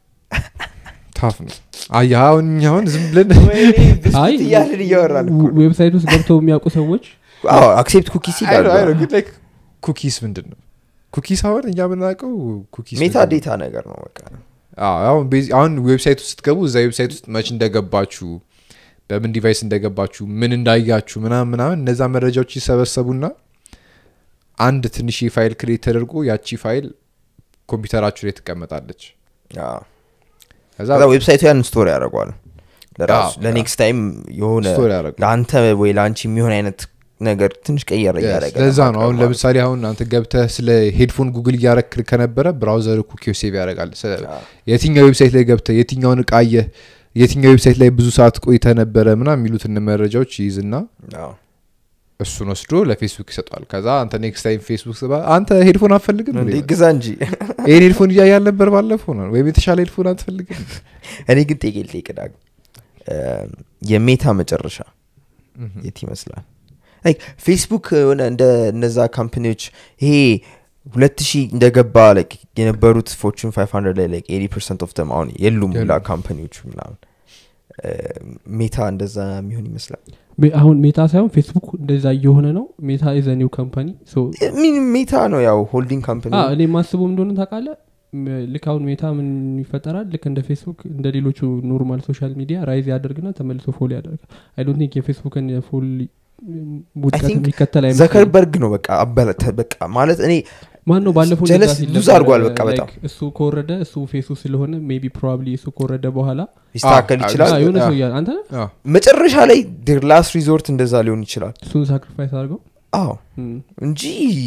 ታፍ ነው አያ አሁን እኛ አሁን ዝም ብለን አይ እያልን እያወራን እኮ ነው። ዌብሳይት ውስጥ ገብተው የሚያውቁ ሰዎች አዎ አክሴፕት ኩኪስ አይ ነው፣ አይ ነው፣ ይላሉ ግን ላይክ ኩኪስ ምንድን ነው ኩኪስ አሁን እኛ የምናውቀው ኩኪስ ሜታ ምንድን ነው? ዴታ ነገር ነው በቃ አዎ፣ አሁን ቤዚ- አሁን ዌብሳይት ውስጥ ስትገቡ እዛ ዌብሳይት ውስጥ መች እንደገባችሁ በምን ዲቫይስ እንደገባችሁ ምን እንዳያችሁ ምናምን ምናምን እነዛ መረጃዎች ይሰበሰቡና አንድ ትንሽ ፋይል ክሬት ተደርጎ ያቺ ፋይል ኮምፒውተራችሁ ላይ ትቀመጣለች አዎ። ከዛ ከዛ ዌብሳይቱ ያን ስቶር ያደርገዋል ለራሱ አዎ፣ ለኔክስት ታይም የሆነ ስቶር ያደርገዋል። ለአንተ ወይ ለአንቺ የሚሆን አይነት ነገር ትንሽ ቀየር እያደረገ ለዛ ነው አሁን ለማቅረብ ማለት ለምሳሌ አሁን አንተ ገብተህ ስለ ሄድፎን ጉግል እያረክ ከነበረ ብራውዘር ኩኪው ሴቭ ያደርጋል ስለ- አዎ። የትኛው ዌብሳይት ላይ ገብተህ የትኛውን እቃ አየህ የትኛው ዌብሳይት ላይ ብዙ ሰዓት ቆይተ ነበረ ምና የሚሉትን መረጃዎች ይይዝና አዎ። እሱን ወስዶ ለፌስቡክ ይሰጠዋል ከዛ አንተ ኔክስት ታይም ፌስቡክ ስባ አንተ ሄድፎን አትፈልግም እንዴ ይላል። ግዛ እንጂ ይህን ሄድፎን እያየ አልነበር ባለፈው ነው ወይም የተሻለ ሄድፎን አትፈልግም እኔ ግን ጤቄ ልጠይቅ ዳግ የሜታ መጨረሻ የት ይመስላል ላይክ ፌስቡክ የሆነ እንደ እነዛ ካምፓኒዎች ይሄ ሁለት ሺህ እንደገባ ላይክ የነበሩት ፎርቹን 500 ላይ ላይክ 80 ፐርሰንት ኦፍ ተም አሁን የሉም ሁላ የሉም። ካምፓኒዎቹ ምናምን እ፣ ሜታ እንደዛ የሚሆን ይመስላል ሜ- አሁን ሜታ ሳይሆን ፌስቡክ እንደዛ እየሆነ ነው ሜታ ኢዘ ኒው ካምፓኒ ምን ሜታ ነው ያው ሆልዲንግ ካምፓኒ እኔ ማስበው እንደሆነ ታውቃለ ልክ አሁን ሜታ ምን ይፈጠራል ልክ እንደ ፌስቡክ እንደ ሌሎቹ ኖርማል ሶሻል ሚዲያ ራይዝ ያደርግና ተመልሶ ፎሎ ያደርጋል አይ ዶንት ቲንክ የፌስቡክን ፎል ውድቀት think የሚከተል አይመስለኝም። ዘከርበርግ ነው በቃ አበለተ በቃ ማለት እኔ ማን ነው ባለፈው ጀለስ እንደዛ ሲል ሉዝ ነበረ፣ አድርጓል በቃ like በጣም። እሱ ከወረደ እሱ ፌሱ ስለሆነ ሜቢ ፕሮባብሊ እሱ ከወረደ በኋላ ሊስተካከል አዎ፣ ይችላል አዎ፣ የሆነ አዎ። ሰው እያለ አንተ ነህ? አዎ። መጨረሻ ላይ ዴር ላስት ሪዞርት እንደዛ ሊሆን ይችላል እሱን ሳክሪፋይስ አድርገው አዎ እም፣ እንጂ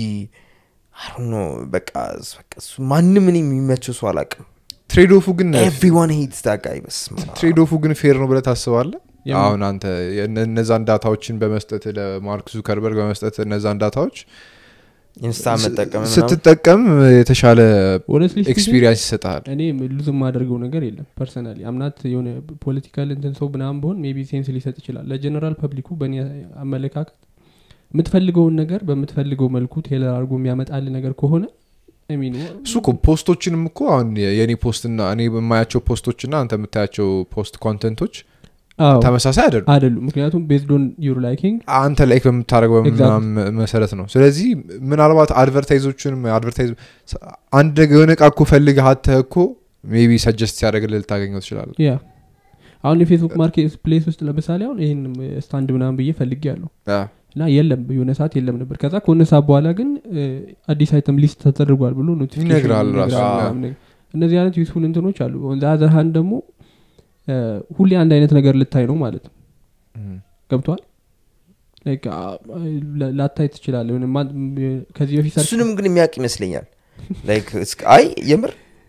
ኖ በቃ በቃ እሱ ማንም እኔ የሚመቸው ሰው አላቅም ትሬድ ኦፉ ግን ኤቭሪዋን ሄትስ ዳጋይ በስመ አብ። ትሬድ ኦፉ ግን ፌር ነው ብለህ ታስባለህ የምን- አሁን አንተ የነ- እነዛን ዳታዎችን በመስጠት ለማርክ ዙከርበርግ በመስጠት እነዛን ዳታዎች ኢንስታ መጠቀም ምናምን ስትጠቀም የተሻለ honestly speaking፣ ኤክስፒሪየንስ ይሰጣል እኔ ሉዝ የማደርገው ነገር የለም ፐርሰናሊ አምናት የሆነ ፖለቲካል እንትን ሰው ምናምን በሆን ሜቢ ሴንስ ሊሰጥ ይችላል ለጀነራል ፐብሊኩ በእኔ አመለካከት የምትፈልገውን ነገር በምትፈልገው መልኩ ቴለር አድርጎ የሚያመጣል ነገር ከሆነ I mean, እሱ እኮ ፖስቶችንም እኮ አሁን የእኔ ፖስትና እኔ የማያቸው ፖስቶችና አንተ የምታያቸው ፖስት ኮንተንቶች አዎ፣ ተመሳሳይ አይደሉም አይደሉም ምክንያቱም ቤዝድ ኦን ዩር ላይኪንግ አንተ ላይክ በምታደርገው Exactly. ምናምን መሰረት ነው ስለዚህ ምናልባት አድቨርታይዞችን አድቨርታይዝ አንድ ነገር የሆነ እቃ እኮ ፈልገህ አተህ እኮ ሜቢ ሰጀስት ሲያደርግልህ ልታገኘው ትችላለህ ያ አሁን የፌስቡክ ማርኬት ፕሌስ ውስጥ ለምሳሌ አሁን ይህን ስታንድ ምናምን ብዬ ፈልጌ ያለሁ እና የለም የሆነ ሰዓት የለም ነበር ከዛ ከሆነ ሰዓት በኋላ ግን እ፣ አዲስ አይተም ሊስት ተደርጓል ብሎ notification ይነግራል ራሱ። ይነግራል አዎ። ምናምን ነገር። እነዚህ አይነት ዩስፉል እንትኖች አሉ ዛዘርሃን ደግሞ እ፣ ሁሌ አንድ አይነት ነገር ልታይ ነው ማለት ነው እም። ገብቷል Like, አ- ላ- ላታይ ትችላለ ከዚህ በፊት ሰርች- እሱንም ግን የሚያውቅ ይመስለኛል ላይክ እስከ- አይ የምር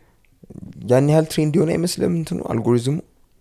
ያን ያህል ትሬንድ የሆነ አይመስልም እንትኑ አልጎሪዝሙ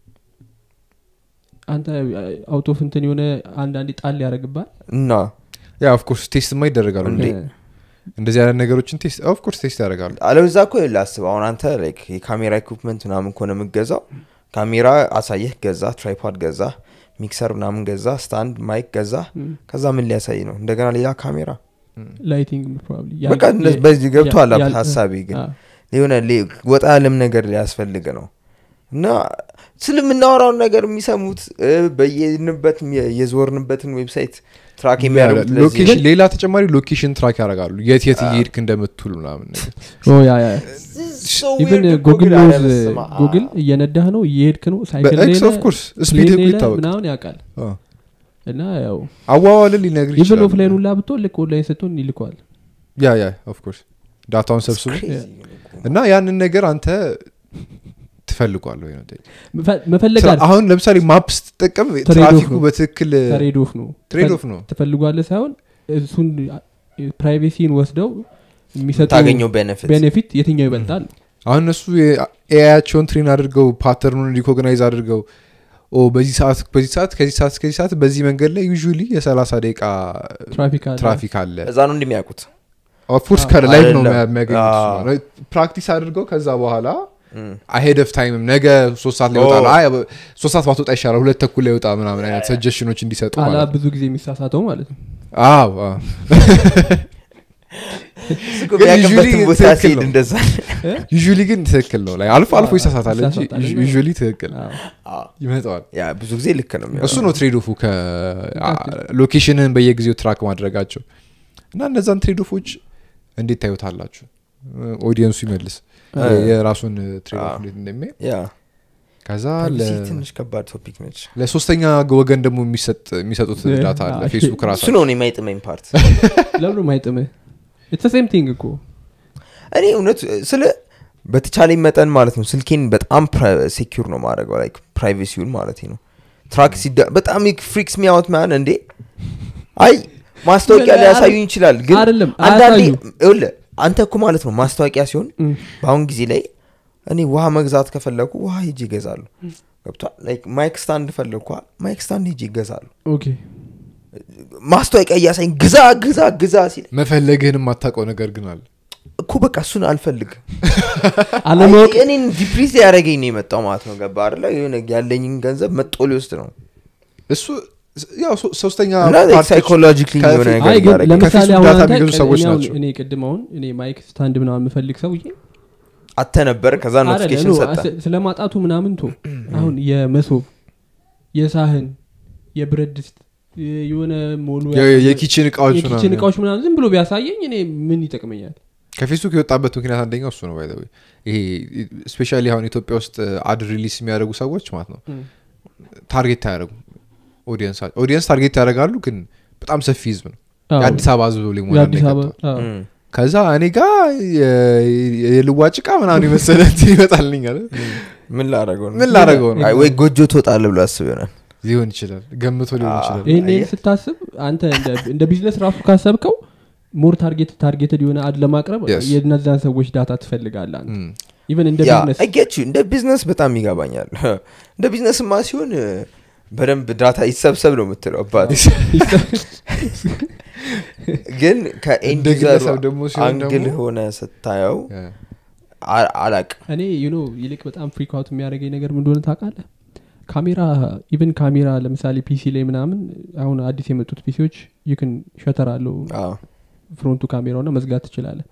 አንተ አውቶ እንትን የሆነ አንዳንዴ ጣል ያደረግባል እና ያ ኦፍኮርስ ቴስትማ ይደረጋሉ እንዴ? እንደዚህ አይነት ነገሮችን ቴስት ኦፍኮርስ ቴስት ያደርጋሉ አለበዛ እኮ ላስብ አሁን አንተ ላይክ የካሜራ ኢኩፕመንት ምናምን ከሆነ የምገዛው ካሜራ አሳየህ ገዛ ትራይፖድ ገዛ ሚክሰር ምናምን ገዛ ስታንድ ማይክ ገዛ ከዛ ምን ሊያሳይ ነው እንደገና ሌላ ካሜራ ላይቲንግ ፕሮባብሊ በቃ እንደዚህ በዚህ ገብቶሃል ሀሳቤ ግን የሆነ ሌ- ወጣ ያለም ነገር ሊያስፈልግ ነው እና ስለምናወራውን ነገር የሚሰሙት እ፣ በየንበት የዞርንበትን ዌብሳይት ትራክ የሚያደርጉት ለዚህ ሎኬሽን ሌላ ተጨማሪ ሎኬሽን ትራክ ያደርጋሉ የት የት እየሄድክ እንደምትውል ምናምን ነገር So ኢቨን weird እኮ ጉግል ግን ኖዝ አረ በስመ አብ። ጉግል እየነዳህ ነው እየሄድክ ነው ሳይክል ላይ በኤክስ ነህ፣ ኦፍኮርስ ፕሌን ስፒድ ላይ እኮ ነህ ይታወቅ ምናምን ያውቃል እና ያው አዋዋልን ሊነግር ኢቨን ይችላል ኦፍላይን ሁላ ብትሆን ልክ ኦንላይን ስትሆን ይልከዋል ያ ያ ኦፍኮርስ ዳታውን It's ሰብስቡ crazy እኮ። እና ያንን ነገር አንተ ትፈልጓል ወይ ነው መፈ- መፈለግ ስራ- አለ አሁን ለምሳሌ ማፕ ስትጠቀም Trade off ትራፊኩ ነው። በትክክል ትሬድ ኦፍ ነው ትሬድ ኦፍ ነው ትፈልጓለህ ሳይሆን እሱን ፕራይቬሲን ወስደው የሚሰጡ ታገኘው ቤኔፊት ቤኔፊት የትኛው ይበልጣል አሁን እነሱ ኤአያቸውን ትሬን አድርገው ፓተርኑን ሪኮግናይዝ አድርገው ኦ በዚህ ሰዓት በዚህ ሰዓት ከዚህ ሰዓት ከዚህ ሰዓት በዚህ መንገድ ላይ ዩዥሊ የሰላሳ ደቂቃ ትራፊክ አለ ትራፊክ ትራፊክ አለ እዛ ነው እንደሚያውቁት ኦፍኮርስ ከላይቭ ነው አይደለም። የሚያገኙት አዎ። እሱ ነው። ፕራክቲስ አድርገው ከዛ በኋላ እም። አሄድ ኦፍ ታይምም ነገ ሶስት ሰዓት ላይ ኦ። ይወጣል አይ ሶስት ሰዓት ባትወጣ ይሻላል ሁለት ተኩል ላይ ይወጣ ምናምን አይነት ሰጀሽኖች እንዲሰጡ ቃላ ማለት ነው ብዙ ጊዜ የሚሳሳተው ማለት ነው አዎ አዎ። እሱ እኮ ግን የሚያውቅበትን usually ቦታ ትክክል ሲሄድ ነው። እንደዛ ዩዥሊ ግን ትክክል ነው ላይ አልፎ አልፎ አዎ፣ ይሳሳታል እንጂ ይሳሳታል እና- ዩዥሊ ትክክል አዎ። አዎ። ይመጣዋል ያ ብዙ ጊዜ ልክ ነው የሚሆነው። እሱ ነው ትሬዶፉ ከሎኬሽንን በየጊዜው ትራክ ማድረጋቸው እና እነዛን ትሬዶፎች እንዴት ታዩታላችሁ ኦዲየንሱ ይመልስ እ። የራሱን ትሬዶፍ አዎ። እንዴት እንደሚያይ ያ ከዛ ፕራይቬሲ ለ- ትንሽ ከባድ ቶፒክ ነች ለሶስተኛ ወገን ደግሞ የሚሰጥ- የሚሰጡት እ፣ ዳታ አለ አዎ፣ ፌስቡክ እሱ ራሱ ነው እኔ የማይጥመኝ ፓርት ለምዶ ማይጥምህ ኢትስ ሴም ቲንግ እኮ እኔ እውነት ስለ በተቻለኝ መጠን ማለት ነው ስልኬን በጣም ሴኪር ነው ማድረገው ላይክ ፕራይቬሲውን ማለት ነው ትራክ ሲዳ በጣም ፍሪክስ ሚያወት ማን እንዴ አይ ማስታወቂያ ምን- ሊያሳዩኝ ይችላል ግን አይደለም፣ አንዳንዴ አያሳዩም። ይኸውልህ አንተ እኮ ማለት ነው ማስታወቂያ ሲሆን እም፣ በአሁን ጊዜ ላይ እኔ ውሃ መግዛት ከፈለኩ ውሃ ሄጅ ይገዛሉ ገብቷል ላይክ ማይክ ስታንድ ፈለግኳ ማይክ ስታንድ ሄጅ ይገዛሉ ኦኬ ማስታወቂያ እያሳይኝ ግዛ ግዛ ግዛ ሲል መፈለግህን የማታውቀው ነገር ግን አለ እኮ በቃ እሱን አልፈልግም አለማወቅ አይ፣ እኔን ዲፕሪስ ያደረገኝ ነው የመጣው ማለት ነው ገባ አይደለ የሆነ ያለኝን ገንዘብ መጦ ሊወስድ ነው እሱ ያው ሶ- ሶስተኛ እና ፓርቲዎች ሳይኮሎጂክሊ ከፊት- የሆነ ነገር አይ ግን እያደረገኝ ለምሳሌ ከፌስቡክ አሁን ዳታ አንተ የሚገዙ ቅድ- ሰዎች እኔ አሁን- ናቸው። እኔ ቅድም አሁን እኔ ማይክ ስታንድ ምናምን የምፈልግ ሰውዬ አተ ነበር ከዛ አይደለ፣ ኖቲፊኬሽን ኖ፣ ሰጠ አስ- ስለ ማጣቱ ምናምን ቶ አሁን የመሶብ የሳህን የብረት ድስት የ- የሆነ ሞሉ የ- የኪችን እቃዎች የኪችን ምናምን እቃዎች ምናምን ዝም ብሎ ቢያሳየኝ እኔ ምን ይጠቅመኛል ከፌስቡክ የወጣበት ምክንያት አንደኛው እሱ ነው ባይ ዘ ወይ። ይሄ ስፔሻሊ አሁን ኢትዮጵያ ውስጥ አድ ሪሊስ የሚያደርጉ ሰዎች ማለት ነው እም። ታርጌት አያደርጉ ኦዲየንስ ታርጌት ያደርጋሉ ግን በጣም ሰፊ ህዝብ ነው አዎ፣ የአዲስ አበባ ህዝብ ሊሞላ የአዲስ ነው አበባ የገባው። አዎ። እም። ከዛ እኔ ጋ የ- የልዋጭ እቃ ምናምን የመሰለ እንትን ይመጣልኛል ምን ላደረገው ነው ምን ላደረገው ነው አይ፣ ወይ ጎጆ ትወጣለ ብሎ አስብ ይሆናል ሊሆን ይችላል ገምቶ ሊሆን አዎ። ይችላል ይህን ይህን አየህ? ስታስብ አንተ እንደ- እንደ ቢዝነስ ራሱ ካሰብከው ሞር ታርጌት ታርጌትድ የሆነ አድ ለማቅረብ Yes. የነዛን ሰዎች ዳታ ትፈልጋለህ አንተ እም። ኢቨን እንደ ያ ቢዝነስ አይጌች እንደ ቢዝነስ በጣም ይገባኛል እንደ ቢዝነስማ ሲሆን እ፣ በደንብ ዳታ ይሰብሰብ ነው የምትለው አባት ግን ከኤንድ እንደ ግለሰብ ደግሞ ሲሆን አንግል ደግሞ- ሆነ ስታየው ያ። አ- አላቅ እኔ ዩኖ ይልቅ በጣም ፍሪክ አውት የሚያደርገኝ ነገር ምን እንደሆነ ታውቃለህ ካሜራ ኢቨን ካሜራ ለምሳሌ ፒሲ ላይ ምናምን አሁን አዲስ የመጡት ፒሲዎች ይክን ሸተር አለው ፍሮንቱ ካሜራውና መዝጋት ትችላለህ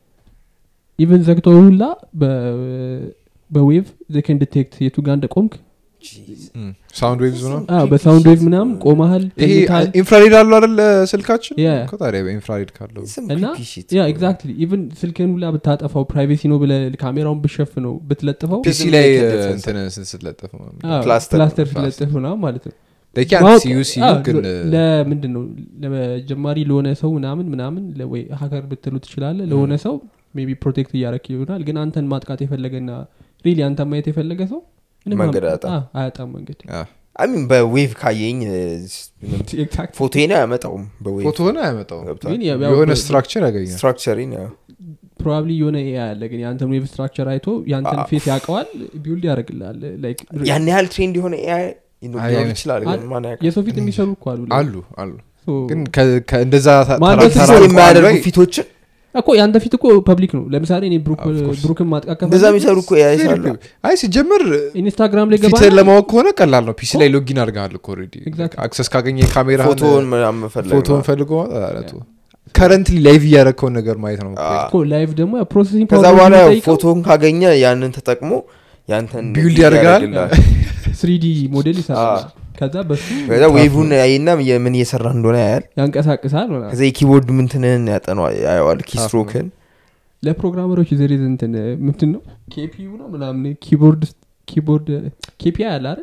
ኢቨን ዘግተው ሁላ በ- በዌቭ ዘከን ዲቴክት የቱ ጋር እንደቆምክ እም። ሳውንድ ዌቭዝ ነው አዎ፣ በሳውንድ ዌቭ ምናምን ቆመሃል ይሄ ተኝተሃል። ኢንፍራሬድ አለው አይደል ስልካችን ያ። እኮ ታዲያ በኢንፍራሬድ ካለው እና ያ ኤግዛክትሊ ኢቨን ስልክን ሁላ ብታጠፋው ፕራይቬሲ ነው ብለ ካሜራውን ብሸፍነው ብትለጥፈው ፒሲ Doesn't ላይ make a እ, difference. እንትን ስን ስትለጥፍ ነው አዎ፣ ፕላስተር ፕላስተር ነው፣ ስለጥፍ ምናምን ማለት ነው They can't ማወቅ- see you see አዎ፣ you ግን እ, ለምንድን ነው ለጀማሪ ለሆነ ሰው ምናምን ምናምን ለ- ወይ ሀከር ብትሉ ትችላለ ለሆነ ሰው ሜቢ ፕሮቴክት እያረክ ይሆናል ግን አንተን ማጥቃት የፈለገና ሪሊ አንተ ማየት የፈለገ ሰው ምንም መንገድ አም- አያጣም። አዎ፣ አያጣም መንገድ አ፣ አሚን በዌቭ ካየኝ Exactly. ፎቶን አያመጣውም በዌቭ ፎቶ ሆነ አያመጣው ገብቷል ግን ያው- ያው የሆነ በ- ስትራክቸር ያገኛል ስትራክቸሪን ፕሮባብሊ የሆነ ኤ አለ ግን የአንተን ዌብ ስትራክቸር አይቶ የአንተን አ- ፌስ ያውቀዋል ቢውልድ ያደርግልሃል ላይክ ያን ያህል ትሬንድ የሆነ ኤአይ ሊኖር አይ፣ ይችላል ግን አይ፣ ማን ያውቃል? የሰው ፊት የሚሰሩ እኮ አሉ አሉ አሉ So- ግን ከ- ከ- እንደዛ ተ- ማን ተራ- ደስ ተራ- ፊት ተራ- የማያደርጉ ላይ- ፊቶችን እኮ የአንተ ፊት እኮ ፐብሊክ ነው ለምሳሌ እኔ ብሩክ- Of course. ብሩክን ማጥቃት እንደዛ ከፈለግ የሚሰሩ እኮ ኤአይ ሳሉ አይ ሲጀምር ኢንስታግራም ላይ ገባ ፊትህን ለማወቅ ከሆነ ቀላል ነው ፒሲ ላይ ሎጊን አድርገሃል እኮ ኦልሬዲ Exactly. አክሰስ ካገኘ ካሜራ ፎቶውን ምናምን መፈለግ ፎቶን ነው። ፈልጎ ከረንትሊ ላይቭ እያደረግከውን ነገር ማየት ነው አዎ። እኮ ላይቭ ደግሞ ፕሮሰሲንግ ከዛ በኋላ ያው ፎቶን ካገኘ ያንን ተጠቅሞ ያንተን Build build ያደርጋል። ያደርግልሃል። ስሪዲ ሞዴል ይሰራል አዎ። ከዛ በሱ ከዛ ዌቭን ያይና የምን እየሰራ እንደሆነ ያያል ያንቀሳቅሳል ምናምን። ከዛ የኪቦርድ ምንትንን ያጠነዋል ያየዋል ኪስትሮክን ለፕሮግራመሮች ዘሬዝ እንትን ምንድን ነው ኬፒዩ ነው ምናምን ኪቦርድ ኪቦርድ ኬፒ አለ አይደል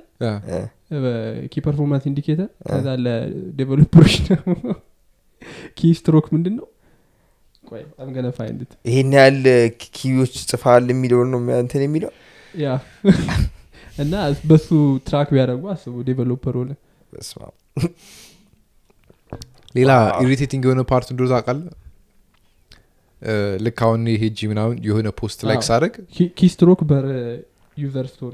ኪ ፐርፎርማንስ ኢንዲኬተር ከዛ ለዴቨሎፐሮች ደግሞ ኪ ስትሮክ ምንድን ነው ቆይ I'm gonna find it. ይሄን ያህል ኪዎች ጽፋል የሚለውን ነው እንትን የሚለው ያ እና በሱ ትራክ ቢያደርጉ አስቡ ዴቨሎፐር ሆነ በስመ አብ። ሌላ ዋው። ኢሪቴቲንግ የሆነ ፓርት እንደሆነ ታውቃለህ እ፣ ልክ አሁን ሄጂ ምናምን የሆነ ፖስት ላይክ አዎ። ሳደርግ ኪ ስትሮክ በር ዩዘር ስቶሪ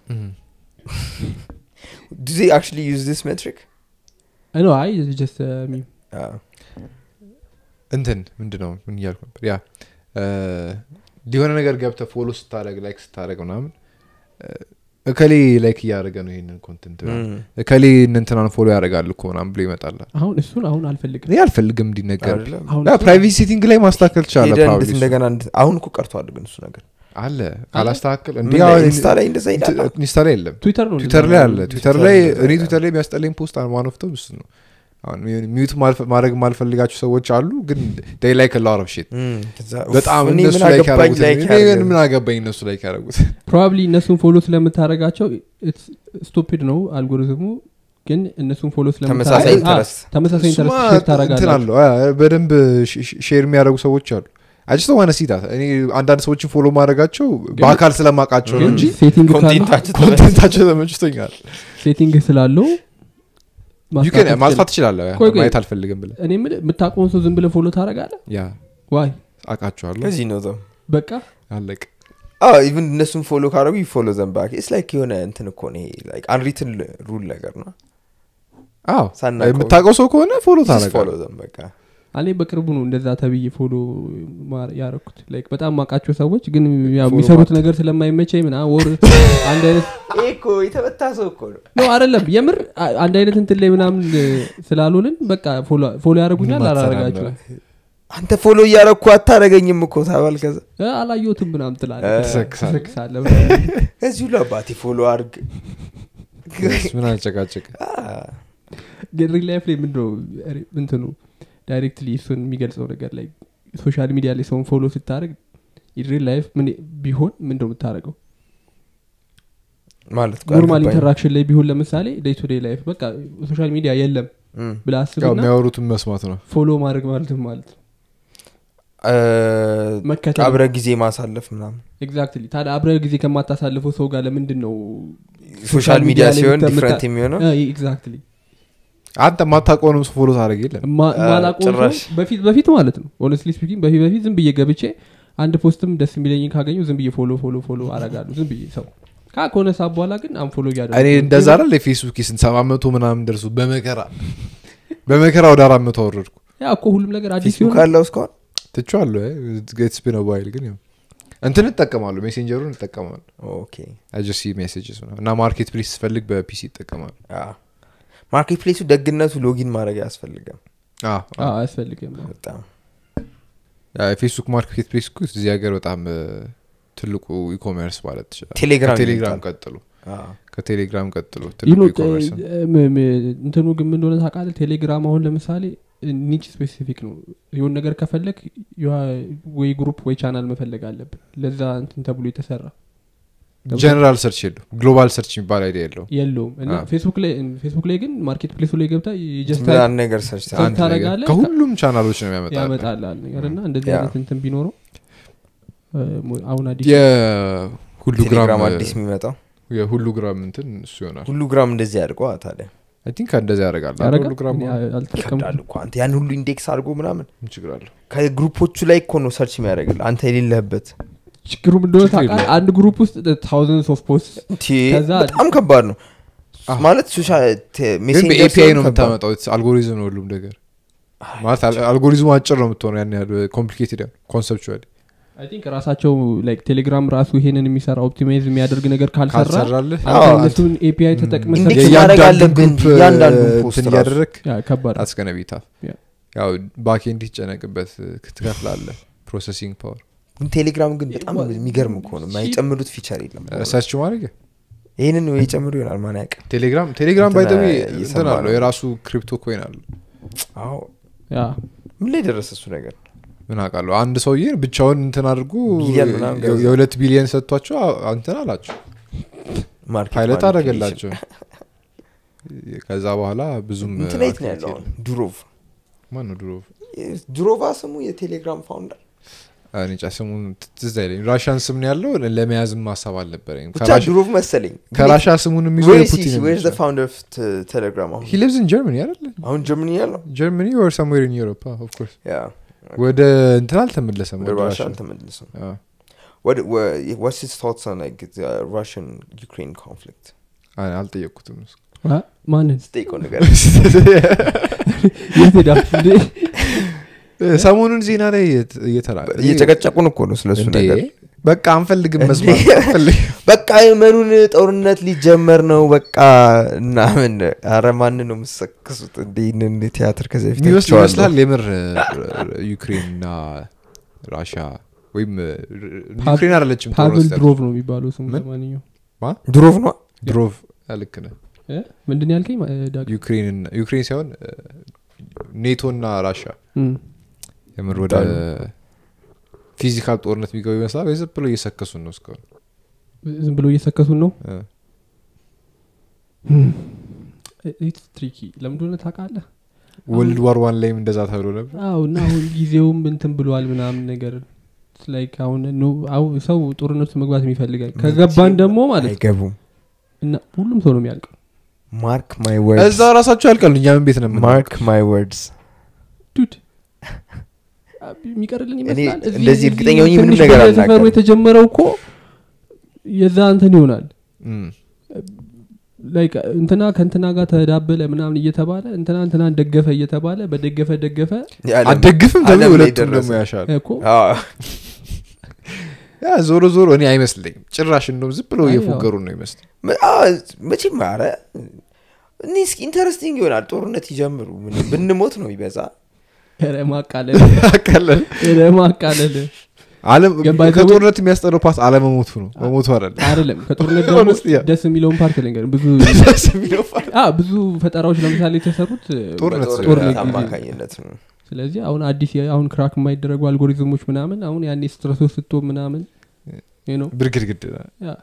Do they actually use this metric? ኖ አይ ጀስት አዎ። እንትን ምንድ ነው ምን እያልኩ ነበር ያ እ፣ የሆነ ነገር ገብተ ፎሎ ስታደረግ ላይክ ስታደረግ ምናምን እ፣ እከሌ ላይክ እያደረገ ነው ይህንን ኮንተንት እም። እከሌ እንትናን ፎሎ ያደርጋል እኮ ምናምን ብሎ ይመጣላል አሁን እሱን አሁን አልፈልግም እኔ አልፈልግም እንዲነገር አይደለም? አሁን ያ እሱን- ፕራይቬት ሴቲንግ ላይ ማስተካከል ትችላለ ሄደህ probably እንዴት እሱ። እንደገና እንድ- አሁን እኮ ቀርቷል ግን እሱ ነገር አለ ካላስተካከል ምን እንዲ ላይ? አሁን ኢንስታ ላይ እንደዛ ይላል እንት- ኢንስታ ላይ የለም ትዊተር ነው ትዊተር ላይ አለ ትዊተር ላይ ትዊተር እኔ ላይ ትዊተር ላይ የሚያስጠላኝ ፖስት ዋን ኦፍ እሱ ነው አሁን ሚዩት ማልፈ- ማድረግ ማልፈልጋቸው ሰዎች አሉ ግን ዴይ ላይክ ላር ኦፍ ሺት እም፣ ከዛ ኡፍ፣ በጣም እኔ እነሱ ምን ላይ አገባኝ ያደረጉት like እኔ ያደርጋል። ምን አገባኝ እነሱ ላይ ያደረጉት ፕሮባብሊ እነሱን ፎሎ ስለምታደረጋቸው ስቱፒድ ነው አልጎሪዝሙ ግን እነሱን ፎሎ ተመሳሳይ ስለምታደርግ- ኢንተረስት አዎ፣ ተመሳሳይ እሱማ ኢንተረስት ሼር እንትን ታደረጋለህ አለው አ፣ በደንብ ሼር የሚያደርጉ ሰዎች አሉ አጅቶ ዋነ ሲታ እኔ አንዳንድ ሰዎችን ፎሎ ማድረጋቸው በአካል ስለማውቃቸው ነው ግን እንጂ ሴቲንግ ካለው- ኮንቴንታቸው ኮንቴንታቸው ተመችቶኛል ሴቲንግ ስላለው You can- ማስተካከል ማጥፋት ትችላለህ ያ፣ ቆይ፣ ቆይ። ማየት አልፈልግም ብለ እኔ የምልህ የምታውቀውን ሰው ዝም ብለህ ፎሎ ታደረጋለህ ያ ዋይ አውቃቸዋለሁ ከዚህ ነው ዘው በቃ አለቅ ኢቨን እነሱን ፎሎ ካደረጉ ይፎሎ ዘንባክ ስ ላይክ የሆነ እንትን እኮ ነው አንሪትን ሩል ነገር ነው አዎ ሳናውቀው- የምታውቀው ሰው ከሆነ ፎሎ ፎሎ ታደረጋለህ ዘን በቃ እኔ በቅርቡ ነው እንደዛ ተብዬ ፎሎ ማር- ያረኩት ላይክ በጣም ማውቃቸው ሰዎች ግን ያው ፎሎ የሚሰሩት ማት- ነገር ስለማይመቸኝ ምና ወር አንድ አይነት ይሄ እኮ የተመታ ሰው እኮ ነው ነው አይደለም የምር አ- አንድ አይነት እንትን ላይ ምናምን እ፣ ስላልሆንን በቃ ፎሎ- ፎሎ ያደረጉኛል ምንም አላረጋቸው አትሰራም አንተ ፎሎ እያረኩ አታረገኝም እኮ ታባል ከዛ አላየሁትም ምናምን ትላለህ እ፣ ትሰክሳለህ። ትሰክሳለህ ምናምን። ከዚህ ሁሉ አባቴ ፎሎ አርግ ምን አጨቃጨቅ ግን ሪል ላይፍ ላይ ምንድነው ሪ- እንትኑ ዳይሬክትሊ እሱን የሚገልጸው ነገር ላይ ሶሻል ሚዲያ ላይ ሰውን ፎሎ ስታደርግ ሪል ላይፍ ምን ቢሆን ምንድነው የምታደርገው ማለት እኮ ኖርማል አልገባኝም። ኢንተራክሽን ላይ ቢሆን ለምሳሌ ዴይ ቱ ዴይ ላይፍ በቃ ሶሻል ሚዲያ የለም እም። ብላ ያው አስብና የሚያወሩትን መስማት ነው ፎሎ ማድረግ ማለትም ማለት ነው እ፣ መከተል አብረ ጊዜ ማሳለፍ ምናምን ኤግዛክትሊ ታዲያ አብረ ጊዜ ከማታሳልፈው ሰው ጋር ለምንድን ነው ሶሻል ሚዲያ ላይ ሲሆን የምታ- ዲፍረንት የሚሆነው ኤግዛክትሊ አንተ ማታውቀውንም ሰው ፎሎ ታደረግ የለም ማላቆ ጭራሽ። በፊት በፊት ማለት ነው ሆነስትሊ ስፒኪንግ በፊት በፊት ዝም ብዬ ገብቼ አንድ ፖስትም ደስ የሚለኝ ካገኘው ዝም ብዬ ፎሎ ፎሎ ፎሎ አረጋለሁ ዝም ብዬ ሰው ካ ከሆነ ሰዓት በኋላ ግን አንፎሎ እያደረኩ እኔ ነው። እንደዛ አይደል የፌስቡክ ስንት ሰባት መቶ ምናምን ደርሱ በመከራ በመከራ ወደ አራት መቶ አወረድኩ ያ እኮ ሁሉም ነገር አዲስ ፌስቡክ ሲሆን አለው እስካሁን ትቼዋለሁ ስፒን ባይል ግን ያው እንትን እጠቀማሉ ሜሴንጀሩን እጠቀማሉ ኦኬ አጀሲ ሜሴጅስ እና ማርኬት ፕሌስ ስፈልግ በፒሲ ይጠቀማሉ ማርኬት ፕሌሱ ደግነቱ ሎጊን ማድረግ አያስፈልግም አዎ፣ አዎ፣ አዎ። አያስፈልግም በጣም ያ የፌስቡክ ማርኬት ፕሌስ እኮ እዚህ ሀገር በጣም እ፣ ትልቁ ኢኮሜርስ ማለት ትችላል ቴሌግራም ከቴሌግራም ይበልጣል። ቀጥሎ አዎ። ከቴሌግራም ቀጥሎ You ትልቁ know, ኢኮሜርስ ነው። እ- ም- ም- እንትኑ ግን ምን እንደሆነ ታውቃለህ ቴሌግራም አሁን ለምሳሌ ኒች ስፔሲፊክ ነው የሆን ነገር ከፈለግ ወይ ግሩፕ ወይ ቻናል መፈለግ አለብን ለዛ እንትን ተብሎ የተሰራ ጀነራል ሰርች የለው ግሎባል ሰርች የሚባል አይዲያ የለው የለውም እና አዎ። ፌስቡክ ላይ ፌስቡክ ላይ ግን ማርኬት ፕሌሱ ላይ ገብታ ጀስት ምን ነገር ሰርች ሰው አንድ ነገር ታደርጋለህ፣ ከሁሉም ቻናሎች ነው የሚያመጣ ያመጣላል ነገር እና እንደዚህ ያ። አይነት እንትን ቢኖረው እ፣ ሞ- አሁን አዲስ የሁሉ ግራም ቴሌግራም አዲስ የሚመጣው የሁሉ ግራም እንትን እሱ ይሆናል ሁሉ ግራም እንደዚህ ያድርገዋ ታዲያ አይ ቲንክ እንደዚህ ያደርጋል አይደል? ያደርጋል? ሁሉ ግራም እኔ አሁን አልተጠቀምኩም። ይከብዳል እኮ አንተ ያን ሁሉ ኢንዴክስ አድርጎ ምናምን ምን ችግር አለው ከግሩፖቹ ላይ እኮ ነው ሰርች የሚያደርግል አንተ የሌለህበት ችግሩ ምን እንደሆነ ችግር ታውቃለህ የለውም። አንድ ግሩፕ ውስጥ ታውዘንድስ ኦፍ ፖስት ቲ ከዛ- በጣም ከባድ ነው አዎ። ማለት ሶሻል ግን በኤፒአይ ነው የምታመጣው አልጎሪዝም ነው ሁሉም ነገር ማለት አል- አልጎሪዝሙ አጭር ነው የምትሆነው ያን ያህል ኮምፕሊኬትድ ኮንሰፕቹዋሊ አይ ቲንክ ራሳቸው ላይክ ቴሌግራም ራሱ ይሄንን የሚሰራ ኦፕቲማይዝ የሚያደርግ ነገር ካልሰራ ካልሰራልህ አንተ አዎ፣ እነሱን ኤፒአይ ተጠቅመህ ኢንዴክስ ሰርተህ- ማድረግ የእያንዳንዱን አለብን ግሩፕ እያንዳንዱን እ, ፖስት እንትን ራሱ። እያደረግ ያ ከባድ ነው። አስገነቢታ ያ። ያው ባኬ እንዲጨነቅበት ትከፍላለ ፕሮሰሲንግ ፓወር ግን ቴሌግራም ግን በጣም የሚገርም እኮ ነው የማይጨምሩት ፊቸር የለም ሰርች ማድረግ ይህንን ወይ ጨምሩ ይሆናል ማን ያውቃል ቴሌግራም ቴሌግራም እንትና ባይተዊ እየሰማ እንትን አለው ነው። የራሱ ክሪፕቶ ኮይን አለው አዎ ያ ምን ላይ ደረሰ እሱ ነገር ምን አውቃለሁ አንድ ሰውዬ ብቻውን እንትን አድርጎ ቢሊየን ምናምን የ- ገዛ። የሁለት ቢሊየን ሰጥቷቸው አ- እንትን አላቸው ማርኬት ፓይለት ማኒፑሌሽን። አደረገላቸው ከዛ በኋላ ብዙም እንትን የት ነው ያለው አሁን? ዱሮቭ ማን ነው ድሮ ዱሮቫ ስሙ የቴሌግራም ፋውንደር እኔ ጫ ስሙን ትዝ አይለኝ ራሻን ስም ነው ያለው ለመያዝም ሀሳብ አልነበረኝ ብቻ ዱሮቭ መሰለኝ ከራሻ ስሙን የሚዞ የፑቲን ፋውንደር ቴሌግራም አሁን ሂ ሊቭዝ ኢን ጀርመኒ አይደለ አሁን ጀርመኒ ያለው ጀርመኒ ወር ሰምዌር ኢን ዩሮፕ ኦፍኮርስ ያ ወደ እንትን አልተመለሰም ወደ ወደ ራሻ ራሻ አልተመለሰም አዎ። What what what's his thoughts on like the Russian Ukraine conflict? አይ፣ አልጠየቅኩትም እሱ። አ? ማንን ስጠይቀው ነገር የት ሄዳችሁ እንዴ? ሰሞኑን ዜና ላይ እየተ- እየተራ እየጨቀጨቁን እኮ ነው ስለሱ እንዴ፣ ነገር በቃ አንፈልግም መስማት አንፈልግም። በቃ የመኑን ጦርነት ሊጀመር ነው በቃ እና ምን አረ ማን ነው የምሰክሱት እንዲህንን ቲያትር ከዚህ በፊት የሚመስል አይቼዋለሁ። ይመስላል የምር ዩክሬን እና ራሻ ወይም ዩክሬን አይደለችም ፓቭል ጦርነት ድሮቭ ነው የሚባለው ስሙ ምን? ለማንኛው ድሮቭ ነው ድሮቭ ልክ ነህ እ? ምንድን ነው ያልከኝ እ፣ ዳግ? ዩክሬን ዩክሬን ሳይሆን ኔቶ እና ራሻ እም። የምር ወደ ፊዚካል ጦርነት የሚገቡ ይመስላል ወይ ዝም ብሎ እየሰከሱን ነው እስካሁን ዝም ብሎ እየሰከሱን ነው እ። ኢትስ ትሪኪ ለምንድነ ታውቃለህ ወርልድ ዋር ዋን ላይም እንደዛ ተብሎ ነበር አው እና አሁን ጊዜውም እንትን ብሏል ምናምን ነገር ላይክ አሁን ኑ- አሁን ሰው ጦርነቱ መግባት የሚፈልጋል ከገባን ደግሞ ማለት ነው አይገቡም እና ሁሉም ሰው ነው የሚያልቀው ማርክ ማይ ወርድስ እዛ ራሳቸው ያልቃሉ እኛ ምን ቤት ነው የምንለው? ማርክ ማይ ወርድስ ዱድ የሚቀርልን እኔ ይመስላል እዚህ- እንደዚህ እዚህ እርግጠኛ ሆኜ ምንም ትንሽ ነገር በሰፈሩ አልናገርም። የተጀመረው እኮ የዛ እንትን ይሆናል እም። ላይክ እንትና ከእንትና ጋር ተዳበለ ምናምን እየተባለ እንትና እንትናን ደገፈ እየተባለ በደገፈ ደገፈ አደግፍም ተብሎ ዓለም ላይ ሁለቱም ደረሰ። ደግሞ ያሻል እኮ ያ ዞሮ ዞሮ እኔ አይመስለኝም ጭራሽ እንደውም ዝም ብሎ አይ፣ እየፎገሩ ነው ይመስል መቼም አረ እኔ እስኪ ኢንተረስቲንግ ይሆናል ጦርነት ይጀምሩ ምን ብንሞት ነው ይበዛ ኧረ ማቃለል አቃለን ኧረ ማቃለል አለም ግን by the way- ከጦርነት የሚያስጠለው ፓስ አለመሞቱ ነው መሞቱ አይደለም አይደለም ከጦርነት ደግሞ Honestly, yeah. ደስ የሚለውን ፓርት ልንገር ብዙ ደስ የሚለው part አ ብዙ ፈጠራዎች ለምሳሌ የተሰሩት ጦርነት ጦርነት ጦርነት ጊዜ። አማካኝነት ነው ስለዚህ አሁን አዲስ የ- አሁን ክራክ የማይደረጉ አልጎሪዝሞች ምናምን አሁን ያኔ ስትረሶ ስቶ ምናምን you know፣ ብርግድግድ ያ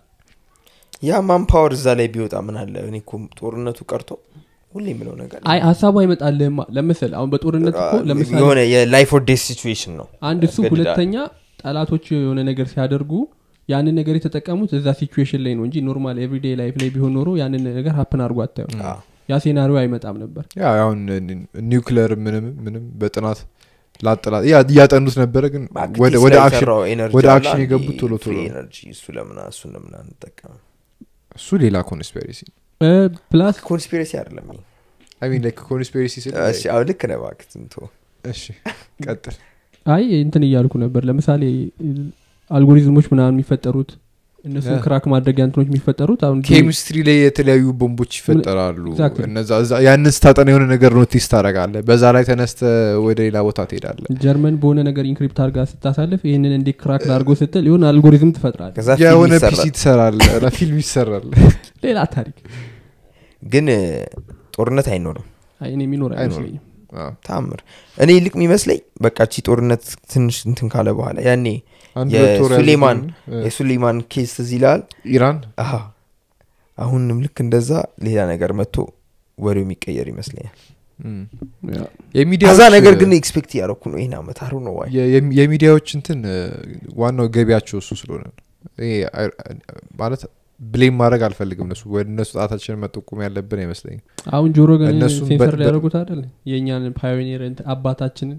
ያ ማን ፓወር እዛ ላይ ቢወጣ ምን አለ እኔ እኮ ጦርነቱ ቀርቶ ሁሌ የምለው ነገር አይ ሀሳቡ አይመጣልህማ ለምሳሌ አሁን በጦርነት እኮ ለምሳሌ የሆነ የላይፍ ኦር ዴስ ሲቹዌሽን ነው አንድ እሱ ያስገድዳል። ሁለተኛ ጠላቶች የሆነ ነገር ሲያደርጉ ያንን ነገር የተጠቀሙት እዛ ሲቹዌሽን ላይ ነው እንጂ ኖርማል ኤቭሪዴ ላይፍ ላይ ቢሆን ኖሮ ያንን ነገር ሀፕን አድርጎ አታየው አዎ። ያ ሴናሪዮ አይመጣም ነበር ያ አሁን ኒውክለር ምንም ምንም በጥናት ላጥላት ያ እያጠኑት ነበረ ግን ባክቲስ ወደ ወደ ላይ አክሽን የሰራው ኤነርጂ ወደ አለ አክሽን አንዴ የገቡት ቶሎ ቶሎ ፍሪ ነው። ኤነርጂ እሱ ለምን እሱን ለምን አንጠቀም እሱ ሌላ ኮንስፔሪሲ ፕላስ ኮንስፒሬሲ አይደለም ይሄ። አይ ሚን ላይክ ኮንስፔሪሲ ስል እሺ አሁን ልክ ነህ እባክህ ዝም ተወው። እሺ ቀጥል አይ እንትን እያልኩ ነበር ለምሳሌ አልጎሪዝሞች ምናምን የሚፈጠሩት እነሱ ያ። ክራክ ማድረጊያ እንትኖች የሚፈጠሩት አሁን ኬሚስትሪ ላይ የተለያዩ ቦምቦች ይፈጠራሉ Exactly. እነዛ እዛ- ያንን ስታጠና የሆነ ነገር ኖቲስ ታደረጋለ በዛ ላይ ተነስተ ወደ ሌላ ቦታ ትሄዳለ ጀርመን በሆነ ነገር ኢንክሪፕት አድርጋ ስታሳልፍ ይህንን እንዴት ክራክ ላድርጎ ስትል የሆነ አልጎሪዝም ትፈጥራል ከዛ ፊልም የሆነ ይሰራል። ፒሲ ትሰራለ እና ፊልም ይሰራል ሌላ ታሪክ ግን እ፣ ጦርነት አይኖርም አይ እኔ የሚኖር አይኖርም። አይመስለኝም አዎ። ታምር እኔ ይልቅ የሚመስለኝ በቃ ቺ ጦርነት ትንሽ እንትን ካለ በኋላ ያኔ አንድ ሁለት ወር የሱሌማን ያሉትን፣ እ፣ የሱሌማን ኬስ ትዝ ይላል ኢራን አሀ አሁንም ልክ እንደዛ ሌላ ነገር መጥቶ ወሬው የሚቀየር ይመስለኛል እም። ያ። የሚዲያዎች ከዛ ነገር ግን ኤክስፔክት እያደረኩ ነው ይህን አመት አሩ ነው ዋይ የ- የሚ- የሚዲያዎች እንትን እ፣ ዋናው ገቢያቸው እሱ ስለሆነ ነው። ይሄ አይ- ማለት ብሌም ማድረግ አልፈልግም እነሱ ወደ እነሱ ጣታችንን መጠቆም ያለብን አይመስለኝም አሁን ጆሮ ግን እነሱም ሴንሰር በ- ሊያደርጉት አይደል የእኛን ፓዮኒር እንትን አባታችንን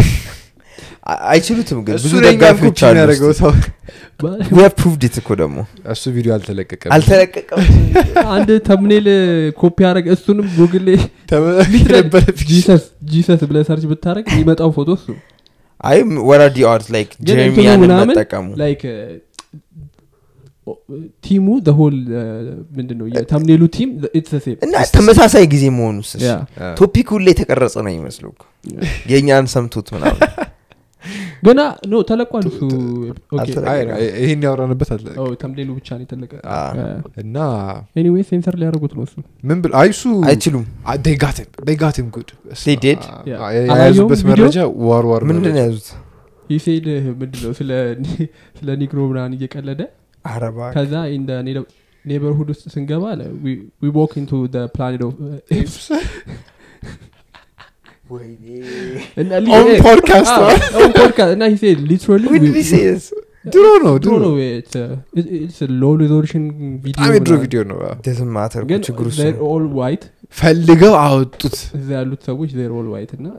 አ- አይችሉትም ግን እሱ ብዙ ነው እኛን ደጋፊዎች ኮፒ አሉ የሚያደርገው ሰው ፕሩቭድ እኮ ደግሞ እሱ ቪዲዮ አልተለቀቀም አልተለቀቀም አንድ ተምኔል ኮፒ ያደረግ እሱንም ጉግል ላይ ነበረ ጂሰስ ጂሰስ ብለህ ሰርች ብታደረግ የሚመጣው ፎቶ እሱ አይ ወራዲ አርት ላይክ ግን እንትኑ ጀሬሚያንን ምናምን መጠቀሙ ላይክ ቲሙ ሆል ምንድን ነው የተምኔሉ ቲም ኢትስ ሴም እና ተመሳሳይ ጊዜ መሆኑ ስስ ያ ቶፒክ ሁሌ የተቀረጸ ነው ይመስለው እኮ። የእኛን ሰምቶት ምናምን ገና ኖ ተለቋል እሱ ኦኬ። አልተለቀቀም። አይ፣ አይ፣ ይሄን ያወራንበት አለ ኦ፣ ተምኔሉ ብቻ ነው የተለቀ አ፣ እና ኤኒዌይ ሴንሰር ሊያደርጉት ነው እሱ ምን ብል አይ እሱ አይችሉም ጋትም ጉድ They did? Yeah. የያዙበት አላየውም መረጃ ዋር ዋር ምንድን ነው መረጃ። ያዙት ይሴድ ምንድን ነው ስለ ስለ ኒግሮ ምናምን እየቀለደ አረባ ከዛ ኢን ኔበርሁድ ውስጥ ስንገባ ዊ ዎክ ኢንቱ ፕላኔት ኦፍ On podcast, እና ሂ ሴድ ሊትራሊ ድሮ ነው ድሮ ድሮ ነው ሎ ሪዞሉሽን በጣም የድሮ ቪዲዮ ቪዲዮ ነው ማተር ግን ችግሩ እሱ ነው። ኦል ዋይት ፈልገው አወጡት እዛ ያሉት ሰዎች ዜር ኦል ዋይት እና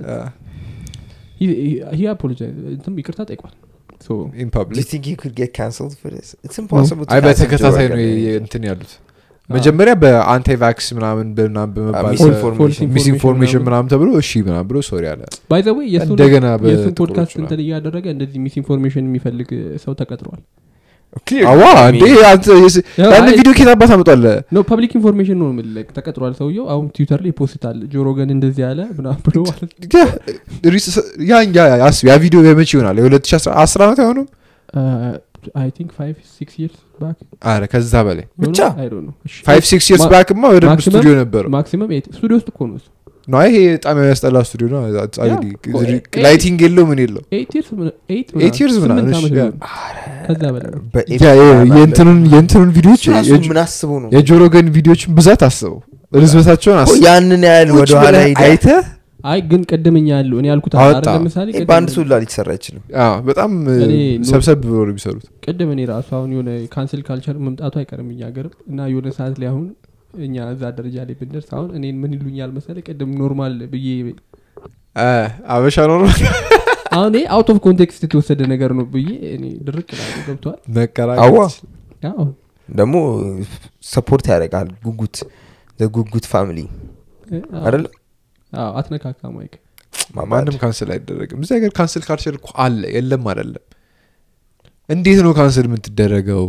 ሂ አፖሎጃይዝ እንትም ይቅርታ ጠይቋል ሶ ኢን Do you ፐብሊክ think he could get cancelled for this? It's impossible to አይ cancel በተከታታይ Joe ነው Rogan. የ- እንትን ያሉት መጀመሪያ በአንታይ ቫክስ ምናምን በምናምን በመባል ሚስኢንፎርሜሽን ሚስ ኢንፎርሜሽን ምናምን ተብሎ እሺ ምናምን ብሎ ሶሪ አለ ባይ ዘ ወይ የእሱን እንደገና የእሱን በጥቁሮቹ ፖድካስት ምናምን። እንትን እያደረገ እንደዚህ ሚስ ኢንፎርሜሽን የሚፈልግ ሰው ተቀጥሯል አዋ እንዴ አንተ የስ- ያው ያን አይ- ቪዲዮ ኬት አባት አመጧለ ኖ ፐብሊክ ኢንፎርሜሽን ነው የምልህ ተቀጥሯል ሰውየው አሁን ትዊተር ላይ ፖስታል ጆሮ ገን እንደዚህ ያለ ምናምን ብሎ ማለት ያ ያ አስብ ያ ቪዲዮ የመቼ ይሆናል የ2010 ዓመት አይሆኑም አይ ቲንክ ፋይቭ ሲክስ ይርስ ባክ አረ ከዛ በላይ ብቻ? ፋይቭ ሲክስ ይርስ ማ- ባክማ ወደ ማክሲመም- ስቱዲዮ ነበረው ማክሲመም ስቱዲዮ ውስጥ እኮ ነው እሱ ነው ይሄ በጣም የሚያስጠላ ስቱዲዮ ነው ያ፣ ኤ- ላይቲንግ የለው ምን የለው ኤይት ይርስ ኤይት Eight years ምናምን፣ ስምንት ዓመት እሺ፣ ያ። ሊሆን ከዛ በላይ ነው ያ የ- የእንትኑን የእንትኑን ቪዲዮች ራሱ የጆ- ምን አስበው ነው የጆሮ ገን ቪዲዮችን ብዛት አስበው ርዝበታቸውን እኮ አስበው ያንን ያህል ቁጭ ወደኋላ ብለህ ሄደህ አይተህ አይ ግን ቅድምኛ ያለው እኔ ያልኩት አወጣ። አረ ለምሳሌ ይሄ ቅድም- በአንድ ሰው ላ ሊሰራ አይችልም አዎ፣ በጣም እኔ ሰብሰብ ብሎ ነው የሚሰሩት ቅድም እኔ ራሱ አሁን የሆነ ካንስል ካልቸር መምጣቱ አይቀርም እኛ ሀገርም እና የሆነ ሰዓት ላይ አሁን እኛ እዛ ደረጃ ላይ ብንደርስ አሁን እኔን ምን ይሉኛል መሰለ ቅድም ኖርማል ብዬ አ፣ አበሻ ኖሮ አሁን ይሄ አውት ኦፍ ኮንቴክስት የተወሰደ ነገር ነው ብዬ እኔ ድርቅ ላሉ ገብተዋል መቀራቀር አዋ አዎ ደግሞ ሰፖርት ያደርጋል ጉጉት ጉጉት ፋሚሊ አዎ። አይደለ አዎ አትነካካ ማይክ ማንም ካንስል አይደረግም እዚህ ሀገር ካንስል ካልቸር እኮ አለ የለም አይደለም እንዴት ነው ካንስል የምትደረገው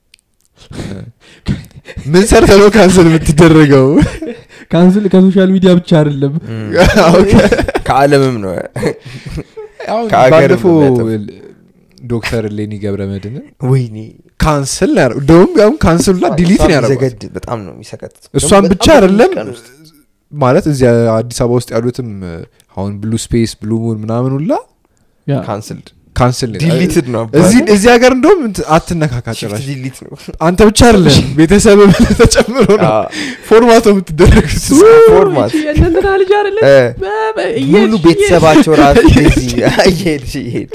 ምን ሰርተ ነው ካንስል የምትደረገው ካንስል ከሶሻል ሚዲያ ብቻ አይደለም ኦኬ። ከአለምም ነው አሁን ከሀገርም ባለፈው የሚያጠፉ። ዶክተር ሌኒ ገብረ መድን ወይኔ ካንስል ነው ያደረገው እንደውም ያሁን ካንስል ላ ዲሊት ነው እሷን ያደረገው ዘገድ በጣም ነው የሚሰቀጥ እሷን ብቻ አይደለም ማለት እዚያ አዲስ አበባ ውስጥ ያሉትም አሁን ብሉ ስፔስ ብሉ ሙን ምናምን ሁላ ያ ካንስልድ ካንስል ነው ዲሊትድ ነው እዚህ እዚህ ሀገር እንደውም እንትን አትነካካ ጭራሽ ዲሊት ነው አንተ ብቻ አይደለም ቤተሰብ ተጨምሮ ነው አዎ። ፎርማቶ የምትደረጉት ፎርማት የእነንትና ልጅ አይደለ እ፣ በ- በ- ሙሉ እየሄድሽ- ቤተሰባቸው ራሱ እንደዚህ እየሄድሽ እየሄድሽ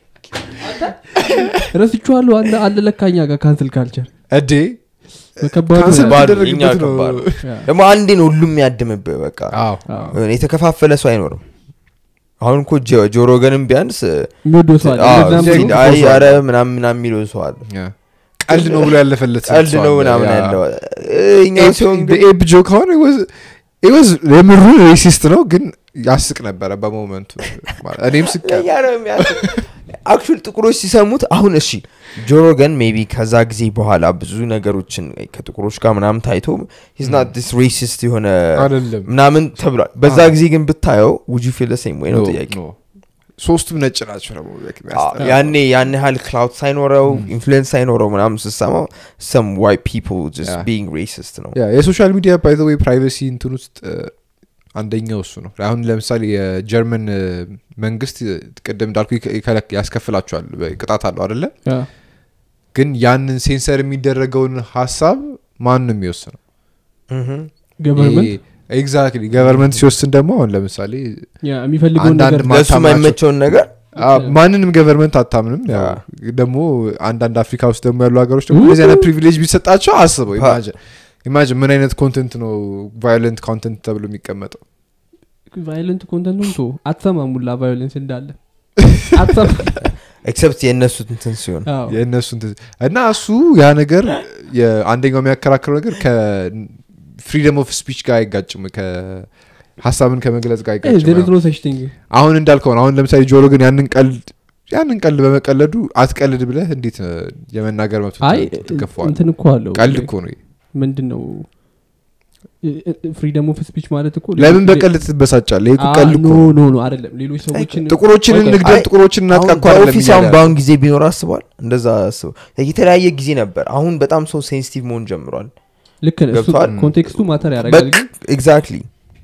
ረስቼዋለሁ አንድ አለ ለካኛ ጋር ካንስል ካልቸር እዴ በከባዱ ካንስል ነው። ባዶ፣ የምትደረግበት እኛ ነው ከባድ ነው። ያ። ደግሞ አንዴ ነው ሁሉም ያድምብህ በቃ አዎ አዎ። የተከፋፈለ ሰው አይኖርም አሁን እኮ ጆ- ጆሮ ገንም ቢያንስ የሚወደው ሰው አለ። አዎ፣ ለዛም ሲል ነው- አይ ኧረ ምናምን ምናምን የሚለው ሰው አለ ያ። ቀልድ ነው ብሎ ያለፈለት ሰው ቀልድ ነው አለ። ምናምን ያ። ያለው እኛው ሲሆን ግን ኤብ ጆ ከሆነ ወዝ የምሩ ሬሲስት ነው ግን ያስቅ ነበረ በሞመንቱ ማለት እኔም ስቅ አክቹል ጥቁሮች ሲሰሙት አሁን እሺ ጆሮ ገን ሜቢ ከዛ ጊዜ በኋላ ብዙ ነገሮችን ከጥቁሮች ጋር ምናምን ታይቶ ሂዝናት ዲስ ሬሲስት የሆነ አይደለም ምናምን ተብሏል በዛ አዎ። ጊዜ ግን ብታየው ውጁ ፊል ሴም ወይ ነው ኖ፣ ጥያቄ ኖ። ሶስቱም ነጭ ናቸው ደግሞ like የሚያስጠላ። ያኔ ያን ያህል ክላውድ ሳይኖረው ኢንፍሉዌንስ ሳይኖረው ምናምን ስሰማው ሰም ዋይት ፒፕል ጀስት Yeah. ቢንግ ሬሲስት ነው ያ የሶሻል ሚዲያ ባይ ወይ ፕራይቬሲ እንትን ውስጥ እ፣ አንደኛው እሱ ነው አሁን ለምሳሌ የጀርመን እ፣ መንግስት እ፣ ቅድም እንዳልኩ ይከ- ይከለክ- ያስከፍላቸዋል በ- ቅጣት አለው አደለ ያ። ግን ያንን ሴንሰር የሚደረገውን ሀሳብ ማን ነው የሚወስነው ገቨርንመንት ኤግዛክትሊ ገቨርንመንት ሲወስን ደግሞ አሁን ለምሳሌ ያ የሚፈልገውን አንዳንድ ነገር ማ- ለእሱ ማታምናቸው- የማይመቸውን ነገር አ፣ ማንንም ገቨርንመንት አታምንም ያው ያ። ደግሞ አንዳንድ አፍሪካ ውስጥ ደግሞ ያሉ ሀገሮች ደግሞ እንደዚህ አይነት ፕሪቪሌጅ ቢሰጣቸው አስበው ኢማጅን ኢማጅን ምን አይነት ኮንቴንት ነው ቫዮለንት ኮንቴንት ተብሎ የሚቀመጠው ቫዮለንት ኮንተንቱን ቶ አትሰማም ሙላ ቫዮለንስ እንዳለ አትሰማም ኤክሰፕት የእነሱ እንትን ሲሆን አዎ። የእነሱ እንትን እና እሱ ያ ነገር የአንደኛው የሚያከራክረው ነገር ከፍሪደም ኦፍ ስፒች ጋር አይጋጭም ከሀሳብን ከመግለጽ ጋር Eh, there is አይጋጭም no such thing. አሁን እንዳልከው ነው አሁን ለምሳሌ ጆሮ ግን ያንን ቀልድ ያንን ቀልድ በመቀለዱ አትቀልድ ብለህ እንዴት እ፣ የመናገር መብት አይ ትከፈዋል እንትን እኮ አለው ቀልድ እኮ ነው ምንድን ነው ፍሪደም ኦፍ ስፒች ማለት እኮ ለምን ሌሎች- በቀልድ ትበሳጫል ይሄ እኮ አ- ቀልድ ኖ እኮ ነው። ኖ ኖ አይደለም ሌሎች ሰዎችን ጥቁሮችን ቆይ፣ ቆይ፣ እንግደል አይ፣ ጥቁሮችን እናጥቃ አሁን እኮ አይደለም በኦፊስ እያለ አሁን ያለው። በአሁን ጊዜ ቢኖር አስቧል እንደዛ አስበው የተለያየ ጊዜ ነበር አሁን በጣም ሰው ሴንሲቲቭ መሆን ጀምሯል ልክ ነህ። እሱ ገብቶሃል? ኮንቴክስቱ ማተር ያደርጋል ግን ኤግዛክትሊ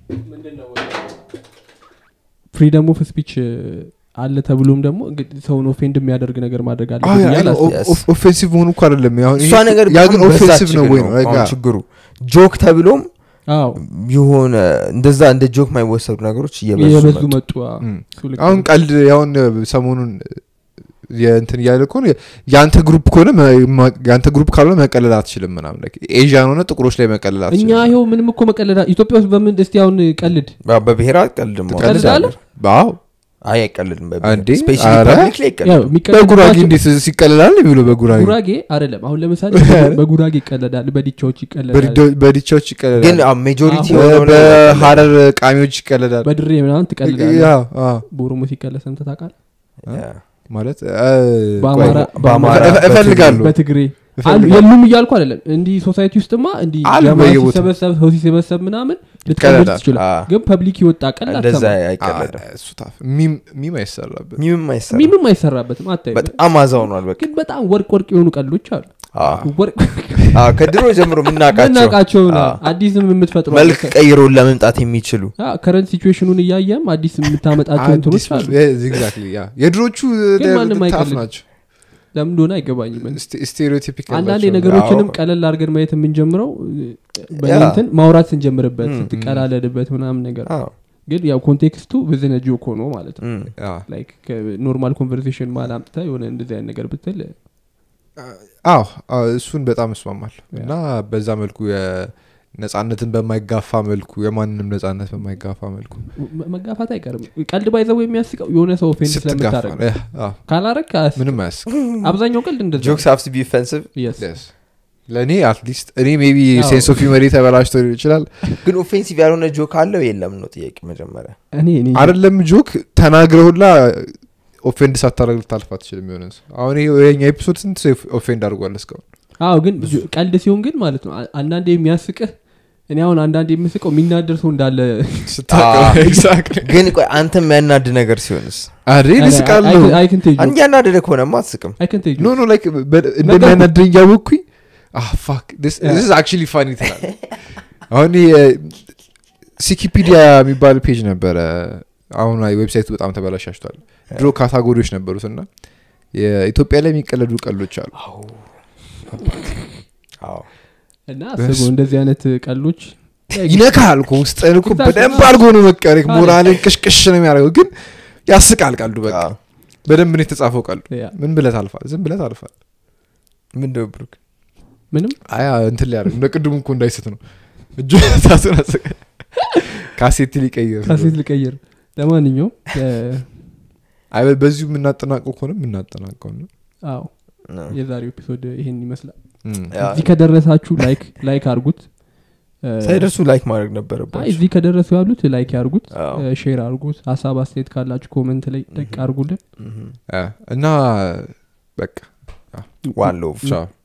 ፍሪደም ኦፍ ስፒች አለ ተብሎም ደግሞ እንግዲህ ሰውን ኦፌንድ የሚያደርግ ነገር ማድረግ አለ አዎ፣ ብዬ አይ ነው፣ አላስብም። Yes. ኦፍ- ኦፌንሲቭ መሆኑ እኮ አይደለም አሁን እሷ ይሄ- ነገር ያ ግን በጣም በዛች ኦፌንሲቭ ነው ግን ወይ ነው አሁን በቃ ችግሩ ጆክ ተብሎም አዎ የሆነ እንደዛ እንደ ጆክ የማይወሰዱ ነገሮች እየበዙ የበዙ መጡ። መጡ አዎ። እም። እሱ ልክ አሁን ነው። ቀልድ ያሁን ሰሞኑን የእንትን እያለ ከሆነ የአንተ ግሩፕ ከሆነ መ- ማ- የአንተ ግሩፕ ካልሆነ መቀለል አትችልም ምናምን like ኤዥያን ሆነ ጥቁሮች ላይ መቀለል እኛ አትችልም ይኸው ምንም እኮ መቀለዳ ኢትዮጵያ ውስጥ በምን እስቲ አሁን ቀልድ በ- በብሔራት ቀልድ መሆን ትቀልዳለህ? ትችላለህ። አዎ አይ አይቀልድም እንዴ? ስፔሻሊ ኧረ? ፐብሊክ ላይ ያው አይቀልድም በጉራጌ የሚቀለድባቸው እንዴት ሲቀለላል የሚሉ በጉራጌ ጉራጌ አይደለም አሁን ለምሳሌ በጉራጌ ይቀለዳል በዲቻዎች ይቀለዳል በዲዶ- በዲቻዎች ግን ይቀለላል ሜጆሪቲ አሁን የሆነው ላይ አይቀልድም። በሀረር ቃሚዎች ይቀለዳል በድሬ ምናምን ትቀልዳለ ያ፣ አ፣ በኦሮሞ ሲቀለድ ሰምተህ ታውቃለህ ያ። ማለት አ፣ በአማራ ቆይ፣ በአማራ እፈ- እፈልጋለሁ በትግሬ እፈልጋለሁ። አሉ የሉም እያልኩ አይደለም እንዲህ ሶሳይቲ ውስጥማ እንዲህ አሉ ጀማ በየቦታው። ሲሰበሰብ ሰው ሲሰበሰብ ምናምን ልትቀልድ ይቀለዳል። ትችላል አ፣ ግን ፐብሊክ ይወጣ ቀል እንደዛ አ፣ አይቀልድም እሱ ታፍ ሚም ሚም አይሰራበት ሚምም አይሰራ ሚምም አይሰራበትም አታይ በጣም አዛውኗል በቃ ግን በጣም ወርቅ ወርቅ የሆኑ ቀልዶች አሉ አ፣ ወርቅ አ፣ ከድሮ ጀምሮ የምናውቃቸው ምናቃቸው አ፣ አዲስም የምትፈጥረው መልክ ቀይሮን ለመምጣት የሚችሉ ከረንት ሲቹዌሽኑን እያየም አዲስ የምታመጣቸው እንትኖች አሉ ኤግዛክትሊ ያ የድሮቹ ግን ማንም ታፍ አይቀልድም። ናቸው ለምን እንደሆነ አይገባኝም ስቴሪዮቲፒክ አንዳንድ ነገሮችንም አዎ። ቀለል አድርገን ማየት የምንጀምረው ያ። በእንትን ማውራት ስንጀምርበት ም፣ ስትቀላለድበት ምናምን ነገር አዎ። ግን ያው ኮንቴክስቱ ብዝነ ጆክ ሆኖ ማለት ነው እም። ላይክ ኖርማል ኮንቨርሴሽን ማል አምጥተ የሆነ እንደዚህ አይነት ነገር ብትል አዎ አዎ፣ እሱን በጣም እስማማለሁ እና በዛ መልኩ ነጻነትን በማይጋፋ መልኩ የማንንም ነጻነት በማይጋፋ መልኩ መ- መጋፋት አይቀርም ቀልድ ባይዘው የሚያስቀው የሆነ ሰው ኦፌንድ ስትጋፋ ስለምታደረግ ነው። ያ፣ አዎ፣ ካላረግ ምንም አያስቅ አብዛኛው ቀልድ እንደዛ ጆክስ ሀቭ ቱ ቢ ኦፌንሲቭ Yes. Yes። ለእኔ አትሊስት እኔ ሜቢ አዎ። ሴንስ ኦፍ ሂውመር ተበላሽቶ ሊሆን ይችላል ግን ኦፌንሲቭ ያልሆነ ጆክ አለው የለም ነው ጥያቄ መጀመሪያ እኔ እኔ አይደለም ጆክ ተናግረሁላ ኦፌንድ ሳታደረግ ልታልፍ አትችልም የሆነ ሰው አሁን ይሄ የኛ ኤፒሶድ ስንት ሰው ኦፌንድ አድርጓል እስካሁን አዎ ግን ጆ- ቀልድ ሲሆን ግን ማለት ነው አ- አንዳንዴ የሚያስቅህ እኔ አሁን አንዳንዴ የምስቀው የሚናደር ሰው እንዳለ ስታውቀው አዎ። ኤግዛክትሊ ግን ቆይ አንተ የሚያናድ ነገር ሲሆንስ አሬ ልስቃለሁ አንድ ያናደደ ከሆነማ አትስቅም ኖ ኖ ላይክ እንደሚያናድረኝ እያወቅኩኝ ፋክ አክቹሊ ፋኒ ትላል አሁን ሲኪፒዲያ የሚባል ፔጅ ነበረ አሁን ላይ ዌብሳይቱ በጣም ተበላሻሽቷል ድሮ ካታጎሪዎች ነበሩት እና የኢትዮጵያ ላይ የሚቀለዱ ቀሎች አሉ አዎ እና አስበው እንደዚህ አይነት ቀሎች ይነካል እኮ ውስጥህን እኮ ይታሰባል። በደንብ አድርጎ ነው መቀረክ ሞራልን ቅሽቅሽ ነው የሚያደርገው ግን ያስቃል ቀልዱ በቃ አዎ። በደንብ ነው የተጻፈው ቀልዱ ያ፣ ምን ብለት አልፋል ዝም ብለት አልፋል ምንድነው ብሩክ ምንም አያ እንትን ሊያደርግ እንደ ቅድሙ እኮ እንዳይስት ነው እጁ ታቱን አሰቀ ካሴት ሊቀይር ካሴት ልቀይር ለማንኛውም እ፣ አይ በዚሁ የምናጠናቀው ከሆነ የምናጠናቀው ነው አዎ የዛሬው ኤፒሶድ ይሄን ይመስላል እም። ያ። እዚህ ከደረሳችሁ ላይክ ላይክ አርጉት እ፣ ሳይደርሱ ላይክ ማድረግ አይ ነበረባቸው እዚህ ከደረሱ ያሉት ላይክ ያርጉት አዎ። እ፣ ሼር አርጉት ሀሳብ አስተያየት ካላችሁ ኮመንት ላይ ደቅ አርጉልን ምሁም። አ፣ እና በቃ ዋን ሎቭ ቻው